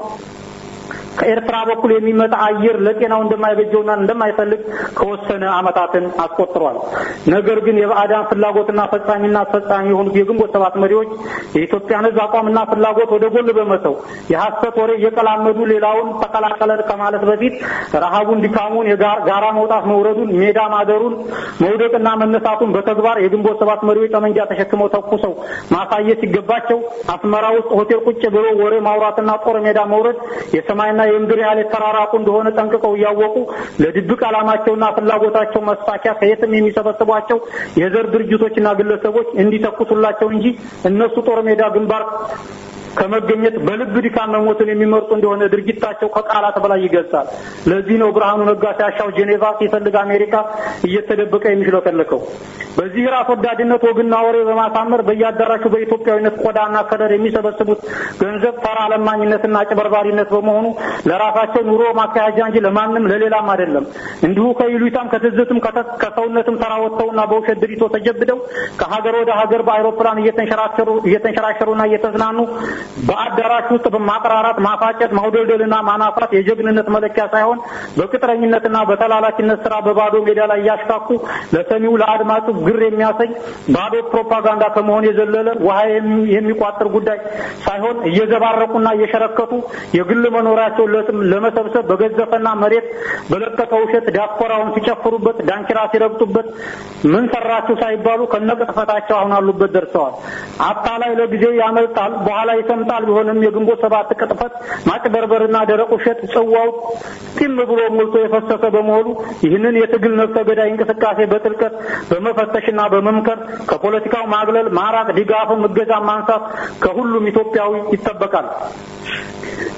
ከኤርትራ በኩል የሚመጣ አየር ለጤናው እንደማይበጀውና እንደማይፈልግ ከወሰነ ዓመታትን አስቆጥሯል። ነገር ግን የባዕዳን ፍላጎትና ፈጻሚና አስፈጻሚ የሆኑት የግንቦት ሰባት መሪዎች የኢትዮጵያን ሕዝብ አቋምና ፍላጎት ወደ ጎን በመተው የሐሰት ወሬ እየቀላመዱ ሌላውን ተቀላቀለን ከማለት በፊት ረሃቡን፣ ድካሙን፣ የጋራ መውጣት መውረዱን፣ ሜዳ ማደሩን፣ መውደቅና መነሳቱን በተግባር የግንቦት ሰባት መሪዎች ጠመንጃ ተሸክመው ተኩሰው ማሳየት ሲገባቸው አስመራ ውስጥ ሆቴል ቁጭ ብሎ ወሬ ማውራትና ጦር ሜዳ መውረድ የሰማይና የምድር ያህል የተራራቁ እንደሆነ ጠንቅቀው እያወቁ ለድብቅ ዓላማቸውና ፍላጎታቸው መስፋኪያ ከየትም የሚሰበስቧቸው የዘር ድርጅቶችና ግለሰቦች እንዲተኩሱላቸው እንጂ እነሱ ጦር ሜዳ ግንባር ከመገኘት በልብ ድካም መሞትን የሚመርጡ እንደሆነ ድርጊታቸው ከቃላት በላይ ይገልጻል። ለዚህ ነው ብርሃኑ ነጋ ሲያሻው ጄኔቫ ሲፈልግ አሜሪካ እየተደበቀ የሚሽለከለከው። በዚህ ራስ ወዳድነት ወግና ወሬ በማሳመር በየአዳራሹ በኢትዮጵያዊነት ቆዳና ከለር የሚሰበስቡት ገንዘብ ተራ ለማኝነትና ጭበርባሪነት በመሆኑ ለራሳቸው ኑሮ ማካሄጃ እንጂ ለማንም ለሌላም አይደለም። እንዲሁ ከይሉኝታም ከትዝትም ከሰውነትም ተራ ወጥተውና በውሸት ድሪቶ ተጀብደው ከሀገር ወደ ሀገር በአይሮፕላን እየተንሸራሸሩ እየተንሸራሸሩና እየተዝናኑ በአዳራሽ ውስጥ በማቅራራት ማፋጨት፣ ማውደልደልና ማናፋት የጀግንነት መለኪያ ሳይሆን በቅጥረኝነትና በተላላኪነት ስራ በባዶ ሜዳ ላይ እያሽካኩ ለሰሚው ለአድማጩ ግር የሚያሰኝ ባዶ ፕሮፓጋንዳ ከመሆን የዘለለ ውሃ የሚቋጥር ጉዳይ ሳይሆን እየዘባረቁና እየሸረከቱ የግል መኖሪያቸውን ለመሰብሰብ በገዘፈና መሬት በለቀቀ ውሸት ዲያስፖራውን ሲጨፍሩበት፣ ዳንኪራ ሲረግጡበት ምን ሰራችሁ ሳይባሉ ከነቅጥፈታቸው አሁን አሉበት ደርሰዋል። አታላይ ለጊዜው ያመልጣል በኋላ ይሰምጣል። ቢሆንም የግንቦት ሰባት ቅጥፈት ማጭበርበርና ደረቅ ውሸት ጽዋው ጢም ብሎ ሞልቶ የፈሰሰ በመሆኑ ይህንን የትግል ነፍሰ ገዳይ እንቅስቃሴ በጥልቀት በመፈተሽና በመምከር ከፖለቲካው ማግለል፣ ማራቅ፣ ድጋፍም እገዛ ማንሳት ከሁሉም ኢትዮጵያዊ ይጠበቃል።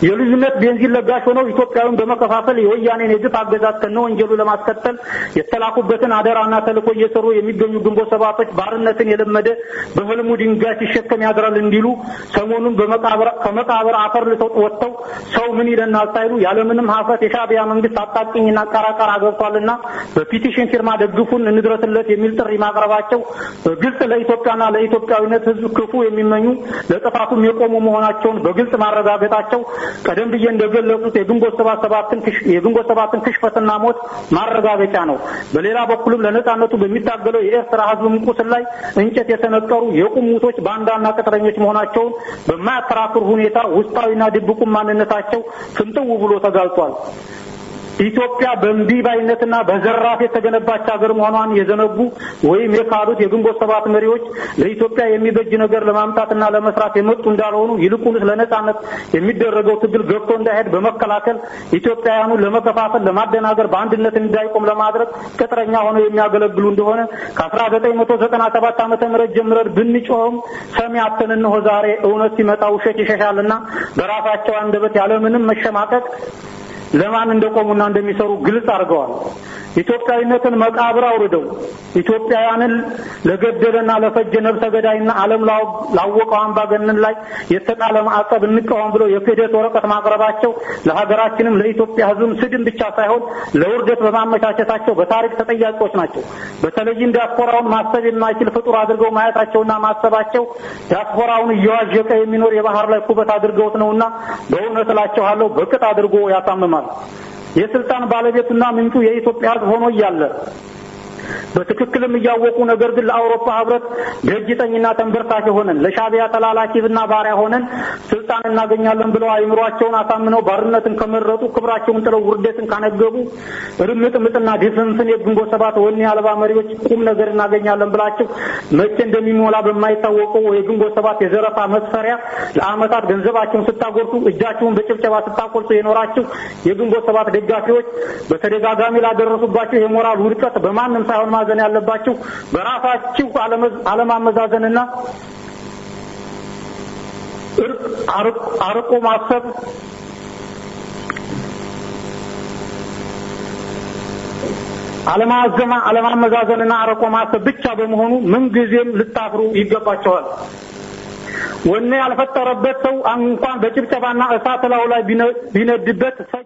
የልዩነት ቤንዚን ለጋሽ ሆነው ኢትዮጵያዊን በመከፋፈል የወያኔን የግፍ አገዛዝ ከነ ወንጀሉ ለማስቀጠል የተላኩበትን አደራና ተልእኮ እየሰሩ የሚገኙ ግንቦት ሰባቶች ባርነትን የለመደ በህልሙ ድንጋይ ሲሸከም ያድራል እንዲሉ ሰሞኑን በመቃብር ከመቃብር አፈር ልሰው ወጥተው ሰው ምን ይለናል ሳይሉ ያለምንም ሀፍረት የሻዕቢያ መንግስት አጣቂኝና ቀራቀራ ገብቷልና በፒቲሽን ፊርማ ደግፉን እንድረስለት የሚል ጥሪ ማቅረባቸው በግልጽ ለኢትዮጵያና ለኢትዮጵያዊነት ህዝብ ክፉ የሚመኙ ለጥፋቱም የቆሙ መሆናቸውን በግልጽ ማረጋገጣቸው ቀደም ብዬ እንደገለጹት የግንቦት ሰባት ሰባትን ክሽ- የግንቦት ሰባትን ክሽፈትና ሞት ማረጋገጫ ነው። በሌላ በኩልም ለነጻነቱ በሚታገለው የኤርትራ ህዝብ ቁስል ላይ እንጨት የሰነቀሩ የቁም ሙቶች ባንዳና ቅጥረኞች መሆናቸውን በማያከራክር ሁኔታ ውስጣዊና ድብቁም ማንነታቸው ፍንጥው ብሎ ተጋልጧል። ኢትዮጵያ በእምቢ ባይነትና በዘራፍ የተገነባች ሀገር መሆኗን የዘነጉ ወይም የካዱት የግንቦት ሰባት መሪዎች ለኢትዮጵያ የሚበጅ ነገር ለማምጣትና ለመስራት የመጡ እንዳልሆኑ ይልቁንስ ለነጻነት የሚደረገው ትግል ገብቶ እንዳይሄድ በመከላከል ኢትዮጵያውያኑን ለመከፋፈል፣ ለማደናገር፣ በአንድነት እንዳይቆም ለማድረግ ቅጥረኛ ሆነው የሚያገለግሉ እንደሆነ ከ1997 ዓመተ ምህረት ጀምረን ብንጮህም ሰሚ አጥተን እነሆ ዛሬ እውነት ሲመጣ ውሸት ይሸሻልና በራሳቸው አንደበት ያለምንም መሸማቀቅ ለማን እንደቆሙና እንደሚሰሩ ግልጽ አድርገዋል። ኢትዮጵያዊነትን መቃብር አውርደው ኢትዮጵያውያንን ለገደለና ለፈጀ ነብሰ ገዳይና ዓለም ላወቀው አምባገነን ላይ የተጣለ ማዕቀብ እንቃወም ብለው የክህደት ወረቀት ማቅረባቸው ለሀገራችንም ለኢትዮጵያ ሕዝብም ስድን ብቻ ሳይሆን ለውርደት በማመቻቸታቸው በታሪክ ተጠያቂዎች ናቸው። በተለይም ዲያስፖራውን ማሰብ የማይችል ፍጡር አድርገው ማየታቸውና ማሰባቸው ዲያስፖራውን እየዋዠቀ የሚኖር የባህር ላይ ኩበት አድርገውት ነውና በእውነት እላቸዋለሁ በቅጥ አድርጎ ያሳምማል። የስልጣን ባለቤቱና ምንጩ የኢትዮጵያ ሕዝብ ሆኖ እያለ በትክክልም እያወቁ ነገር ግን ለአውሮፓ ህብረት ደጅ ጠኝና ተንበርካኪ ሆነን ለሻዕቢያ ተላላኪና ባሪያ ሆነን ስልጣን እናገኛለን ብለው አይምሯቸውን አሳምነው ባርነትን ከመረጡ ክብራቸውን ጥለው ውርደትን ካነገቡ ርምጥ ምጥና ድፍንፍን የግንቦት ሰባት ወኔ አልባ መሪዎች ቁም ነገር እናገኛለን ብላችሁ መቼ እንደሚሞላ በማይታወቀው የግንቦት ሰባት የዘረፋ መስፈሪያ ለአመታት ገንዘባቸውን ስታጎርሱ እጃችሁን በጭብጨባ ስታቆርጡ የኖራችሁ የግንቦት ሰባት ደጋፊዎች በተደጋጋሚ ላደረሱባችሁ የሞራል ውድቀት በማንም ሳይሆን ማዘን ያለባችሁ በራሳችሁ አለማመዛዘንና አርቆ ማሰብ አለማዘማ አለማመዛዘንና አርቆ ማሰብ ብቻ በመሆኑ ምንጊዜም ልታፍሩ ይገባቸዋል። ወኔ ያልፈጠረበት ሰው እንኳን በጭብጨባና እሳት ላዩ ላይ ቢነድበት ሰጅ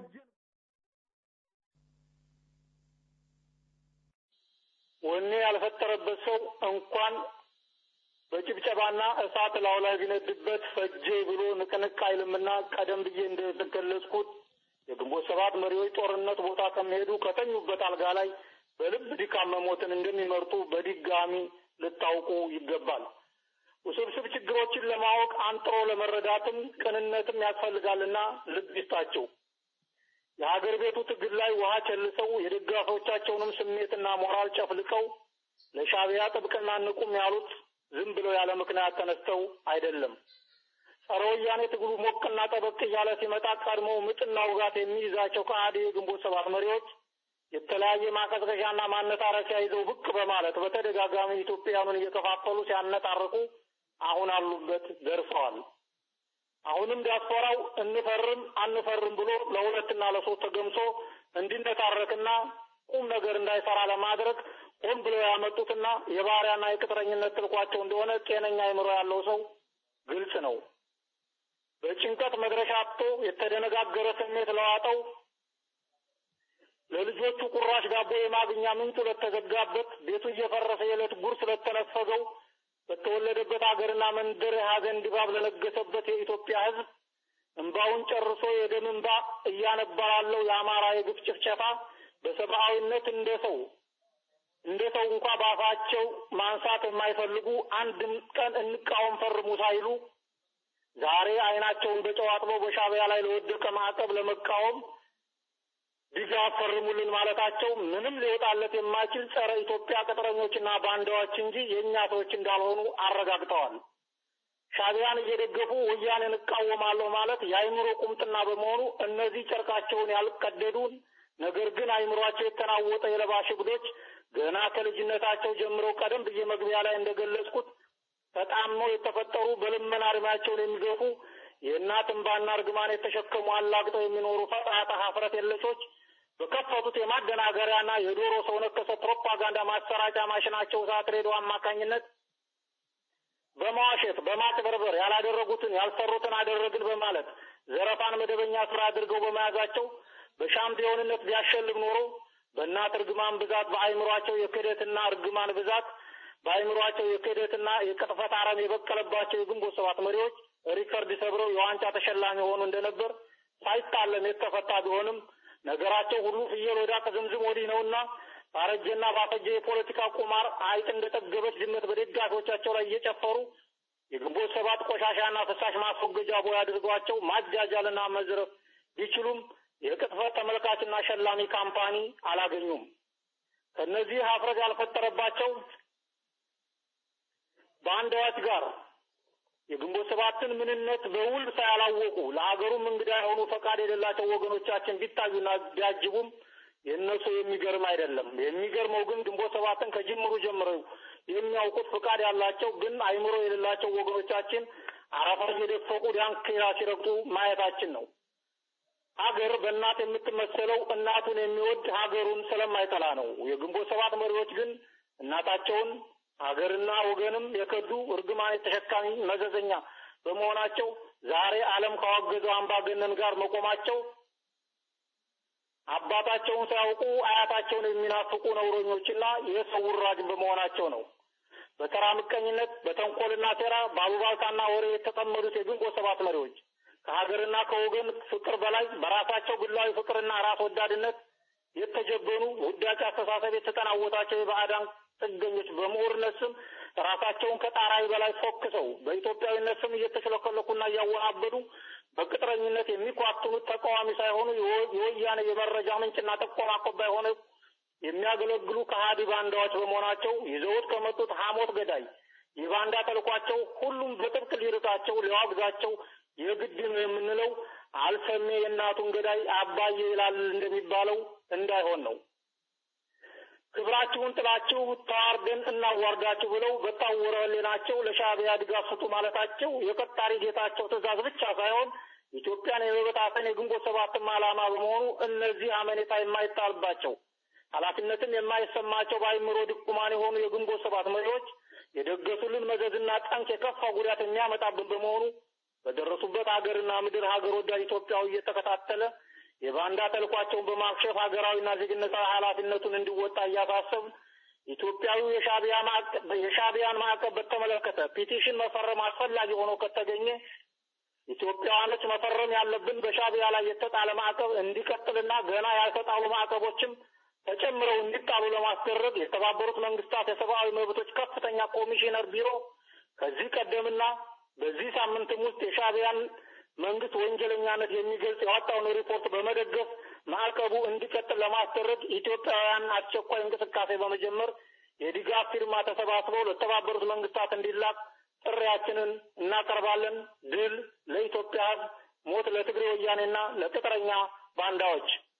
ወኔ ያልፈጠረበት ሰው እንኳን በጭብጨባና እሳት ላዩ ላይ ቢነድበት ፈጄ ብሎ ንቅንቅ አይልምና ቀደም ብዬ እንደገለጽኩት የግንቦት ሰባት መሪዎች ጦርነት ቦታ ከሚሄዱ ከተኙበት አልጋ ላይ በልብ ድካም መሞትን እንደሚመርጡ በድጋሚ ልታውቁ ይገባል። ውስብስብ ችግሮችን ለማወቅ አንጥሮ ለመረዳትም ቅንነትም ያስፈልጋልና ልብ ይስጣቸው። የሀገር ቤቱ ትግል ላይ ውሃ ቸልሰው የደጋፊዎቻቸውንም ስሜትና ሞራል ጨፍልቀው ለሻዕቢያ ጥብቅና ንቁም ያሉት ዝም ብለው ያለ ምክንያት ተነስተው አይደለም። ጸረ ወያኔ ትግሉ ሞቅና ጠበቅ እያለ ሲመጣ ቀድሞ ምጥና ውጋት የሚይዛቸው ከአዲ የግንቦት ሰባት መሪዎች የተለያየ ማቀዝቀዣና ማነታረኪያ ይዘው ብቅ በማለት በተደጋጋሚ ኢትዮጵያውያኑን እየከፋፈሉ ሲያነጣርቁ አሁን አሉበት ደርሰዋል። አሁንም ዲያስፖራው እንፈርም አንፈርም ብሎ ለሁለትና ለሶስት ተገምሶ እንዲነታረክና ቁም ነገር እንዳይሰራ ለማድረግ ሆን ብለው ያመጡትና የባሪያና የቅጥረኝነት ትልኳቸው እንደሆነ ጤነኛ አይምሮ ያለው ሰው ግልጽ ነው። በጭንቀት መድረሻ አጥቶ የተደነጋገረ ስሜት ለዋጠው ለልጆቹ ቁራሽ ዳቦ የማግኛ ምንጩ ለተዘጋበት ቤቱ እየፈረሰ የዕለት ጉርስ ለተነፈገው በተወለደበት ሀገርና መንደር የሀዘን ድባብ ለነገሰበት የኢትዮጵያ ሕዝብ እንባውን ጨርሶ የደም እንባ እያነባ ላለው የአማራ የግፍ ጭፍጨፋ በሰብአዊነት እንደ ሰው እንደ ሰው እንኳ ባፋቸው ማንሳት የማይፈልጉ አንድም ቀን እንቃወም ፈርሙ ሳይሉ ዛሬ አይናቸውን በጨው አጥበው በሻዕቢያ ላይ ለወደቀ ማዕቀብ ለመቃወም ድጋፍ ፈርሙልን ማለታቸው ምንም ሊወጣለት የማይችል ጸረ ኢትዮጵያ ቅጥረኞችና ባንዳዎች እንጂ የእኛ ሰዎች እንዳልሆኑ አረጋግጠዋል። ሻዕቢያን እየደገፉ ወያኔን እቃወማለሁ ማለት የአይምሮ ቁምጥና በመሆኑ እነዚህ ጨርቃቸውን ያልቀደዱን ነገር ግን አይምሯቸው የተናወጠ የለባሽ እብዶች ገና ከልጅነታቸው ጀምረው ቀደም ብዬ መግቢያ ላይ እንደገለጽኩት ተጣመው የተፈጠሩ በልመና እድሜያቸውን የሚገፉ የእናት እንባና እርግማን የተሸከሙ አላግጠው የሚኖሩ ፈጣጣ ሀፍረት የለሾች በከፈቱት የማደናገሪያና የዶሮ ሰው ነከሰ ፕሮፓጋንዳ ማሰራጫ ማሽናቸው እሳት ሬዲዮ አማካኝነት በመዋሸት በማጭበርበር ያላደረጉትን ያልሰሩትን አደረግን በማለት ዘረፋን መደበኛ ስራ አድርገው በመያዛቸው በሻምፒዮንነት ቢያሸልም ኖሮ በእናት እርግማን ብዛት በአይምሯቸው የክህደትና እርግማን ብዛት በአይምሯቸው የክህደትና የቅጥፈት አረም የበቀለባቸው የግንቦት ሰባት መሪዎች ሪከርድ ሰብረው የዋንጫ ተሸላሚ ሆኑ እንደነበር ሳይታለም የተፈታ ቢሆንም ነገራቸው ሁሉ ፍየል ወዳ ከዝምዝም ወዲህ ነውና ባረጀና ባፈጀ የፖለቲካ ቁማር አይጥ እንደጠገበች ድመት በደጋፊዎቻቸው ላይ እየጨፈሩ የግንቦት ሰባት ቆሻሻና ፍሳሽ ማስወገጃ ቦይ አድርጓቸው ማጃጃልና መዝረፍ ቢችሉም የቅጥፈት ተመልካችና ሸላሚ ካምፓኒ አላገኙም። ከነዚህ ሀፍረት ያልፈጠረባቸው በአንዳዎች ጋር የግንቦት ሰባትን ምንነት በውል ሳያላወቁ ለሀገሩም እንግዳ የሆኑ ፈቃድ የሌላቸው ወገኖቻችን ቢታዩና ቢያጅቡም የእነሱ የሚገርም አይደለም። የሚገርመው ግን ግንቦት ሰባትን ከጅምሩ ጀምረው የሚያውቁት ፍቃድ ያላቸው ግን አይምሮ የሌላቸው ወገኖቻችን አረፋ እየደፈቁ ዳንኪራ ሲረግጡ ማየታችን ነው። ሀገር በእናት የምትመሰለው እናቱን የሚወድ ሀገሩን ስለማይጠላ ነው። የግንቦት ሰባት መሪዎች ግን እናታቸውን ሀገርና ወገንም የከዱ እርግማን ተሸካሚ መዘዘኛ በመሆናቸው ዛሬ ዓለም ካወገዘው አምባገነን ጋር መቆማቸው አባታቸውን ሳያውቁ አያታቸውን የሚናፍቁ ነውረኞችና የሰው ውራጅ በመሆናቸው ነው። በተራ ምቀኝነት፣ በተንኮልና ሴራ፣ በአሉባልታና ወሬ የተጠመዱት የግንቦት ሰባት መሪዎች ከሀገርና ከወገን ፍቅር በላይ በራሳቸው ግላዊ ፍቅርና ራስ ወዳድነት የተጀበኑ ውዳቂ አስተሳሰብ የተጠናወታቸው የባዕዳን ጥገኞች በምሁርነት ስም ራሳቸውን ከጣራይ በላይ ፎክሰው በኢትዮጵያዊነት ስም እየተሽለከለኩና እያወናበዱ በቅጥረኝነት የሚኳትኑት ተቃዋሚ ሳይሆኑ የወያኔ የመረጃ ምንጭና ጠቆማ አቀባይ ሆነው የሚያገለግሉ ከሃዲ ባንዳዎች በመሆናቸው ይዘውት ከመጡት ሐሞት ገዳይ የባንዳ ተልኳቸው ሁሉም በጥብቅ ሊርታቸው ሊዋግዛቸው የግድ ነው የምንለው አልሰሜ የእናቱን ገዳይ አባዬ ይላል እንደሚባለው እንዳይሆን ነው። ክብራችሁን ጥላችሁ ተዋርደን እናዋርዳችሁ ብለው በታወረ ሕሊናቸው ለሻዕቢያ ድጋፍ ስጡ ማለታቸው የቀጣሪ ጌታቸው ትእዛዝ ብቻ ሳይሆን ኢትዮጵያን የመበታተን የግንቦት ሰባትም ዓላማ በመሆኑ እነዚህ አመኔታ የማይጣልባቸው ኃላፊነትም የማይሰማቸው በአይምሮ ድቁማን የሆኑ የግንቦት ሰባት መሪዎች የደገሱልን መዘዝና ጠንቅ የከፋ ጉዳት የሚያመጣብን በመሆኑ በደረሱበት ሀገርና ምድር ሀገር ወዳድ ኢትዮጵያዊ እየተከታተለ የባንዳ ተልኳቸውን በማክሸፍ ሀገራዊና ዜግነታዊ ኃላፊነቱን እንዲወጣ እያሳሰብ ኢትዮጵያዊ የሻዕቢያ ማዕቀብ የሻዕቢያን ማዕቀብ በተመለከተ ፒቲሽን መፈረም አስፈላጊ ሆኖ ከተገኘ ኢትዮጵያውያኖች መፈረም ያለብን በሻዕቢያ ላይ የተጣለ ማዕቀብ እንዲቀጥልና ገና ያልተጣሉ ማዕቀቦችም ተጨምረው እንዲጣሉ ለማስደረግ የተባበሩት መንግስታት የሰብአዊ መብቶች ከፍተኛ ኮሚሽነር ቢሮ ከዚህ ቀደምና በዚህ ሳምንትም ውስጥ የሻዕቢያን መንግስት ወንጀለኛነት የሚገልጽ ያወጣውን ሪፖርት በመደገፍ ማዕቀቡ እንዲቀጥል ለማስደረግ ኢትዮጵያውያን አስቸኳይ እንቅስቃሴ በመጀመር የድጋፍ ፊርማ ተሰባስበው ለተባበሩት መንግስታት እንዲላክ ጥሪያችንን እናቀርባለን። ድል ለኢትዮጵያ ሕዝብ፣ ሞት ለትግሬ ወያኔና ለቅጥረኛ ባንዳዎች።